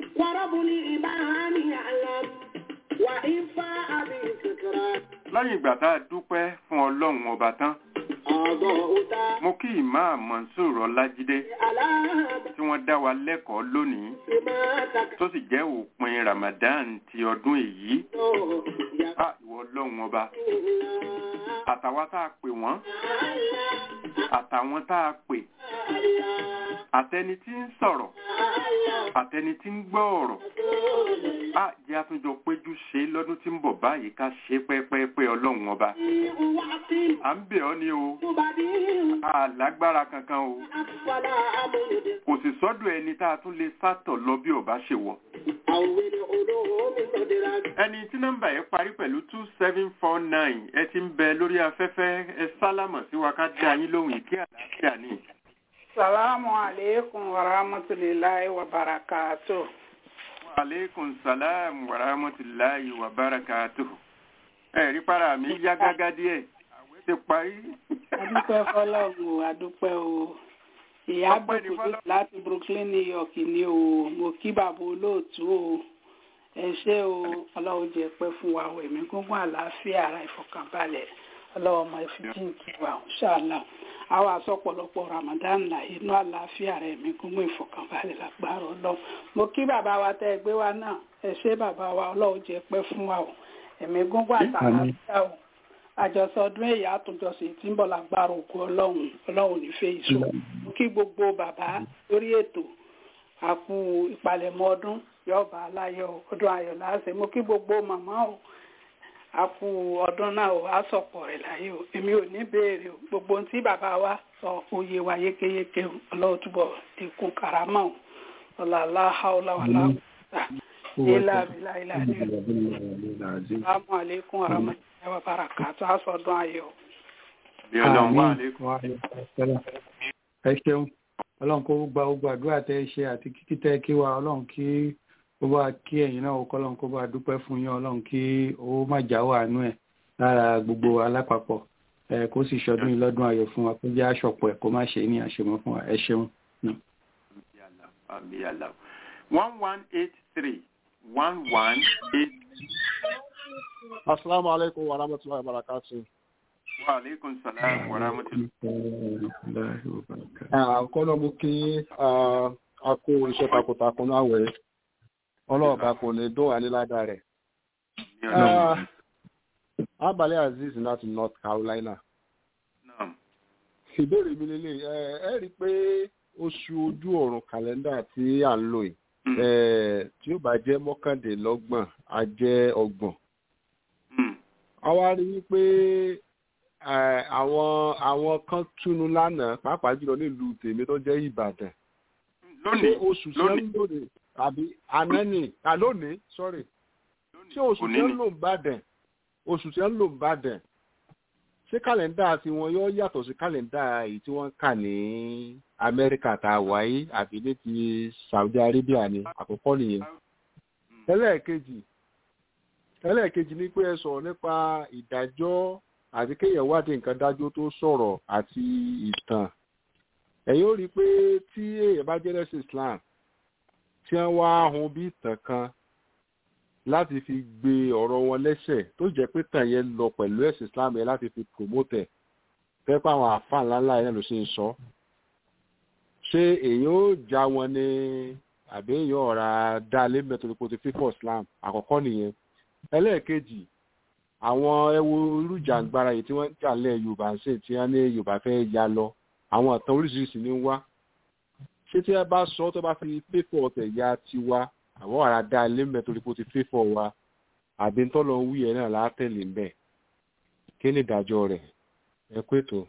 lẹ́yìn ìgbà tá a dúpẹ́ fún ọlọ́run ọba tán mo kí ìmáà Mansur Ọlájídé tí wọ́n dá wa lẹ́kọ̀ọ́ lónìí tó sì jẹ́ òpin Ramadan ti ọdún èyí a ìwọ ọlọ́run ọba àtàwa tá a pè wọ́n àtàwọn tá a pè àtẹni tí ń sọ̀rọ̀ àtẹni tí ń gbọ́ ọ̀rọ̀ a jẹ́ àtúnjọ péjú ṣe lọ́dún tí ń bọ̀ báyìí ká ṣe pẹ́pẹ́pẹ́ ọlọ́run ọba à ń bẹ̀ ọ́ ní o a lágbára kankan o kò sì sọ́dọ̀ ẹni tá a tún lè sátọ̀ lọ bí ọba ṣe wọ̀ ẹni tí nọ́mbà yẹn parí pẹ̀lú two seven four nine ẹ ti ń bẹ lórí afẹ́fẹ́ ẹ sálámọ̀ sí wa ká dá yín lóhùn ìkí àlàáfíà ni. Salamu alaikum wa rahmatullahi wa barakatuh. Wa alaikum salam wa rahmatullahi wa barakatuh. Ẹ̀rí para mi yá gágá díẹ̀, àwẹ̀ ti parí. Adúpẹ́ fọ́lọ́run o, adúpẹ́ o. Ìyá Bùkúndé láti Brooklyn, New York ni o. Mo kí bàbá olóòtú o. Ẹ ṣé o, ọlọ́run jẹ́ pẹ́ fún wa o. Ẹ̀mí gúngún àlàáfíà ara ìfọ̀kànbalẹ̀. Ọlọ́run ọmọ ìfìjì kí wa, ṣáàlà àwọn àsọpọ̀lọpọ̀ Ramadan là inú àlàáfíà rẹ̀ mi kún mú ìfọ̀kànbalẹ̀ lágbára Ọlọ́run mo kí bàbá wa tẹ́ ẹ gbé wa náà ẹ ṣé bàbá wa Ọlọ́run jẹ́ pẹ́ fún wa o ẹ̀mí gúngún àtàlàáfíà o àjọsọ ọdún èyí àtúnjọsọ tí ń bọ̀ lágbára òkú Ọlọ́run Ọlọ́run nífẹ̀ẹ́ ìṣó mo kí gbogbo bàbá lórí ètò àkú ìpalẹ̀mọ́ ọdún yọ̀ọ̀bà aláyọ̀ ọdún ayọ̀ láṣẹ mo kí gbogbo màmá o a kú ọdún náà o a sọ̀pọ̀ rẹ̀ láyé o èmi ò ní béèrè o gbogbo ohun tí bàbá wa sọ oyè wa yékéyéké o ọlọ́wọ́ túbọ̀ dínkù karama o ọ̀làlá haúlá wà láwùjá ilá abilá ilá ní ìlú alaikum aramatullahi wa barakatuh a sọ ọdún ayọ̀. ẹ ṣeun ọlọ́run kó gba gbogbo àdúrà tẹ́ ẹ ṣe àti kíkí tẹ́ kí wa ọlọ́run kí kó bá kí ẹ̀yin náà kọ́lọ́n kó bá dúpẹ́ fún yín ọlọ́run kí ó má jáwọ́ àánú ẹ̀ lára gbogbo alápapọ̀ ẹ kó sì ṣọdún yìí lọ́dún ayọ̀ fún wa kó jẹ́ àṣọpọ̀ ẹ̀ kó má ṣe ní àṣemọ́ fún wa ẹ ṣeun. one one eight three one one eight. asalaamu aleykum wa rahmatulahi wa barakatu. wa aleykum salaam wa rahmatulahi. àkọ́lọ́ mú kí a kó iṣẹ́ takuntakun náà wẹ̀ ọlọ́ọ̀bá kò lè dún àníládà rẹ̀. Abale Aziz láti North Carolina. Ìbéèrè mi lélẹ̀ ẹ rí i pé oṣù ojú ọ̀run kàlẹ́ndà tí à ń lò yìí tí ó bá jẹ́ mọ́kàndínlọ́gbọ̀n á jẹ́ ọgbọ̀n. A wá rí i pé àwọn àwọn kan túnú lánàá pàápàá jùlọ nílùú tèmi tó jẹ́ Ìbàdàn. Lónìí oṣù tí wọ́n ń lòdì àbí anẹ́nì àlónìí sọ́rí ṣé oṣù tí ń lò ń bàdàn oṣù tí ń lò ń bàdàn ṣé kàlẹ́ndà tí wọn yóò yàtọ̀ sí kàlẹ́ndà èyí tí wọ́n ń kà ní amẹ́ríkà tá a wáyé àbí ní ti saudi arabia ni àkọ́kọ́ nìyẹn. ẹlẹ́ẹ̀kejì ẹlẹ́ẹ̀kejì ni pé ẹ sọ̀rọ̀ nípa ìdájọ́ àti kéèyàn wádìí nǹkan dájú tó sọ̀rọ̀ àti ìtàn ẹ̀yin ó rí i pé tí èèyàn bá jẹ́ lẹ́sìn islam tí wọ́n wá hun bí ìtàn kan láti fi gbé ọ̀rọ̀ wọn lẹ́sẹ̀ tó jẹ́ pé tàn yẹn lọ pẹ̀lú ẹ̀sìn islam yẹn láti fi promote ẹ̀ fẹ́ pé àwọn àfáà ńláńlá yẹn ló ṣe ń sọ ṣé èèyàn ó já wọn ní àbí èèyàn ọ̀rá dá lé mẹ́tòlì kò ti fífọ̀ islam àkọ́kọ́ nìyẹn ẹlẹ́ẹ̀kejì àwọn ẹwo irújàngbara yìí tí wọ́n ń jà lẹ́ yorùbá ń sè tí wọ́n ní yorùbá fẹ́ ya lọ àwọn ìtàn oríṣiríṣi ní wá ṣé tí ẹ bá sọ tó bá fi fífọ̀ ọ̀tẹ̀ ya tiwa àwọn ará dá ilé mẹ́ torí pé ó ti fífọ̀ wa àbí ń tọ́lọ ń wí ẹ̀ náà látẹ̀lé ń bẹ̀ kí ni ìdájọ́ rẹ̀ ẹ kú ètò.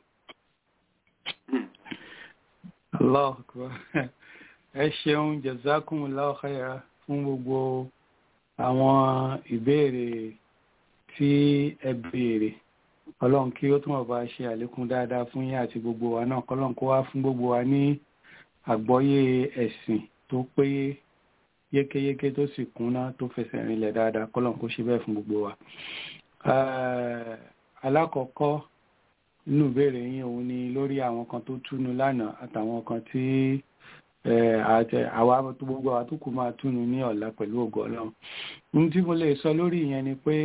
Allah ẹ ṣeun jazakumullahu khaira fún gbogbo àwọn ìbéèrè tí ẹ béèrè ọlọ́run kí ó túnbọ̀ bá ṣe àlékún dáadáa fún yín àti gbogbo wa náà kọ́lọ́run kó wá fún gbogbo wa ní àgbọ́yé ẹ̀sìn tó péye yékéyéké tó sì kúnná tó fẹsẹ̀ rinlẹ̀ dáadáa kọ́lọ́run kó ṣe bẹ́ẹ̀ fún gbogbo wa. alákọ̀ọ́kọ́ nínú ìbéèrè yín òun ni lórí àwọn kan tó túnu lánàá àtàwọn kan tí àwa tó gbogbo àwa tó kù máa túnu ní ọ̀la pẹ̀lú ògo ọlọ́run. ohun tí mo lè sọ lórí ìyẹn ni pé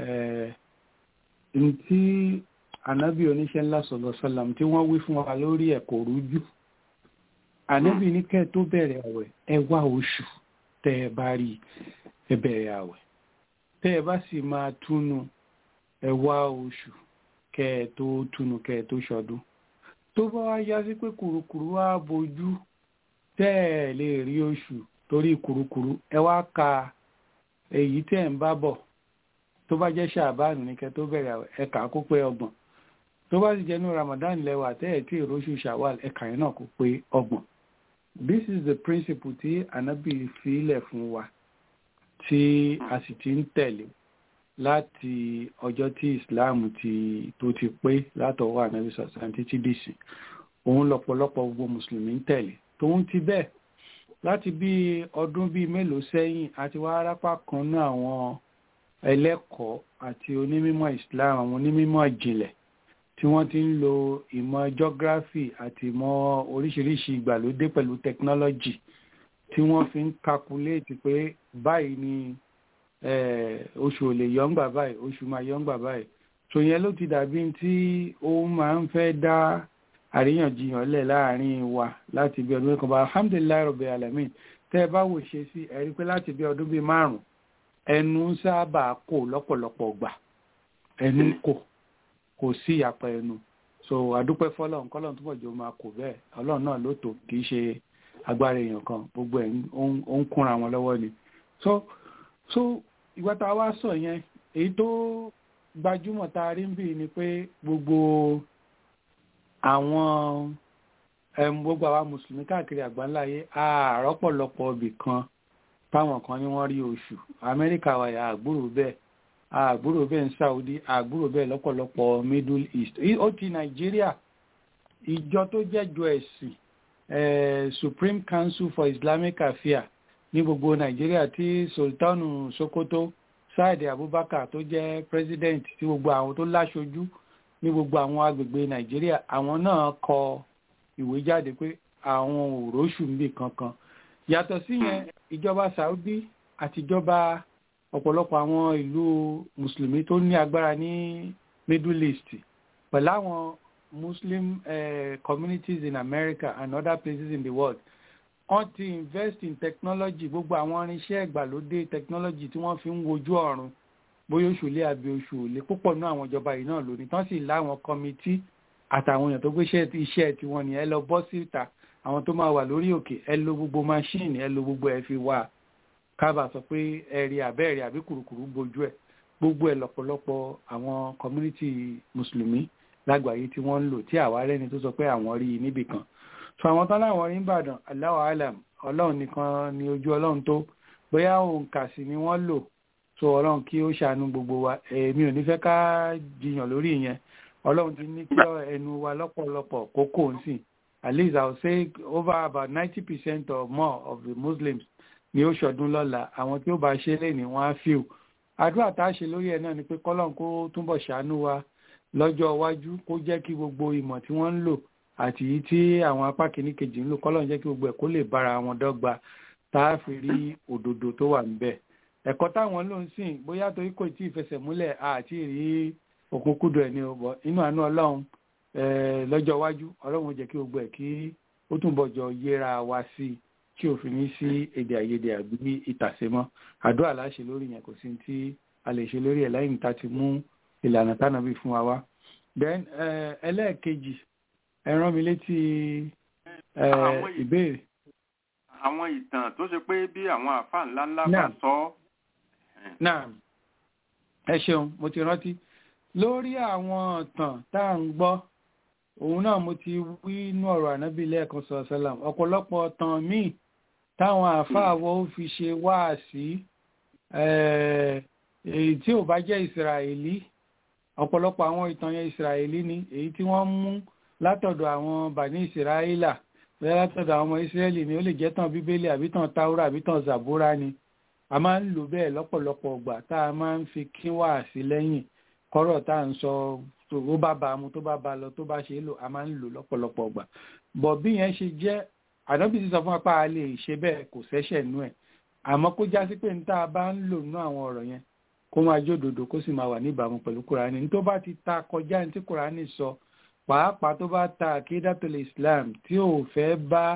ntí ànábì oníṣẹ́ ńlá sọ̀rọ̀ sọ́làm tí wọ́n wí fún wa lórí ẹ̀ kò rújú ànábì ní kẹ́ ẹ tó bẹ̀rẹ̀ àwẹ̀ ẹ wá oṣù tẹ́ ẹ bá rí ẹ bẹ̀rẹ̀ àwẹ̀ tẹ́ ẹ bá sì máa túnu ẹ wá oṣù kẹ́ ẹ tó túnu kẹ́ ẹ tó ṣọdún tó bá wá yá sí pé kùrukùru wá bojú tẹ́ ẹ lè rí oṣù torí kùrukùru ẹ wá ka èyí tẹ́ ẹ ń bá bọ̀ tó bá jẹ́ ṣàbánu ní kẹ́ tó bẹ̀rẹ̀ àwẹ̀ ẹ kà á kó pé ọgbọ̀n tó bá sì jẹ́nu Ramadan lẹ́wà tẹ́ ẹ̀ tí ìróṣù ṣàwàl ẹ kà yẹn náà kó pé ọgbọ̀n this is the principle tí anabi filẹ̀ fún wa tí a sì ti ń tẹ̀lé láti ọjọ́ tí Islam ti tó ti pé látọwọ́ anabi sọ̀sán títí dìsì òun lọ́pọ̀lọpọ̀ gbogbo mùsùlùmí ń tẹ̀lé tóun ti bẹ́ẹ̀ láti bí ọdún bíi mélòó sẹ́yìn àti wá arápá kan náà àwọn ẹlẹ́kọ̀ọ́ àti onímọ̀ Islam àwọn onímọ̀ ìjìnlẹ̀ tí wọ́n ti ń lo ìmọ̀ geography àti ìmọ̀ oríṣiríṣi ìgbàlódé pẹ̀lú technology tí wọ́n fi ń calculate pé báyìí ni oṣù ò lè yọ ńgbà báyìí oṣù máa yọ ńgbà báyìí tó yẹn ló ti dàbí tí ó máa ń fẹ́ dá àríyànjiyàn lẹ̀ láàrin wa láti bí ọdún kan bá alhamdulilayi rabbil alamin tẹ́ ẹ bá wò ṣe sí ẹ̀rí pé láti bí ọdún bíi márùn-ún ẹnu sábà kò lọ́pọ̀lọpọ̀ gbà ẹnu kò kò sí ìyàpọ̀ ẹnu so àdúpẹ́ fọlọ́run kọ́lọ́run túbọ̀ jọ máa kò bẹ́ẹ̀ ọlọ́run náà ló tó kì í ṣe agbára èèyàn kan gbogbo ẹ̀ ó ń kúnra wọn lọ́wọ́ ni so so ìgbà tá a wá sọ yẹn èyí tó gbajúmọ̀ tá a rí ń bì ni pé gbogbo àwọn gbogbo àwa mùsùlùmí káàkiri àgbáńláyé àárọ̀ pọ̀lọpọ̀ ibì kan táwọn kan ní wọ́n rí oṣù amẹ́ríkà wà yà àgbúrò bẹ́ẹ̀ àgbúrò bẹ́ẹ̀ ní saudi àgbúrò bẹ́ẹ̀ lọ́pọ̀lọpọ̀ middle east ó ti nàìjíríà ìjọ tó jẹ́jọ ẹ̀sìn supreme council for islamic affairs ní gbogbo nàìjíríà tí sultanu sokoto saidi abubakar tó jẹ́ president tí gbogbo àwọn tó láṣojú ní gbogbo àwọn agbègbè nàìjíríà àwọn náà kọ ìwé jáde pé àwọn òróṣù níbì kankan yàtọ̀ síyẹn ìjọba saudi àtijọba ọ̀pọ̀lọpọ̀ àwọn ìlú mùsùlùmí tó ní agbára ní middle east pẹ̀lú àwọn muslim uh, communities in america and other places in the world wọ́n ti invest in technology gbogbo àwọn irinṣẹ́ ìgbàlódé technology tí wọ́n fi ń wojú ọ̀run bóyá oṣù lé àbí oṣù òlé púpọ̀ náà àwọn ìjọba yìí náà lónìí tán sì láwọn kọmití àtàwọn èèyàn tó gbé iṣẹ́ tiwọn ni ẹ lọ bọ́ síta àwọn tó máa wà lórí òkè ẹ lo gbogbo machine ẹ lo gbogbo ẹ fi wà kábà sọ pé ẹ̀rí àbẹ́ẹ̀rí àbí kùrùkùrù bojú ẹ̀ gbogbo ẹ̀ lọ́pọ̀lọpọ̀ àwọn community mùsùlùmí lágbàáyé tí wọ́n ń lò tí àwa rẹ́ni tó sọ pé àwọn rí i níbì kan so àwọn tán láwọn rí ìbàdàn Allahu alam ọlọ́run nìkan ni ojú ọlọ́run tó bóyá òǹkà sí ni wọ́n lò so ọlọ́run kí ó ṣàánú gbogbo wa èmi ò ní fẹ́ ká jiyàn lórí ìyẹn ọlọ́run ti ní kí ẹnu wa lọ́pọ̀lọpọ̀ kókó ń sìn at least i will say over about ninety percent or more of the muslims ni ó ṣọdún lọ́la àwọn tí ó bá ṣe lé ní wọ́n á fíw àdúrà tá a ṣe lórí ẹ̀ náà ni pé kọ́lọ́n kó túbọ̀ ṣàánú wa lọ́jọ́ iwájú kó jẹ́ kí gbogbo ìmọ̀ tí wọ́n ń lò àti yìí tí àwọn apá kìíní kejì ń lò kọ́lọ́n jẹ́ kí gbogbo ẹ̀ kó lè bára wọn dọ́gba tá a fi rí òdodo tó wà níbẹ̀ ẹ̀kọ́ táwọn ló ń sìn bóyá torí kò tí ì fẹsẹ̀ múlẹ̀ àti rí òkúkúdù ẹ̀ ní ọbọ̀ inú àánú ọlọ́run lọ́jọ́ iwájú ọlọ́run jẹ́ kí gbogbo ẹ̀ kí ó túnbọ̀ jọ yẹra wa sí i tí ò fi ní sí èdè àìyedè àbí ìtàsémọ́ àdúrà láṣẹ lórí yẹn kò sí tí a lè ṣe lórí ẹ̀ lẹ́yìn tá a ti mú ìlànà tánàbí fún wa wá. then ẹlẹ́ẹ̀kejì ẹ rán mi létí ìbéèrè. àwọn ìtàn tó ṣe pé bí àwọn àfa ńlá ńlá bá sọ. náà ẹ ṣeun mo ti rántí lórí àwọn ìtàn tá à ń gbọ́ òun náà mo ti wí inú ọ̀rọ̀ ànábì lẹ́ẹ̀kan sọ sálàm ọ̀pọ̀lọpọ̀ ọ̀tàn míì táwọn àfáàwọ̀ ó fi ṣe wáàsí èyí tí ò bá jẹ́ ìsirahìlì ọ̀pọ̀lọpọ̀ àwọn ìtàn yẹn ìsirahìlì ni èyí tí wọ́n mú látọ̀dọ̀ àwọn bani ìsirahìlà bẹ́ẹ̀ látọ̀dọ̀ àwọn ọmọ ìsírẹ́lì ni ó lè jẹ́ tàn bíbélì àbí tàn táwúrà àbí tàn zàbúrà ni a máa ń lò bẹ́ẹ̀ lọ́pọ̀lọpọ̀ ọgbà tá a máa ń fi kí wá sí lẹ́yìn kọ́rọ̀ tá à ń sọ tó bá ba mu tó bá ba lọ tó bá ṣe é lò a máa ń lò lọ́pọ̀lọpọ̀ ọgbà bọ̀ bí yẹn ṣe jẹ́ ànábì ti sọ fún apá a lè ṣe bẹ́ẹ̀ kò sẹ́ṣẹ̀ nú ẹ̀ àmọ́ kó já sí pé ní tá a bá ń lò nú àwọn ọ̀rọ̀ yẹn kó máa jódodo kó sì máa wà níbàámu pẹ̀lú kúránì ní tó bá ti ta kọjá ní tí kúránì sọ pàápàá tó bá ta àkídàtòlè islam tí ò fẹ́ bá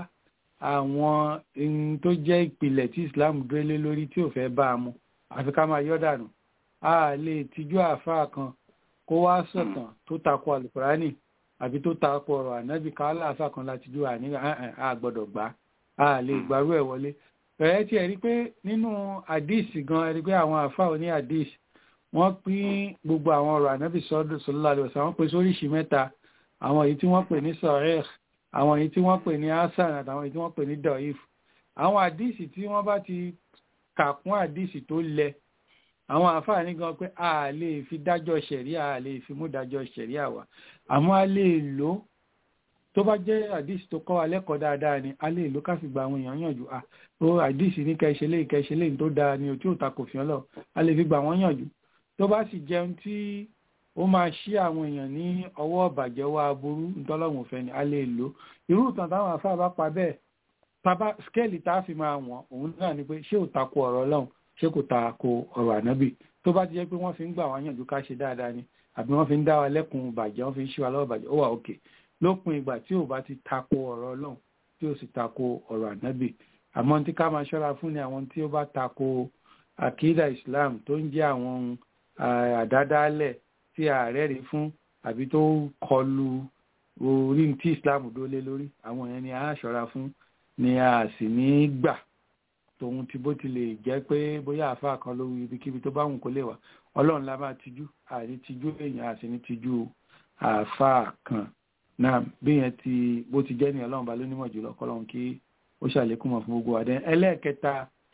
àwọn ohun tó jẹ́ ìpìlẹ̀ tí islam dúró lé lórí tí ò fẹ́ bá a mu àfi ká máa yọ́ dànù a lè tijú àáfàá kan kó wá sọ̀tàn tó takò àlùkùránì àbí tó takò ọ̀rọ̀ ànábì ká láàfàá kan láti dúró àní a gbọ́dọ̀ gbà á lè gbàrú ẹ̀ wọlé bẹ̀rẹ̀ tí ẹ rí pé nínú àdìsí gan ẹ rí pé àwọn àáfàá oní àdìsí wọ́n pín gbogbo àwọn ọ̀rọ̀ ànábì sọ́dọ̀ sọ́lá lọ sí àwọn pèsè oríṣi mẹ́ta àwọn èyí tí wọ́n pè ní sọ̀rẹ́ẹ̀ àwọn èyí tí wọ́n pè ní hasan àtàwọn èyí tí wọ́n pè ní doif àwọn àdìsí tí wọ́n bá ti kà kún àdìsí tó lẹ àwọn àǹfààní gan pé a lè fi dájọ́ ṣẹ̀ríà a lè fi mú dájọ́ ṣẹ̀ríà wá àmọ́ a lè lò ó tó bá jẹ́ àdìsí tó kọ́ wa lẹ́kọ̀ọ́ dáadáa ni a lè lò ká fi gba àwọn èèyàn yànjú à ó àdìsí ní kẹ́ ṣe léyìí kẹ́ ṣe léyìí tó dáa ni ò tí ò ta kò fi ọlọ́ a lè fi gba àwọn yànjú tó bá sì jẹun tí ó máa ṣí àwọn èèyàn ní ọwọ́ ọ̀bàjẹ́ wa aburú ntọ́lọ́hún òfẹ́ ni a lè lò irú ìtàn táwọn afá bá pa bẹ́ẹ̀ tábà skéèlì tá a fi máa wọ̀n òun náà ni pé ṣé ò tako ọ̀rọ̀ ọlọ́run ṣé kò tako ọ̀rọ̀ ànábì tó bá ti jẹ́ pé wọ́n fi ń gbà wá yànjú ká ṣe dáadáa ni àbí wọ́n fi ń dá wa lẹ́kùn bàjẹ́ wọ́n fi ń ṣí wa lọ́wọ́ bàjẹ́ ó wà òkè lópin ìgbà tí ò bá ti tako ọ̀rọ̀ ọlọ́run tí ò sì tako ọ̀rọ̀ ànábì àmọ́ tí ká máa ṣọ́ra fún ni àwọn tí ó bá tako àkídà Islam tó ń jẹ́ àwọn àdádálẹ̀ tí ààrẹ rí fún àbí tó kọlu orí tí islam dólé lórí àwọn yẹn ni a ṣọ́ra fún ni a sì ní gbà tòun ti bó ti lè jẹ́ pé bóyá àáfàá kan lórí ibikíbi tó bá wùn kó lè wà ọlọ́run la máa tijú àní tijú èèyàn àti ní tijú àáfàá kan náà bí yẹn ti bó ti jẹ́ ní ọlọ́run bá lónímọ̀ jùlọ kọ́lọ́run kí ó ṣàlékún mọ̀ fún gbogbo wa dẹ́n ẹlẹ́ẹ̀kẹta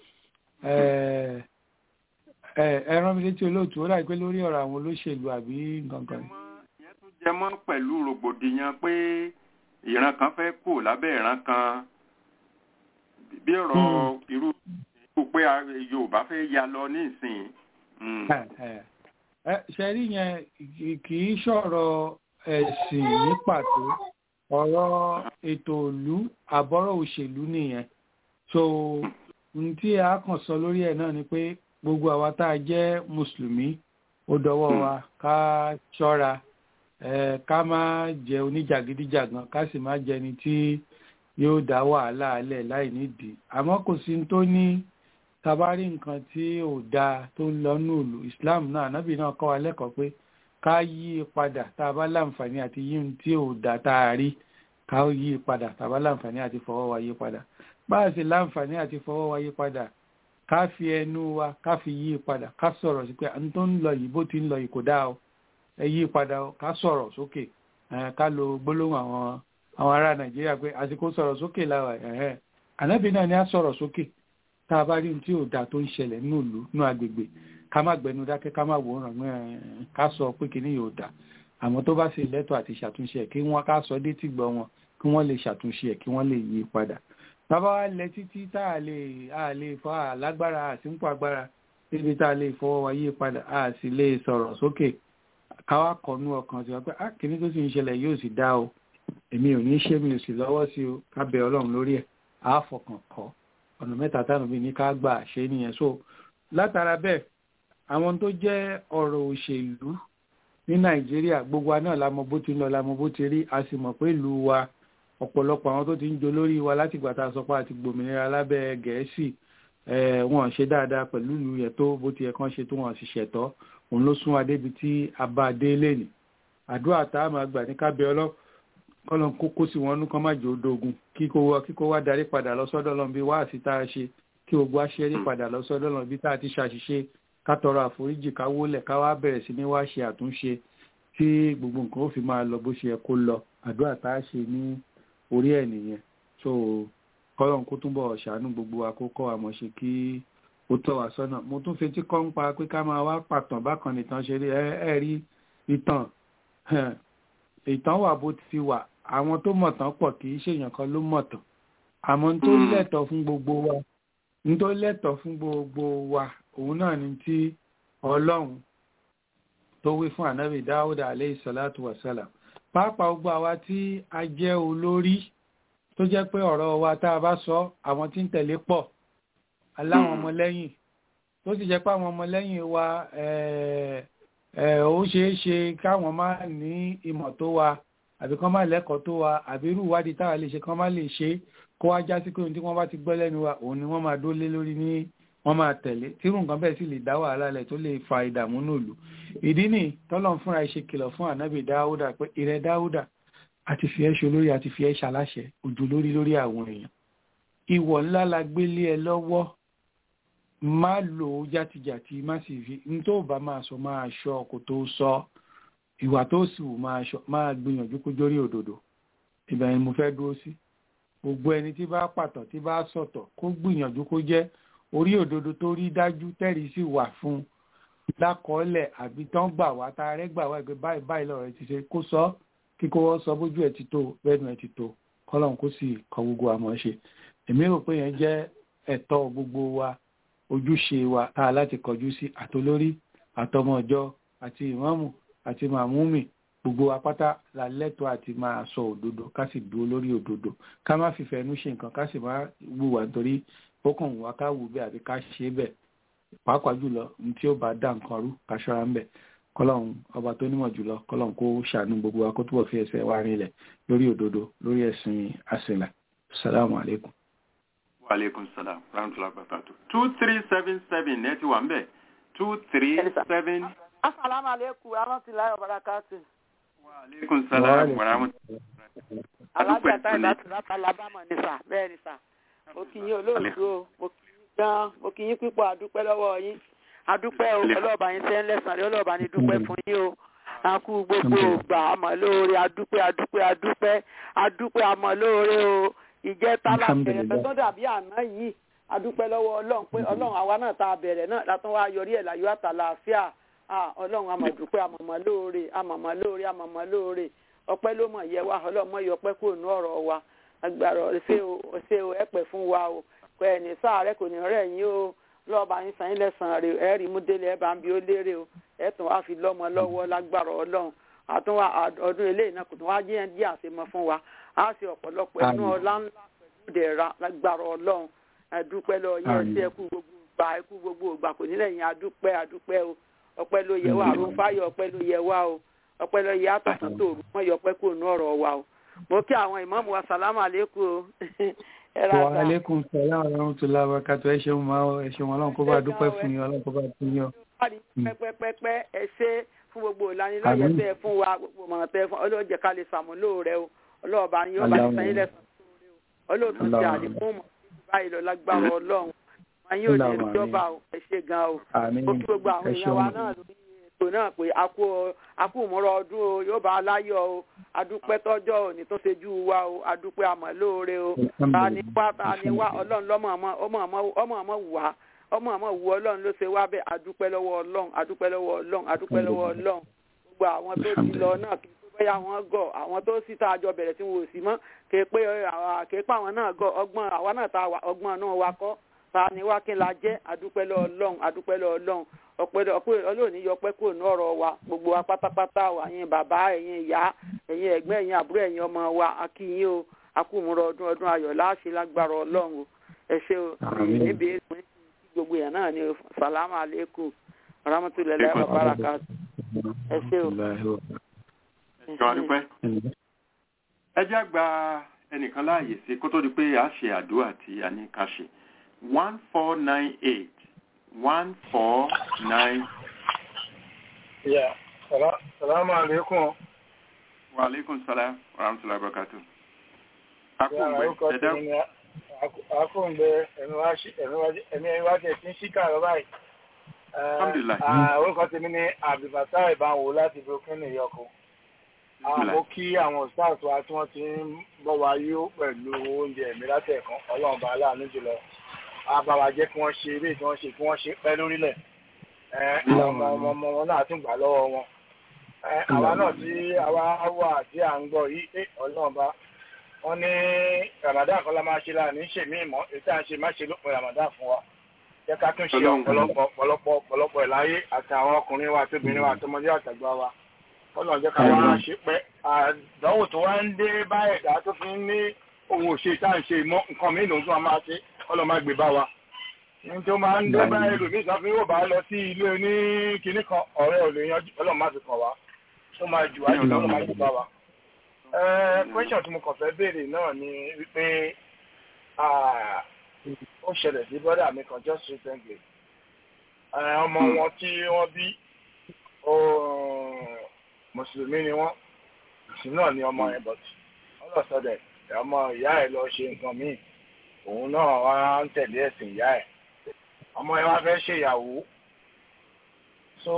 ẹ rán mi létí olóòtú ó dàbí pé lórí ọ̀rọ̀ àwọn olóṣèlú àbí nǹkan kan. ìyẹn tún jẹ mọ́ pẹ̀lú rògbòdìyàn pé ìran kan fẹ́ kù lábẹ́ ìran kan bí ọ̀rọ̀ irú irú pé Yorùbá fẹ́ ya lọ ní ìsìn. ṣe rí yẹn kì í ṣọ̀rọ̀ ẹ̀sìn ní pàtó ọ̀rọ̀ ètò ìlú àbọ̀rọ̀ òṣèlú nìyẹn so ohun tí a kàn sọ lórí ẹ̀ náà ni pé gbogbo àwa tá a jẹ́ mùsùlùmí ó dọwọ́ wa ká ṣọ́ra ká má jẹ oníjàgídíjàgan ká sì má jẹni tí yóò dá wàhálà alẹ̀ láì nídìí àmọ́ kò sí tó ní tabari nǹkan tí ò dáa tó ń lọ ní ìlú Islam náà ànábì náà kọ́ wa lẹ́kọ̀ọ́ pé ká yí i padà tá a bá láǹfààní àti yí ohun tí ò dáa tá a rí ká yí i padà tá a bá láǹfààní àti fọwọ́ wa yí padà bá a sì láǹfààní àti fọwọ́ wa yí padà ká fi ẹnu wa ká fi yí padà ká sọ̀rọ̀ sí pé àwọn tó ń lọ yìí bó ti ń lọ yìí kò dáa o ẹ yí padà o ká sọ̀rọ̀ sókè ká lo gbólóhùn àwọn àwọn ará nàìjíríà pé àsìkò sọ̀rọ̀ sókè láwa ẹ̀hẹ́ ànábì náà ni a sọ̀rọ̀ sókè tá a bá rí ohun tí ò dáa tó ń ṣẹlẹ̀ nínú ìlú nínú agbègbè ká má gbẹnu dákẹ́ ká má wòran ká sọ pé kíní yóò dáa àmọ́ tó bá ṣe lẹ́tọ̀ àti ṣàtúnṣe ẹ̀ kí wọ́n ká sọ dé tìgbọ́ wọn kí wọ́n lè ṣàtúnṣe ẹ̀ kí wọ́n lè yí padà bàbá wa lẹ títí tá a lè a lè fọ àlágbára àsìkò agbára níbi tá a lè fọwọ́ wa yí padà a sì lè sọ̀rọ̀ sókè káwá kọ̀nú ọkàn sí wa pé a kìíní tó sì ń ṣẹlẹ̀ yóò sì dá o èmi ò ní ṣe mi ò sì lọ́wọ́ sí o ká bẹ ọlọ́run lórí ẹ̀ á fọkàn kọ́ ọ̀nà mẹ́ta táwọn mi ní ká gbà ṣe nìyẹn so látara bẹ́ẹ̀ àwọn tó jẹ́ ọ̀rọ̀ òṣèlú ní nàìjíríà gbogbo wa náà la mọ bó ti ń lọ la mọ bó ti rí a sì mọ̀ pé ìlú wa ọ̀pọ̀lọpọ̀ àwọn tó ti ń jolórí wa láti ìgbà tá a sọ pé àti gbòmìnira lábẹ́ gẹ̀ẹ́sì wọn ṣe dáadáa pẹ̀lú ìlú yẹn tó bó ti yẹ kán ṣe tó wọn sì ṣẹ̀tọ́ òun ló sún wa débi tí a bá dé lẹ́nì àdúrà tá a máa gbà ní kábẹ́ ọlọ́ kọ́lọ́n kó kó sí wọn nú kán má jẹ́ odógun kíkó wá kíkó wá darí padà lọ sọ́dọ̀ lọ́n bí wá àti tá a ṣe kí gbogbo aṣẹ́rí padà lọ sọ́dọ̀ lọ́n bí tá a ti ṣàṣìṣe ká tọrọ àforíjì ká wólẹ̀ ká wá bẹ̀rẹ̀ sí ní wá ṣe àtúnṣe tí gbogbo nǹkan ó fi máa lọ bó ṣe yẹ kó lọ àdúrà tá a ṣe ní orí ẹ̀ nìyẹn so kọ́lọ́n kó túnbọ̀ ṣàánú gbogbo àkókò àmọ́ ṣe kí ó tọ́ wa sọ́nà mo tún fetí kọ́ ń pa pé ká máa wá pàtàn bákan nìkan ṣe rí ẹ rí ìtàn ìtàn wà bó ti wà àwọn tó mọ̀tàn pọ̀ kì í ṣèyàn kan ló mọ̀tàn àmọ́ n tó lẹ́tọ̀ọ́ fún gbogbo wa n tó lẹ́tọ̀ọ́ fún gbogbo wa òun náà ni tí ọlọ́run tó wí fún ànábì dáúdà aleyhi salatu wasalam pàápàá gbogbo àwa tí a jẹ́ olórí tó jẹ́ pé ọ̀rọ̀ wa tá a bá sọ àwọn tí ń tẹ̀lé pọ̀ aláwọn ọmọlẹ́yìn tó sì jẹ́ pé àwọn ọmọlẹ́yìn wa ó ṣeé ṣe káwọn má ní ìmọ̀ tó wa àbí kán má lẹ́kọ̀ọ́ tó wa àbí irú ìwádìí táwa lè ṣe kán má lè ṣe kó wá já sí pé ohun tí wọ́n bá ti gbọ́ lẹ́nu wa òun ni wọ́n máa dólé lórí ní wọ́n máa tẹ̀lé tírú nǹkan bẹ́ẹ̀ sì lè dá wàhálà lẹ̀ tó lè fa ìdààmú nùlù ìdí nì tọ́lọ́n fúnra ẹ̀ ṣe kìlọ̀ fún ànábì dáúdà pé ìrẹ́ dáúdà àti fi ẹ́ ṣe olórí àti fi ẹ́ ṣaláṣẹ ojú lórí lórí àwọn èèyàn ìwọ̀ ńlá la gbélé ẹ lọ́wọ́ má lò ó játijàti má sì fi n tó bá máa sọ máa ṣọ kó tó sọ ìwà tó sì wù máa ṣọ máa gbìyànjú kó jórí òdodo ìgbà yẹn mo fẹ́ dúró sí gbogbo ẹni tí bá pàtọ̀ tí bá sọ̀tọ̀ kó gbìyànjú kó jẹ́ orí òdodo tó rí dájú tẹ́rìí sì wà fún un lákọọ́lẹ̀ àbí tán gbà wá tá a rẹ́ gbà wá ẹgbẹ́ báyìí báyìí lọ́rọ̀ ẹ ti ṣe kó sọ kíkó wọ́n sọ bójú ẹ ti tó bẹ́ẹ̀nu ẹ ti tó kọ́lọ́n kó sì kọ gbogbo àmọ́ ṣe èmi rò pé yẹn jẹ́ ẹ̀tọ́ gbogbo wa ojúṣe wa tá a láti kọjú sí àtolórí àtọmọjọ àti ìmáàmù àti màmúmì gbogbo apáta la lẹ́tọ̀ọ́ àti máa sọ òdodo ká sì dúró lórí òdodo ká má fìfẹ́ inú ṣe nǹkan ká sì má wùwà nítorí ó kàn wá ká wù bẹ́ẹ̀ àbí ká ṣe bẹ́ẹ̀ pàápàá jùlọ ní tí ó bá dá nǹkan rú ká ṣọ́ra ń bẹ̀ kọ́lọ́hún ọba tó nímọ̀ jùlọ kọ́lọ́hún kó ṣàánú gbogbo wa kó túbọ̀ fi ẹsẹ̀ wa rinlẹ̀ lórí òdodo lórí ẹ̀sìn àṣìlẹ̀ salamu aleykum. wa aleykum salam rahmatulah barakatu two three seven seven ẹ ti wà ń bẹ̀ two three seven. asalaamu aleykum rahmatulahi wa barakatu. wa aleykum salam wa rahmatulah. alájà táyì láti láti alábàmọ̀ ní sà bẹ́ẹ̀ ni sà mo kì í yín olóòtú o mo kì í gan mo kì í yín pípọ̀ àdúpẹ́ lọ́wọ́ yín adúpẹ́ o ọlọ́ọ̀bá yín sẹ́ ń lẹ́sàn rí ọlọ́ọ̀bá ní dúpẹ́ fún yín o àkú gbogbo ògbà àmọ́ lóore adúpẹ́ adúpẹ́ adúpẹ́ adúpẹ́ àmọ́ lóore o ìjẹ́ tálà bẹ̀rẹ̀ pẹ́ tó dàbí àná yìí adúpẹ́ lọ́wọ́ ọlọ́run pé ọlọ́run àwa náà tá a bẹ̀rẹ̀ náà látún wá yọrí ẹ̀ láyọ̀ àtàlàáfíà ọlọ́run àmọ̀dúpẹ́ àmọ̀mọ́ lóore àmọ̀mọ́ lóore àmọ̀mọ́ lóore ọpẹ́ ló mọ̀ yẹ wá ọlọ́mọ yọ ọpẹ́ kúrò ní ọ̀rọ̀ wa agbára ṣé o ẹ̀pẹ̀ fún wa o kọ ẹ̀ ní sáà kò ní rẹ̀ yín o lọ́ọ̀bà yín sàn yín lẹ́sàn-án rẹ̀ ẹ̀ rí mú délé ẹ̀ bá ń bi ó lérè o ẹ̀ tún wá fi lọ́mọ lọ́wọ́ lágbára ọlọ́run àtún ọdún eléyìí náà kò tún wá jẹ́ díẹ̀ àṣemọ fún wa á sì ọ̀pọ̀lọpọ̀ ẹnu ọlá ńlá pẹ̀lú ìdẹ̀ra lágbára ọlọ́run àdúpẹ́ lọ yẹn sí ẹkú gbogbo ìgbà ẹkú gbogbo ìgbà kò nílẹ̀ yẹn àdúpẹ́ àdúpẹ́ o ọpẹ́ ló yẹ wá àrùn fáyọ̀ ọpẹ́ ló yẹ wá o ọpẹ́ ló yẹ àtọ̀tún tòru wọ́n yọ ọpẹ́ kúrò ní ọ̀rọ̀ wa o mo kí àwọn ìmáàmù wa sàlámù àlékún o wa aleykum salaam wa rahmatulah wa barakatu ẹ ṣeun ma ẹ ṣeun ọlọ́run kó bá dúpẹ́ fún yín ọlọ́run kó bá fún yín o. pẹpẹpẹpẹ ẹ ṣe fún gbogbo ìlanilọ́yẹ̀ tẹ fún wa gbogbo mọ̀ràn tẹ fún ọlọ́run jẹ́ ká lè ṣàmúlò rẹ o ọlọ́run bá yín ọba ìsàn yín lẹ́sàn tó rẹ o ọlọ́run ti àdínkù mọ̀ báyìí lọ lágbára ọlọ́run wọn yóò ní ìjọba o ẹ ṣe gan o ó kí gbogbo àwọn èèyàn wa náà lórí ètò náà pé a kú ìmúra ọdún o yóò bá a láyọ̀ o adúpẹ́ tọ́jọ́ òní tó ṣe jú wa o adúpẹ́ àmọ́ lóore o ta ni wá ta ni wá ọlọ́run lọ́mọ ọmọ ọmọ wù wá ọmọ ọmọ wù ọlọ́run ló ṣe wá bẹ́ẹ̀ adúpẹ́ lọ́wọ́ ọlọ́run adúpẹ́ lọ́wọ́ ọlọ́run adúpẹ́ lọ́wọ́ ọlọ́run gbogbo àwọn tó ti lọ náà kí tó bẹ́yà wọn gọ̀ àwọn tó sì tá a jọ bẹ̀rẹ̀ tí wọn ò sí mọ́ kì í pé kì í pa àwọn náà gọ̀ ọgbọ́n àwa náà ta ọgbọ́n náà wa kọ́ ta ni wá kí n la jẹ́ adúpẹ́ lọ́wọ́ ọlọ́run adúpẹ́ lọ́wọ́ ọlọ́run ọpẹ́ ọpẹ́ ọlọ́ọ̀ni yọ pẹ́ kúrò ní ọ̀rọ̀ wa gbogbo wa pátápátá wa ẹ̀yin bàbá ẹ̀yin ìyá ẹ̀yin ẹ̀gbọ́n ẹ̀yin àbúrò ẹ̀yin ọmọ wa akíyín o akúmúrọ̀ ọdún ọdún ayọ̀ láàṣẹ lágbára ọlọ́run o ẹ ṣe o níbi ètò gbogbo yẹn náà ni salamu aleykum rahmatulahi wa baraka ẹ ṣe o. ẹ jẹ́ àgbà ẹnìkan láàyè sí kó tó di pé a ṣe àdúrà tí a ní ká ṣe one four nine eight one four nine. Yeah. Sala salamu alaikum. Wa alaikum salam wa rahmatullahi wa barakatuh. Akúngbẹ́ ẹ̀dá. Akúngbẹ́ ẹ̀mí ẹ̀wá jẹ́ tí ń ṣíkà lọ báyìí. Alhamdulillah. Orúkọ tèmi ní Abdulfatah Ìbáwò láti Brooklyn, New York. Mo kí àwọn stars wa tí wọ́n ti ń bọ̀ wá yó pẹ̀lú oúnjẹ mi látẹ̀kan. Ọlọ́run bá aláàánú jùlọ àbáwá jẹ́ kí wọ́n ṣe eré tí wọ́n ṣe kí wọ́n ṣe pẹ́ lórílẹ̀ ọmọ ọmọ wọn náà tún gbà lọ́wọ́ wọn àwa náà tí àwa wà tí à ń gbọ́ yìí pé ọlọ́run bá wọ́n ní ramadan kan la máa ṣe láàrin ṣèmí ìmọ̀ ètò à ń ṣe má ṣe lópin ramadan fún wa jẹ́ ká tún ṣe ọ̀pọ̀lọpọ̀ ọ̀pọ̀lọpọ̀ ọ̀pọ̀lọpọ̀ ẹ̀ láyé àti àwọn ọkùnrin wa àti obìnrin wa àti ọmọdé àtàgbà wa ọlọ́run jẹ́ ká wá ṣe pẹ́ àdánwò tó wá ń dé bá ẹ̀dá tó fi ń ní òun ò ṣe tá à ń ṣe ìmọ̀ nǹkan mí lòun tó máa máa ṣe ọlọ́run má gbé bá wa ní tó máa ń dé bá ẹlòmíì tó fi ń wò bá lọ sí ilé oní kinní kan ọ̀rẹ́ ò lè yanjú ọlọ́run má fi kàn wá tó máa jù wájú ọlọ́run má gbé bá wa. question tí mo kàn fẹ́ béèrè náà ni wípé ó ṣẹlẹ̀ sí brother mi kan just recently ọmọ wọn tí wọ́n bí mùsùlùmí ni wọ́n mùsùlùmí náà ni ọmọ yẹn but ọlọ́sọdẹ̀ ọmọ ìyá ẹ̀ lọ ṣe nǹkan míì òun náà wá ń tẹ̀lé ẹ̀sìn ìyá ẹ̀ ọmọ yẹn wá fẹ́ ṣèyàwó so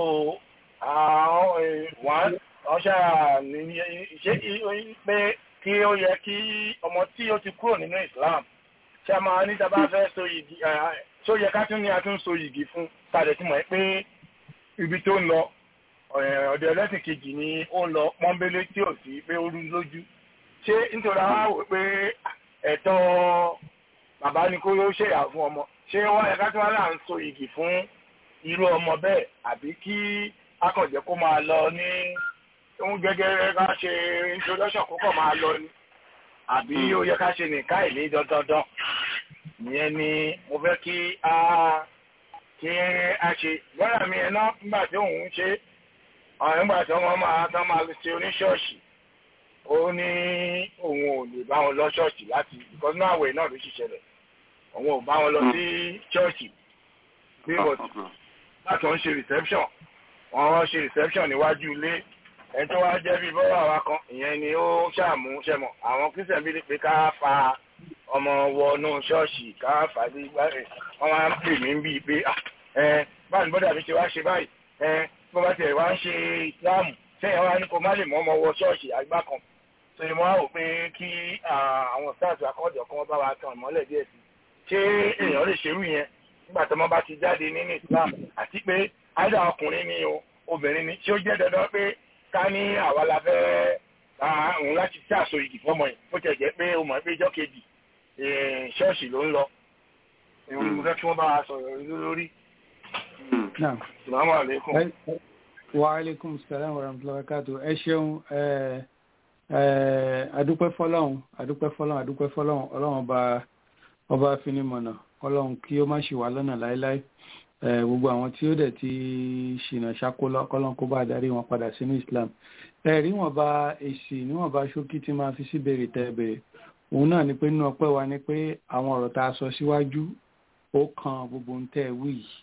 wọ́n ṣáà ní ṣé pé kí ó yẹ kí ọmọ tí ó ti kúrò nínú Islam ṣé a máa ní dábàá fẹ́ so yìgì ṣé ó yẹ ká tún ní a tún so yìgì fún tàdé tí mọ̀ ẹ́ pé ibi tó ń lọ ọ̀dọ̀ ẹlẹ́sìn kejì ni ó ń lọ pọ́nbélé tí ò sí pé ó rú lójú ṣé nítorí àwọn wò pé ẹ̀tọ́ bàbá ni kó ló ṣèyà fún ọmọ ṣé wọ́n yẹ ká tún wá là ń so yìgì fún irú ọmọ bẹ́ẹ̀ àbí kí akọ̀jẹ́ kó máa lọ ní ohun gẹ́gẹ́ ká ṣe introduction kó kọ̀ máa lọ ni àbí ó yẹ ká ṣe nìka ìlé dandandan ìyẹn ni mo fẹ́ kí a kí a ṣe lọ́yà mi ẹ̀ náà nígbà tí òun ń ṣe àwọn nígbà tí wọ́n máa tán máa ṣe oníṣọ́ọ̀ṣì ó ní òun ò lè bá wọn lọ ṣọ́ọ̀ṣì láti because náà àwẹ̀ náà ló ṣiṣẹ́lẹ̀ òun ò bá wọn lọ sí ṣọ́ọ̀ṣì bí wọ́n láti wọ́n ṣe reception wọ́n ṣe reception níwájú ilé ẹni tó wá jẹ́ bí bọ́wọ́ àwa kan ìyẹn ni ó ṣàmú ṣẹmọ̀ àwọn kristian bí pé ká fa ọmọ wọnú ṣọ́ọ̀ṣì ká fà á sí wọ́n máa ń pè mí bíi pé ẹ báyìí bọ́dà mi ṣe wá ṣe báyìí ẹ bó bá tiẹ̀ wá ń ṣe ìsìláàmù sẹ́yìn wá ní kó má lè mọ́ ọmọ wọ ṣọ́ọ̀ṣì àgbà kan tó yẹ mọ́ àwò pé kí àwọn stars akọ́jọ kan bá wa tan ìmọ́lẹ̀ díẹ̀ sí ṣé èèyàn lè ṣerú yẹn nígbà tó mọ́ bá ti jáde nínú islam àti pé àìdá ọkùnrin ni o obìnrin ni tí ó jẹ́ dandan pé ká ní àwa la fẹ́ òun láti ṣàṣọ igi fọmọ yìí bó tẹ̀ jẹ́ pé o mọ̀ pé ìjọ́ kejì ṣọ́ọ̀ṣì ló ń lọ ìwọ̀n mo fẹ́ kí wọ́n bá wa sọ̀rọ̀ lórí. Assalamu alaikum. Wa alaikum salam wa rahmatullahi wa barakatuh. ẹ ṣeun adúpẹ́ fọlọ́run adúpẹ́ fọlọ́run adúpẹ́ fọlọ́run ọlọ́run ọba ọba afinimọ̀nà ọlọ́run kí ó má ṣì wá lọ́nà láéláé gbogbo àwọn tí ó dẹ̀ ti ṣìnà ṣàkólọ́ kọ́lọ́n kó bá darí wọn padà sínú Islam ẹ̀rí wọn bá èsì níwọ̀n bá ṣókí tí máa fi sí béèrè tẹ́ béèrè òun náà ni pé nínú ọpẹ́ wa ni pé àwọn ọ̀rọ̀ tá a sọ síwájú ó kan gbogbo ń tẹ́ wí yìí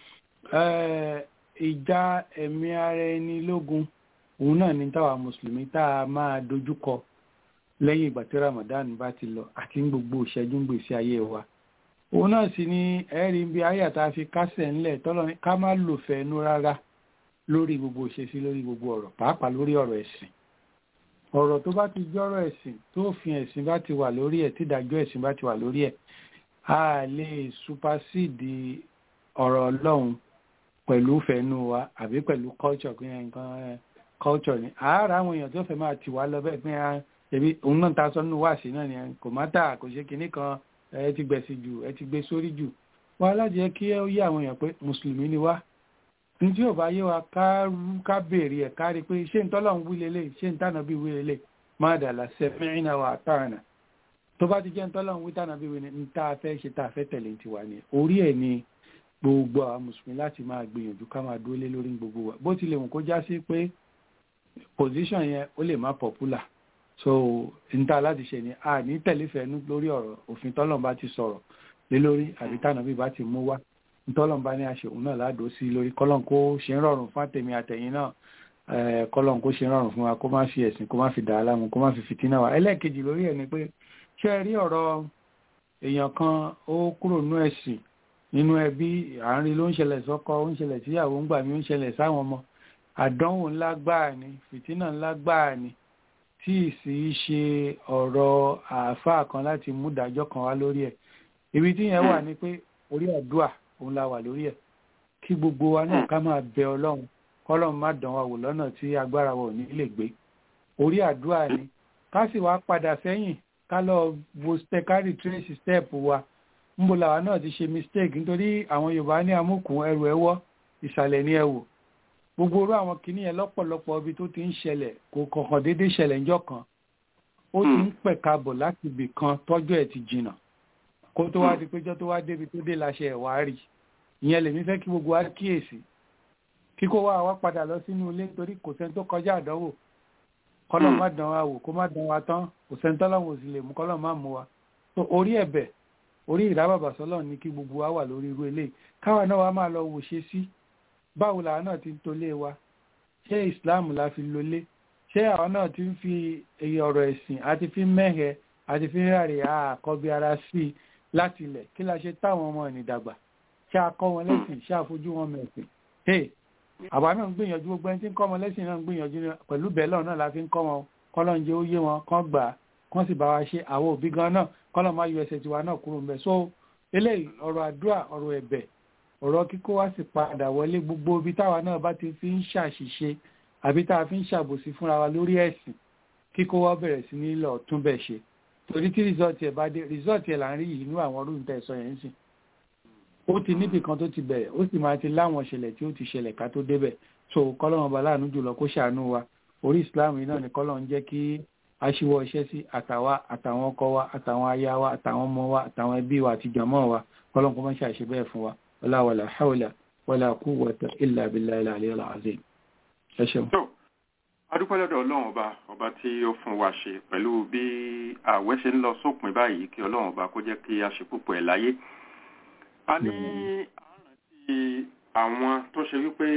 ìjà ẹ̀mí ara ẹni lógun òun náà ni táwa mùsùlùmí tá a máa dojúkọ lẹ́yìn ìgbà tí Ramadan bá ti lọ àti ní gbogbo ìṣẹ́jú gbèsè ayé wa òun náà sì ni ẹ̀rí bí ayé tá a fi kásẹ̀ ńlẹ̀ tọ́lọ́ ní ká má lò fẹ́nu rárá lórí gbogbo ìṣesí lórí gbogbo ọ̀rọ̀ pàápàá lórí ọ̀rọ̀ ẹ̀sìn ọ̀rọ̀ tó bá ti jọ́rọ̀ ẹ̀sìn tó fi ẹ̀sìn bá ti wà lórí ẹ̀ tídájọ́ ẹ̀sìn bá ti wà lórí ẹ̀ a lè supasíìdì ọ̀rọ̀ Ọlọ́run pẹ̀lú fẹ́nu wa àbí pẹ̀lú culture kí nǹkan culture ni àárá àwọn èèyàn tó fẹ́ máa tì wá lọ bẹ́ẹ̀ pé ẹbí òun náà ta sọ nínú wáàsí náà ni kò má tà kò ṣe kinní kan ẹ ti gbẹ̀sì jù ẹ ti gbé sórí jù wọn alájẹ kí ó yé àwọn èèyàn pé mùsùlùmí ni wá ní tí ò bá yé wa ká ká béèrè ẹ̀ ká rí i pé ṣé ń tọ́lọ̀ ń wí lélẹ̀ ṣé ń tànà bí wí lélẹ̀ má dàlà sẹ́mìnà wà àtàrànà tó bá ti jẹ́ ń tọ́lọ̀ ń wí tànà bí wí ni tá a fẹ́ ṣe tá a fẹ́ tẹ̀lé ti wà ní orí ẹ̀ ni gbogbo àwọn mùsùlùmí láti máa gbìyànjú ká máa dúró lé lórí gbogbo wa bó tilẹ̀ wù kó já sí pé position yẹn ó lè má popular so níta láti ṣe ni a ní tẹ̀léfẹ̀ẹ́nú lórí ọ̀rọ̀ òfin tọ́lọ̀ bá ti sọ̀rọ̀ lé lórí àbí tànà bí bá ti mú wá ntọ́lọ́n bá ní àṣẹ òun náà ládòó sí lórí kọ́lọ́n kó ṣe ń rọrùn fún àtẹ̀mí àtẹ̀yìn náà kọ́lọ́n kó ṣe ń rọrùn fún wa kó má fi ẹ̀sìn kó má fi dà á láàmú kó má fi fìtínà wa ẹlẹ́ẹ̀kejì lórí ẹ̀ ni pé ṣé ẹ rí ọ̀rọ̀ èèyàn kan ó kúrò nínú ẹ̀sìn nínú ẹbí àárín ló ń ṣẹlẹ̀ sọ́kọ ó ń ṣẹlẹ̀ síyàwó ń gbà mí ó ń ṣẹlẹ̀ sáwọn ọmọ àdánwò ńlá gbáà ni fìtínà ńlá gbáà ni tí ì sì ṣe ọ̀rọ̀ àáfàá kan láti mú ìdájọ́ kan wá lórí ẹ̀ ibi tí yẹn wà ni pé orí àdúà òun la wà lórí ẹ̀ kí gbogbo wa náà ká máa bẹ ọlọ́run kọ́lọ́run má dán wa wò lọ́nà tí agbára wa ò ní lè gbé orí àdúrà ni ká sì wá padà sẹ́yìn ká lọ wo ká retrace step wa ńbo làwa náà ti ṣe mistake nítorí àwọn yorùbá ní amúkùn ẹrù ẹwọ́ ìsàlẹ̀ ní ẹwò gbogbo orú àwọn kìíní yẹn lọ́pọ̀lọpọ̀ ibi tó ti ń ṣẹlẹ̀ kò kọ̀ọ̀kan déédéé ṣẹlẹ̀ ńjọ́ kan ó ti ń pẹ̀ka bọ̀ láti ibì kan tọ́jú ẹ̀ ti jìnnà kó tó wá di péjọ́ tó wá débi tó dé láṣẹ ẹ̀ wá rí ìyẹn lèmi fẹ́ kí gbogbo wa kíyèsí kíkó wa wá padà lọ sínú ilé nítorí kò sẹ́ni tó kọjá àdánwò kọ́lọ́ má dán wa wò kó má dán wa tán kò sẹ́ni tọ́lọ́wọ́ sì lè mú kọ́lọ́ má mú wa tó orí ẹ̀bẹ̀ orí ìrábàbà sọ́lọ́ ní kí gbogbo wa wà lórí irú eléyìí káwa náà wá máa lọ wò ṣe sí báwo làwa náà ti ń tolé wa ṣé ìsìláàmù la fi lólé ṣé àwọn náà ti ń fi èyí ọ̀rọ̀ ẹ̀sìn àti fi mẹ́hẹ̀ àti fi ráre àkọ́bí ara sí i láti ilẹ̀ kí la ṣe táwọn ọmọ ẹ̀nì dàgbà ṣé a kọ́ wọn lẹ́sìn ṣé a fojú wọn mẹ̀sìn hey àwa náà ń gbìyànjú gbogbo ẹni tí ń kọ́ wọn lẹ́sìn náà ń gbìyànjú pẹ̀lú bẹ́ẹ̀ náà la fi ń kọ́ wọn kọ́lọ́n jẹ́ ó yé wọn kán gbà á kán sì bá wa ṣe àwọn òbí gan náà kọ́lọ́n má yọ ẹsẹ̀ tiwa náà kúrò ńbẹ̀ so eléyìí ọ̀rọ̀ àdúrà ọ̀rọ̀ ẹ̀bẹ̀ ọ̀rọ̀ kíkó wá sì padà wọlé gbogbo ibi táwa náà bá ti fi ń ṣàṣìṣe àbí tá a fi ń ṣàbòsí fúnra wa lórí ẹ̀sìn kíkó wá bẹ̀rẹ̀ sí ní lọ tún bẹ̀ ṣe torí tí rìsọ́ọ̀tì ẹ̀ bá dé rìsọ́ọ̀tì ẹ̀ là ń rí yìí nínú àwọn ọdún tẹ̀ sọ yẹn ń sìn ó ti níbì kan tó ti bẹ̀rẹ̀ ó sì máa ti láwọn ṣẹlẹ̀ tí ó ti ṣẹlẹ̀ ká tó débẹ̀ so kọ́lọ́run ọba láàánú jùlọ kó ṣàánú wa orí ìsìláàmù yìí náà ni kọ́lọ́run jẹ́ kí aṣíwọ́ iṣẹ́ sí àtàwa àtàwọn ọkọ wa àtàwọn aya wa àtàwọn ọmọ wa àtàwọn ẹbí wa àti jàmọ́ wa kọ́lọ́run kó má ṣàṣe bẹ́ẹ̀ fún wa wala wala hawla wala quwwata illa billahi al-aliyyil azim ẹ ṣeun. adúpẹ́ lọ́dọ̀ ọlọ́run ọba ọba tí ó fún wa ṣe pẹ̀lú bí ààwẹ̀ ṣe ń lọ sópin báyìí kí ọlọ́run ọba kó jẹ́ kí a ṣe púpọ̀ ẹ̀ láyé a ní àrántí àwọn tó ṣe wípé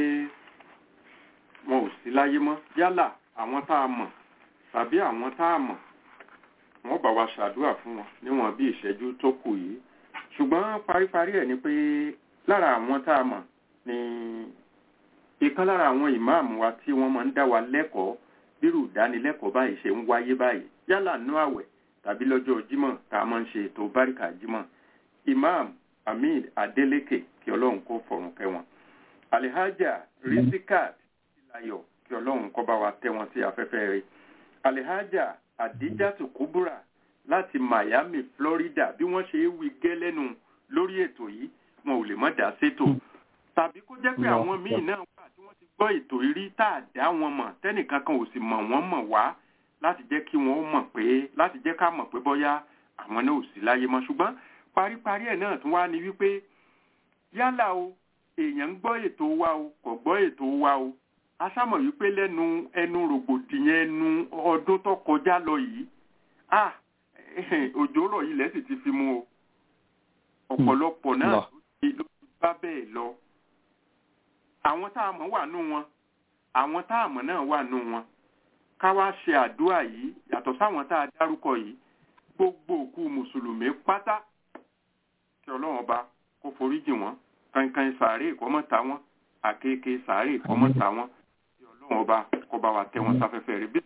wọn ò sí láyé mọ́ yálà àwọn tá a mọ̀ tàbí àwọn tá a mọ̀ wọ́n bá wa ṣàdúrà fún wọn níwọ̀n bí ìṣẹ́jú tó kù yìí ṣùgbọ́n paríparí ẹ̀ ni pé lára àwọn tá a mọ̀ ni ìkan lára àwọn ìmáàmù wa tí wọ́n máa ń dá wa lẹ́kọ̀ọ́ bírù ìdánilẹ́kọ̀ọ́ báyìí ṣe ń wáyé báyìí yálà nú àwẹ̀ tàbí lọ́jọ́ jímọ̀ tá a máa ń ṣe ètò báríkà jímọ̀ ìmáàmù hamid adeleke kí ọlọ́run kó fọ̀rùn kẹ́ wọn alihaja rizikat ilayọ kí ọlọ́run kó bá wa tẹ́ wọn sí afẹ́fẹ́ rẹ̀ alihaja adijatu kubura láti miami florida bí wọ́n ṣe wí gẹ́lẹ́nu lórí ètò yìí wọn ò lè mọ̀ dá sétò tàbí kó jẹ́ pé àwọn míì náà wà tí wọ́n ti gbọ́ ètò rí tá a dá wọn mọ̀ tẹ́nìkan kan ò sì mọ̀ wọ́n mọ̀ wá láti jẹ́ kí wọ́n mọ̀ pé láti jẹ́ ká mọ̀ pé bọ́yá àwọn náà ò sí láyé mọ́ ṣùgbọ́n paríparí ẹ̀ náà tún wá ní wípé yálà o èèyàn ń gbọ́ ètò wa o kò gbọ́ ètò wa o a sámọ̀ wípé lẹ́nu ẹnu rògbòdìyàn ẹnu ọdún tó kọjá lọ yìí ah òjò rọ̀ yìí lẹ́sìn ti fi mú o ọ̀pọ̀lọpọ̀ náà ló ti bá bẹ́ẹ̀ lọ àwọn tá a mọ̀ wà nù wọn àwọn tá a mọ̀ náà wà nù wọn ká wá ṣe àdúrà yìí yàtọ̀ sáwọn tá a dárúkọ yìí gbogbo òkú mùsùlùmí pátá kí ọlọ́run ọba kó foríjì wọ́n kankan sàárè ìkọ́mọ́ta wọn àkekèé sàárè ìkọ́mọ́ta wọn kí ọlọ́run ọba kó bá wa tẹ́ wọn sáfẹ́fẹ́ rẹ̀ bí.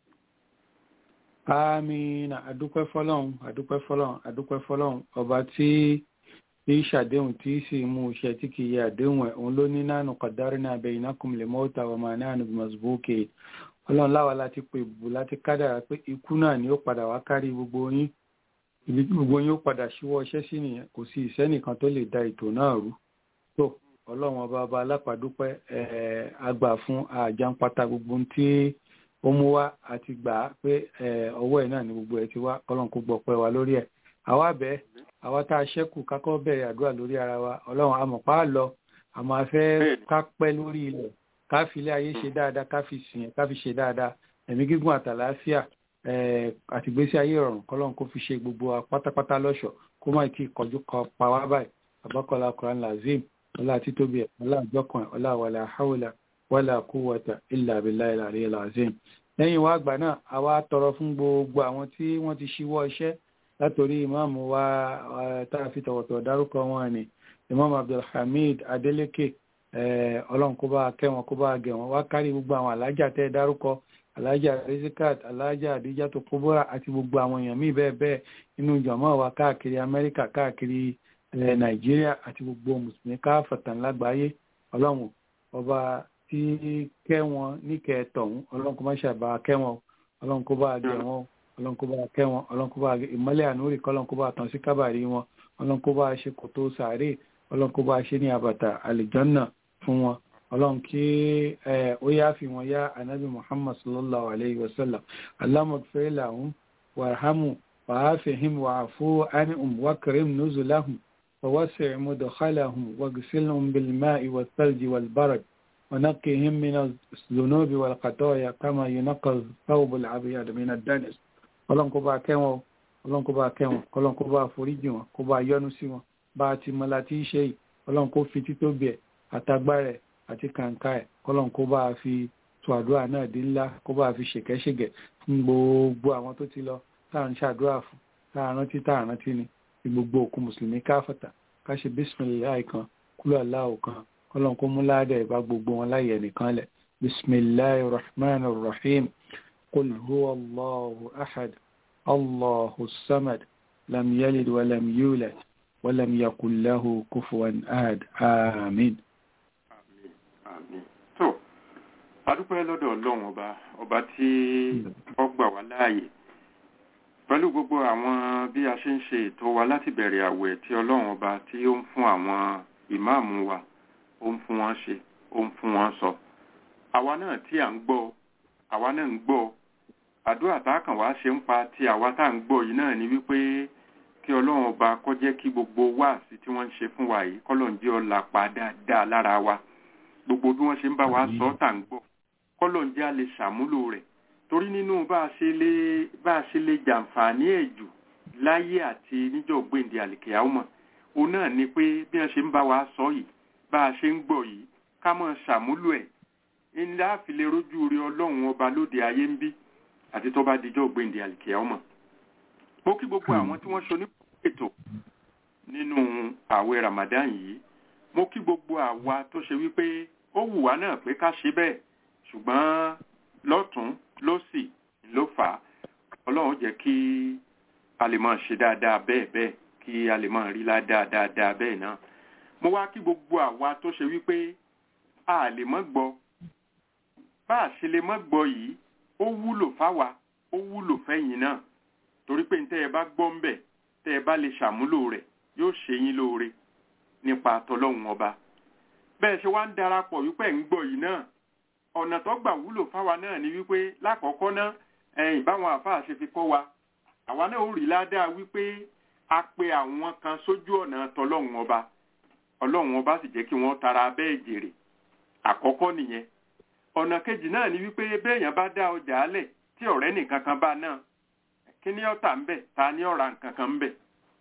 amina adúpẹ́ fọlọ́run adúpẹ́ fọlọ́run adúpẹ́ fọlọ́run ọba tí tí ṣàdéhùn tí sì mú iṣẹ́ tí kì í yẹ àdéhùn ẹ̀ òun ló ní nánú kọ̀dárí náà bẹ iná kùmìlẹ̀ mọ́ta ọmọ náà ní mọ̀sibókè ọlọ́run láwa láti pè bù láti kádàrà pé ikú náà ni ó padà wá kárí gbogbo yín ibi tí gbogbo yín ó padà ṣíwọ́ iṣẹ́ sí nìyẹn kò sí ìsẹ́nìkan tó lè da ètò náà rú tó ọlọ́run ọba ọba alápàdúpẹ́ àgbà fún àjàǹpátá gbogbo tí ó mú wá àti gbà á pé ọwọ́ ẹ̀ náà ni gbogbo ẹ̀ ti wá ọlọ́run kó gbọ́ pẹ́ wa lórí ẹ̀ àwa bẹ́ẹ̀ àwa tá a ṣẹ́kù kákọ́ bẹ̀rẹ̀ àdúrà lórí ara wa ọlọ́run àmọ̀pá lọ àmọ́ afẹ́ ká pẹ́ lórí ilẹ̀ ká fi ilé ayé ṣe dáadáa ká fi sìn ká fi ṣe dáadáa ẹ̀mí gígùn àtàlàáfíà àtìgbésí ayé ìrọ̀rùn kọ́lọ́run kó fi ṣe gbogbo wa pátápátá lọ́ṣọ̀ kó má tí ì kọjú kọ pa wá báyìí àbákọ́lá quran lazim ọlá títóbi ẹ̀ ọlá àjọkàn ọlá wàlà haúlà wàlà kúwàtà ilà abilà ilà àríyá lazim lẹ́yìn wá àgbà náà àwa tọrọ fún gbogbo àwọn tí wọ́n ti ṣíwọ́ iṣẹ́ látòrí ìmáàmù wa tá a fi tọ̀wọ̀tọ̀ dárúkọ wọn ni ìmáàmù abdulhamid adeleke ọlọ́run kó bá kẹ́ wọn kó bá gẹ̀ wọn wá kárí gbogbo àwọn alájà tẹ́ dárúkọ alájà rizikat alájà adija tó kóbóra àti gbogbo àwọn èèyàn míì bẹ́ẹ̀ bẹ́ẹ̀ nínú jọ̀mọ́ wa káàkiri amẹ́ríkà káàkiri nàìjíríà àti gbogbo mùsùlùmí káfàtàn lágbàáyé ọlọ́run ọba tí ti kẹ́ wọn níkẹ́ tọ̀hún ọlọ́run kó má ṣàbá kẹ́ wọn ọlọ́run kó bá gẹ̀ wọn ọlọ́run kó bá kẹ́ wọn ọlọ́run kó bá ìmọ́lẹ̀ ànúrì kọ́ ọlọ́run kó bá tàn sí kábàárì wọn ọlọ́run kó bá ṣe kòtò sàárè ọlọ́run kó bá ṣe ní àbàtà àlìjọ́nà fún wọn ọlọ́run kí ó yá fi wọn yá anabi muhammad sallallahu alayhi wa sallam alámọ̀fẹ́ làwọn wàhámù wàháfihim wàháfú ánìhùn wákàrìm nùzùláhùn ووسع مدخلهم واغسلهم بالماء والثلج والبرد ونقهم من الذنوب والخطايا كما ينقى الثوب الابيض من الدنس ọlọ́run kó bá kẹ́ wọn ọlọ́run kó bá kẹ́ wọn ọlọ́run kó bá foríjì wọn kó bá yọ́nú sí wọn bá a ti mọ láti ṣe yìí ọlọ́run kó fi títóbi ẹ̀ àtagbára ẹ̀ àti kàǹkà ẹ̀ ọlọ́run kó bá a fi tó àdúrà náà dín ńlá kó bá a fi ṣèkẹ́ṣègẹ̀ fún gbogbo àwọn tó ti lọ tá à ń ṣàdúrà fún tá à rántí tá à rántí ni ti gbogbo òkú mùsùlùmí káfàtà ká ṣe bísímìláì kan kúlọ̀ aláwọ̀ kan kọ́lọ́n kó mú ládàá ìbá gbogbo wọn láyé nìkan lẹ̀ bísímìláì rahman rahim qul huwa allahu ahad allahu samad lam yalid wa lam yulad wa lam yakul lahu kufuwan ahad amin. tó adúpẹ́ lọ́dọ̀ ọlọ́run ọba ọba tí ó gbà wá láàyè pẹ̀lú gbogbo àwọn bí a ṣe ń ṣe ètò wa láti bẹ̀rẹ̀ àwẹ̀ tí ọlọ́run ọba tí ó ń fún àwọn ìmáàmù wa ó ń fún wọn ṣe ó ń fún wọn sọ àwa náà tí à ń gbọ́ àwa náà ń gbọ́ àdúrà tá a kàn wá ṣe ń pa ti àwa tá à ń gbọ́ yìí náà ni wípé kí ọlọ́run ọba kó jẹ́ kí gbogbo wáàsí tí wọ́n ń ṣe fún wa yìí kọ́lọ́n jẹ́ ọ̀la pa dáadáa lára wa gbogbo bí wọ́n ṣe ń bá wa sọ tá à ń gbọ́ kọ́lọ́n jẹ́ a lè ṣàmúlò rẹ̀ torí nínú bá a ṣe lè bá a ṣe lè jàǹfààní ẹ̀ jù láyé àti níjọ́ gbèǹde àlìkèyàwó òun náà ni pé bí wọ́n ṣe ń bá wa sọ yìí bá a ṣe ń gbọ́ yìí ká mọ̀ ṣàmúlò ẹ̀ ńlá fi lè rójú rí ọlọ́run ọba lóde ayé ń bí àti tó bá dijọ́ gbèǹde àlìkèyàwó mo kí gbogbo àwọn tí wọ́n ṣe onípètò nínú ààwẹ̀ Ramadan yìí mo kí gbogbo àwa tó ṣe wípé ó wù wá náà pé ká ṣe bẹ́ẹ̀ ṣùgbọ́n lọ́tún lọ́sì ló fà á ọlọ́run jẹ́ kí a lè máa ṣe dáadáa bẹ́ẹ̀ bẹ́ẹ̀ kí a lè máa rí ládàá dáadáa bẹ́ẹ̀ náà mo wá kí gbogbo àwa tó ṣe wípé a lè mọ́ gbọ́ bá a ṣe lè mọ́ gbọ́ yìí ó wúlò fáwa ó wúlò fẹ́yìn náà torí pé tẹ́ ẹ bá gbọ́ ń bẹ̀ tẹ́ ẹ bá lè ṣàmúlò rẹ̀ yóò ṣe yín lóore nípa tọlọ́hun ọba bẹ́ẹ̀ ṣe wá ń darapọ̀ wípé ń gbọ́ yìí náà ọ̀nà tó gbà wúlò fáwa náà ni wípé lákọ̀ọ́kọ́ náà ẹ̀yìn báwọn àfáà ṣe fi kọ́ wa àwa náà ó rí ládàá wípé a pe àwọn kan sójú ọ̀nà tọlọ́hun ọba ọlọ́hun ọba sì jẹ́ kí wọ́n tara bẹ́ẹ̀ jèrè àkọ́kọ́ nìyẹn ọ̀nà kejì náà ni wípé béèyàn bá dá ọjà alẹ̀ tí ọ̀rẹ́ nìkan kan bá náà kí ni ọ̀tà ń bẹ̀ ta ni ọ̀ra nǹkan kan ń bẹ̀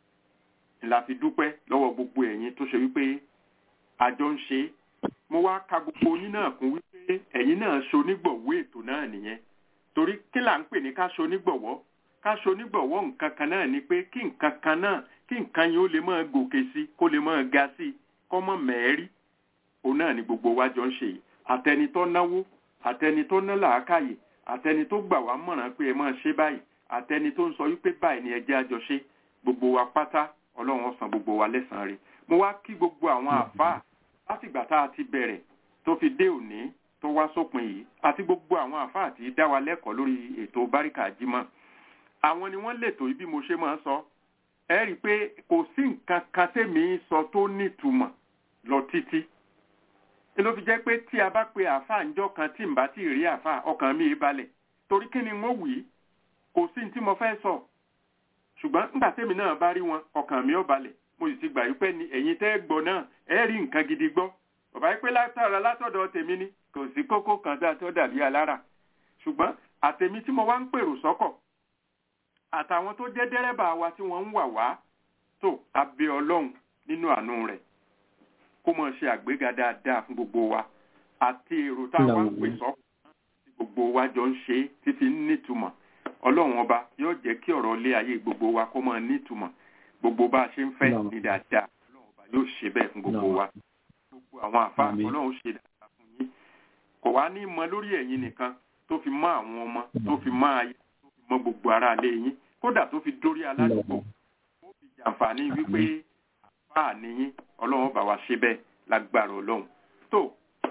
la fi dúpẹ́ lọ́wọ́ gbogbo ẹ̀yin tó ṣe wípé àjọ ń ṣe mo wá ka gbogbo yín náà kún wípé ẹ̀yin náà ṣonígbọ̀wọ́ ètò náà nìyẹn torí kí là ń pè ní ká ṣonígbọ̀wọ́ ká ṣonígbọ̀wọ́ nǹkan kan náà ni pé kí nǹkan kan náà kí nǹkan yẹn ó lè máa gòkè sí kó lè máa ga sí kó mọ̀ mẹ́rí òun náà ni gbogbo wa jọ ń ṣe yìí àtẹni tó náwó àtẹni tó ná làákàyè àtẹni tó gbà wá mọ̀ràn pé ẹ máa ṣe báyìí àtẹni tó ń sọ wípé báyìí ni ẹ jẹ́ àjọ ṣe gbogbo wa pátá ọlọ́run ó san gbogbo wa lẹ́sàn-án rẹ̀ mo wá kí gbogbo àwọn àfáà látìgbà tá a ti bẹ̀rẹ̀ tó fi dé òní tó wá sópin yìí àti gbogbo àwọn àfáà tí dá wa lẹ́kọ̀ọ́ lórí ètò báríkà jímọ̀ àwọn ni wọ́n lètò ibi mo ṣe máa ń sọ ẹ rí i pé kò sí nǹkan kan tèmi sọ tó nítumọ̀ lọ títí ló fi jẹ́ pé tí a bá pe àfáà ńjọ́ kan tí n bá ti rí àfáà ọkàn mi balẹ̀ torí kí ni wọ́n wì í kò sí ní tí mo fẹ́ sọ ṣùgbọ́n nígbà tèmi náà bá rí wọn ọkàn mi ò balẹ̀ mo sì ti gbà yí pé ni ẹ̀yin tẹ́ gbọ́ náà ẹ rí nǹkan gidi gbọ́ bàbá yí pé látara látọ̀dọ̀ tèmi ni kò sí kókó kan tá a tó dàbí alára ṣùgbọ́n àtèmi tí mo wá ń pèrò sọ́kọ̀ àtàwọn tó jẹ́ dẹ́rẹ́bà wa tí wọ́n ń wà wá tó abẹ́ ọlọ́run nínú àánú rẹ̀ kó mọ̀ ṣe àgbéga dáadáa fún gbogbo wa àti èrò táwọn ń pè sọ́kọ̀ tí gbogbo wa jọ ń ṣe títí nítumọ̀ ọlọ́run ọba yóò jẹ́ kí ọ̀rọ̀ ilé ayé gbogbo wa kó mọ̀ nítumọ̀ gbogbo bá a ṣe ń fẹ́ ní dáadáa ọlọ́run ọba yóò ṣe bẹ́ẹ̀ fún gbogbo wa gbogbo àwọn àfa ọlọ́run ṣe dáadáa fún yín kò wá ní mọ lórí ẹ̀yin nìkan tó fi mọ àwọn ọmọ tó fi mọ ayé tó fi mọ gbogbo ara ilé yín kódà tó fi dórí aládùúgbò ó fi jàǹfààní wípé àfa níyín ọlọ́run bá wa ṣe bẹ́ẹ̀ lágbára ọlọ́run tó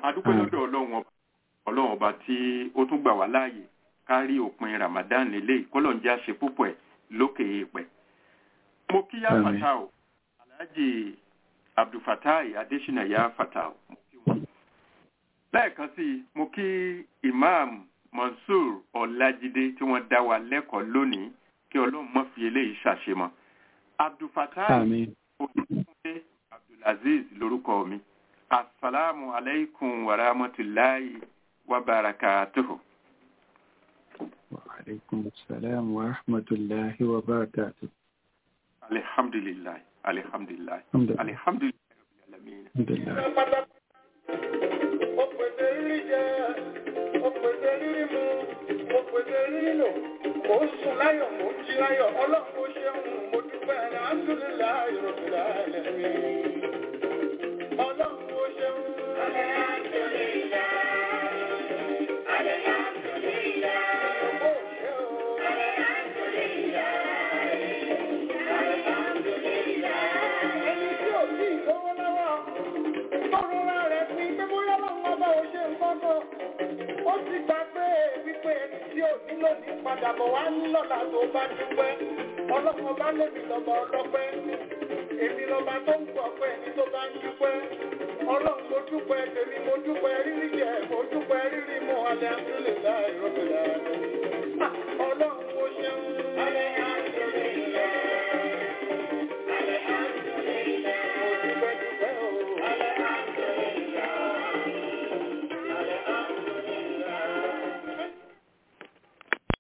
adúpẹ́ lọ́dọ̀ ọlọ́run ọba ọlọ́run ọba tí ó tún gbà wá láàyè kárí òpin ramadan lélẹ̀ kọ́lọ̀ ń jẹ́ àṣẹ púpọ̀ ẹ̀ lókè èèpẹ̀. mo kí yá fata o alhaji abdulfatai adesina yá fata o mo kí wọn. lẹ́ẹ̀kan sí i mo kí imam mansour ọlájídé tí wọ́n dá wa lẹ́kọ̀ọ́ lónìí kí ọlọ́run mọ́ fi eléyìí ṣàṣemọ́. abdulfatai olùkúnlé abdulaziz lórúkọ mi asalaamu alaikum wa rahmatulahi wa barakatuhu. وعليكم السلام ورحمة الله وبركاته الحمد لله الحمد لله الحمد لله الحمد لله رب العالمين الحمد لله ó pèsè rírí jẹ ó pèsè rírí mu ó pèsè rírí lò mò ń sùn láyọ̀ mò ń jí láyọ̀ ọlọ́run ó ṣeun mo dúpẹ́ alhamdulilayi rabbil alamin ọlọ́run ó ṣeun. Ẹni tí ò sí ìlówó lọ́wọ́, tọ́rọra rẹ̀ pín pé bóyá lọ́wọ́ ọba ò ṣe nǹkan kan. Ó ti gbà pé wípé ẹni tí ò nílò ní padà bọ̀ wá ní lọ́la tó bá dúpẹ́. Ọlọ́run ọba lèmi lọ́ba ọlọ́pẹ́. Èmi lọ́ba tó ń gbọ́ pé ẹni tó bá ń dúpẹ́. Ọlọ́run mo dúpẹ́ tèmi mo dúpẹ́ rírí jẹ mo dúpẹ́ rírí mu alẹ́ àdúlẹ̀ láì rọ́bìlà. Ọlọ́run mo ṣeun.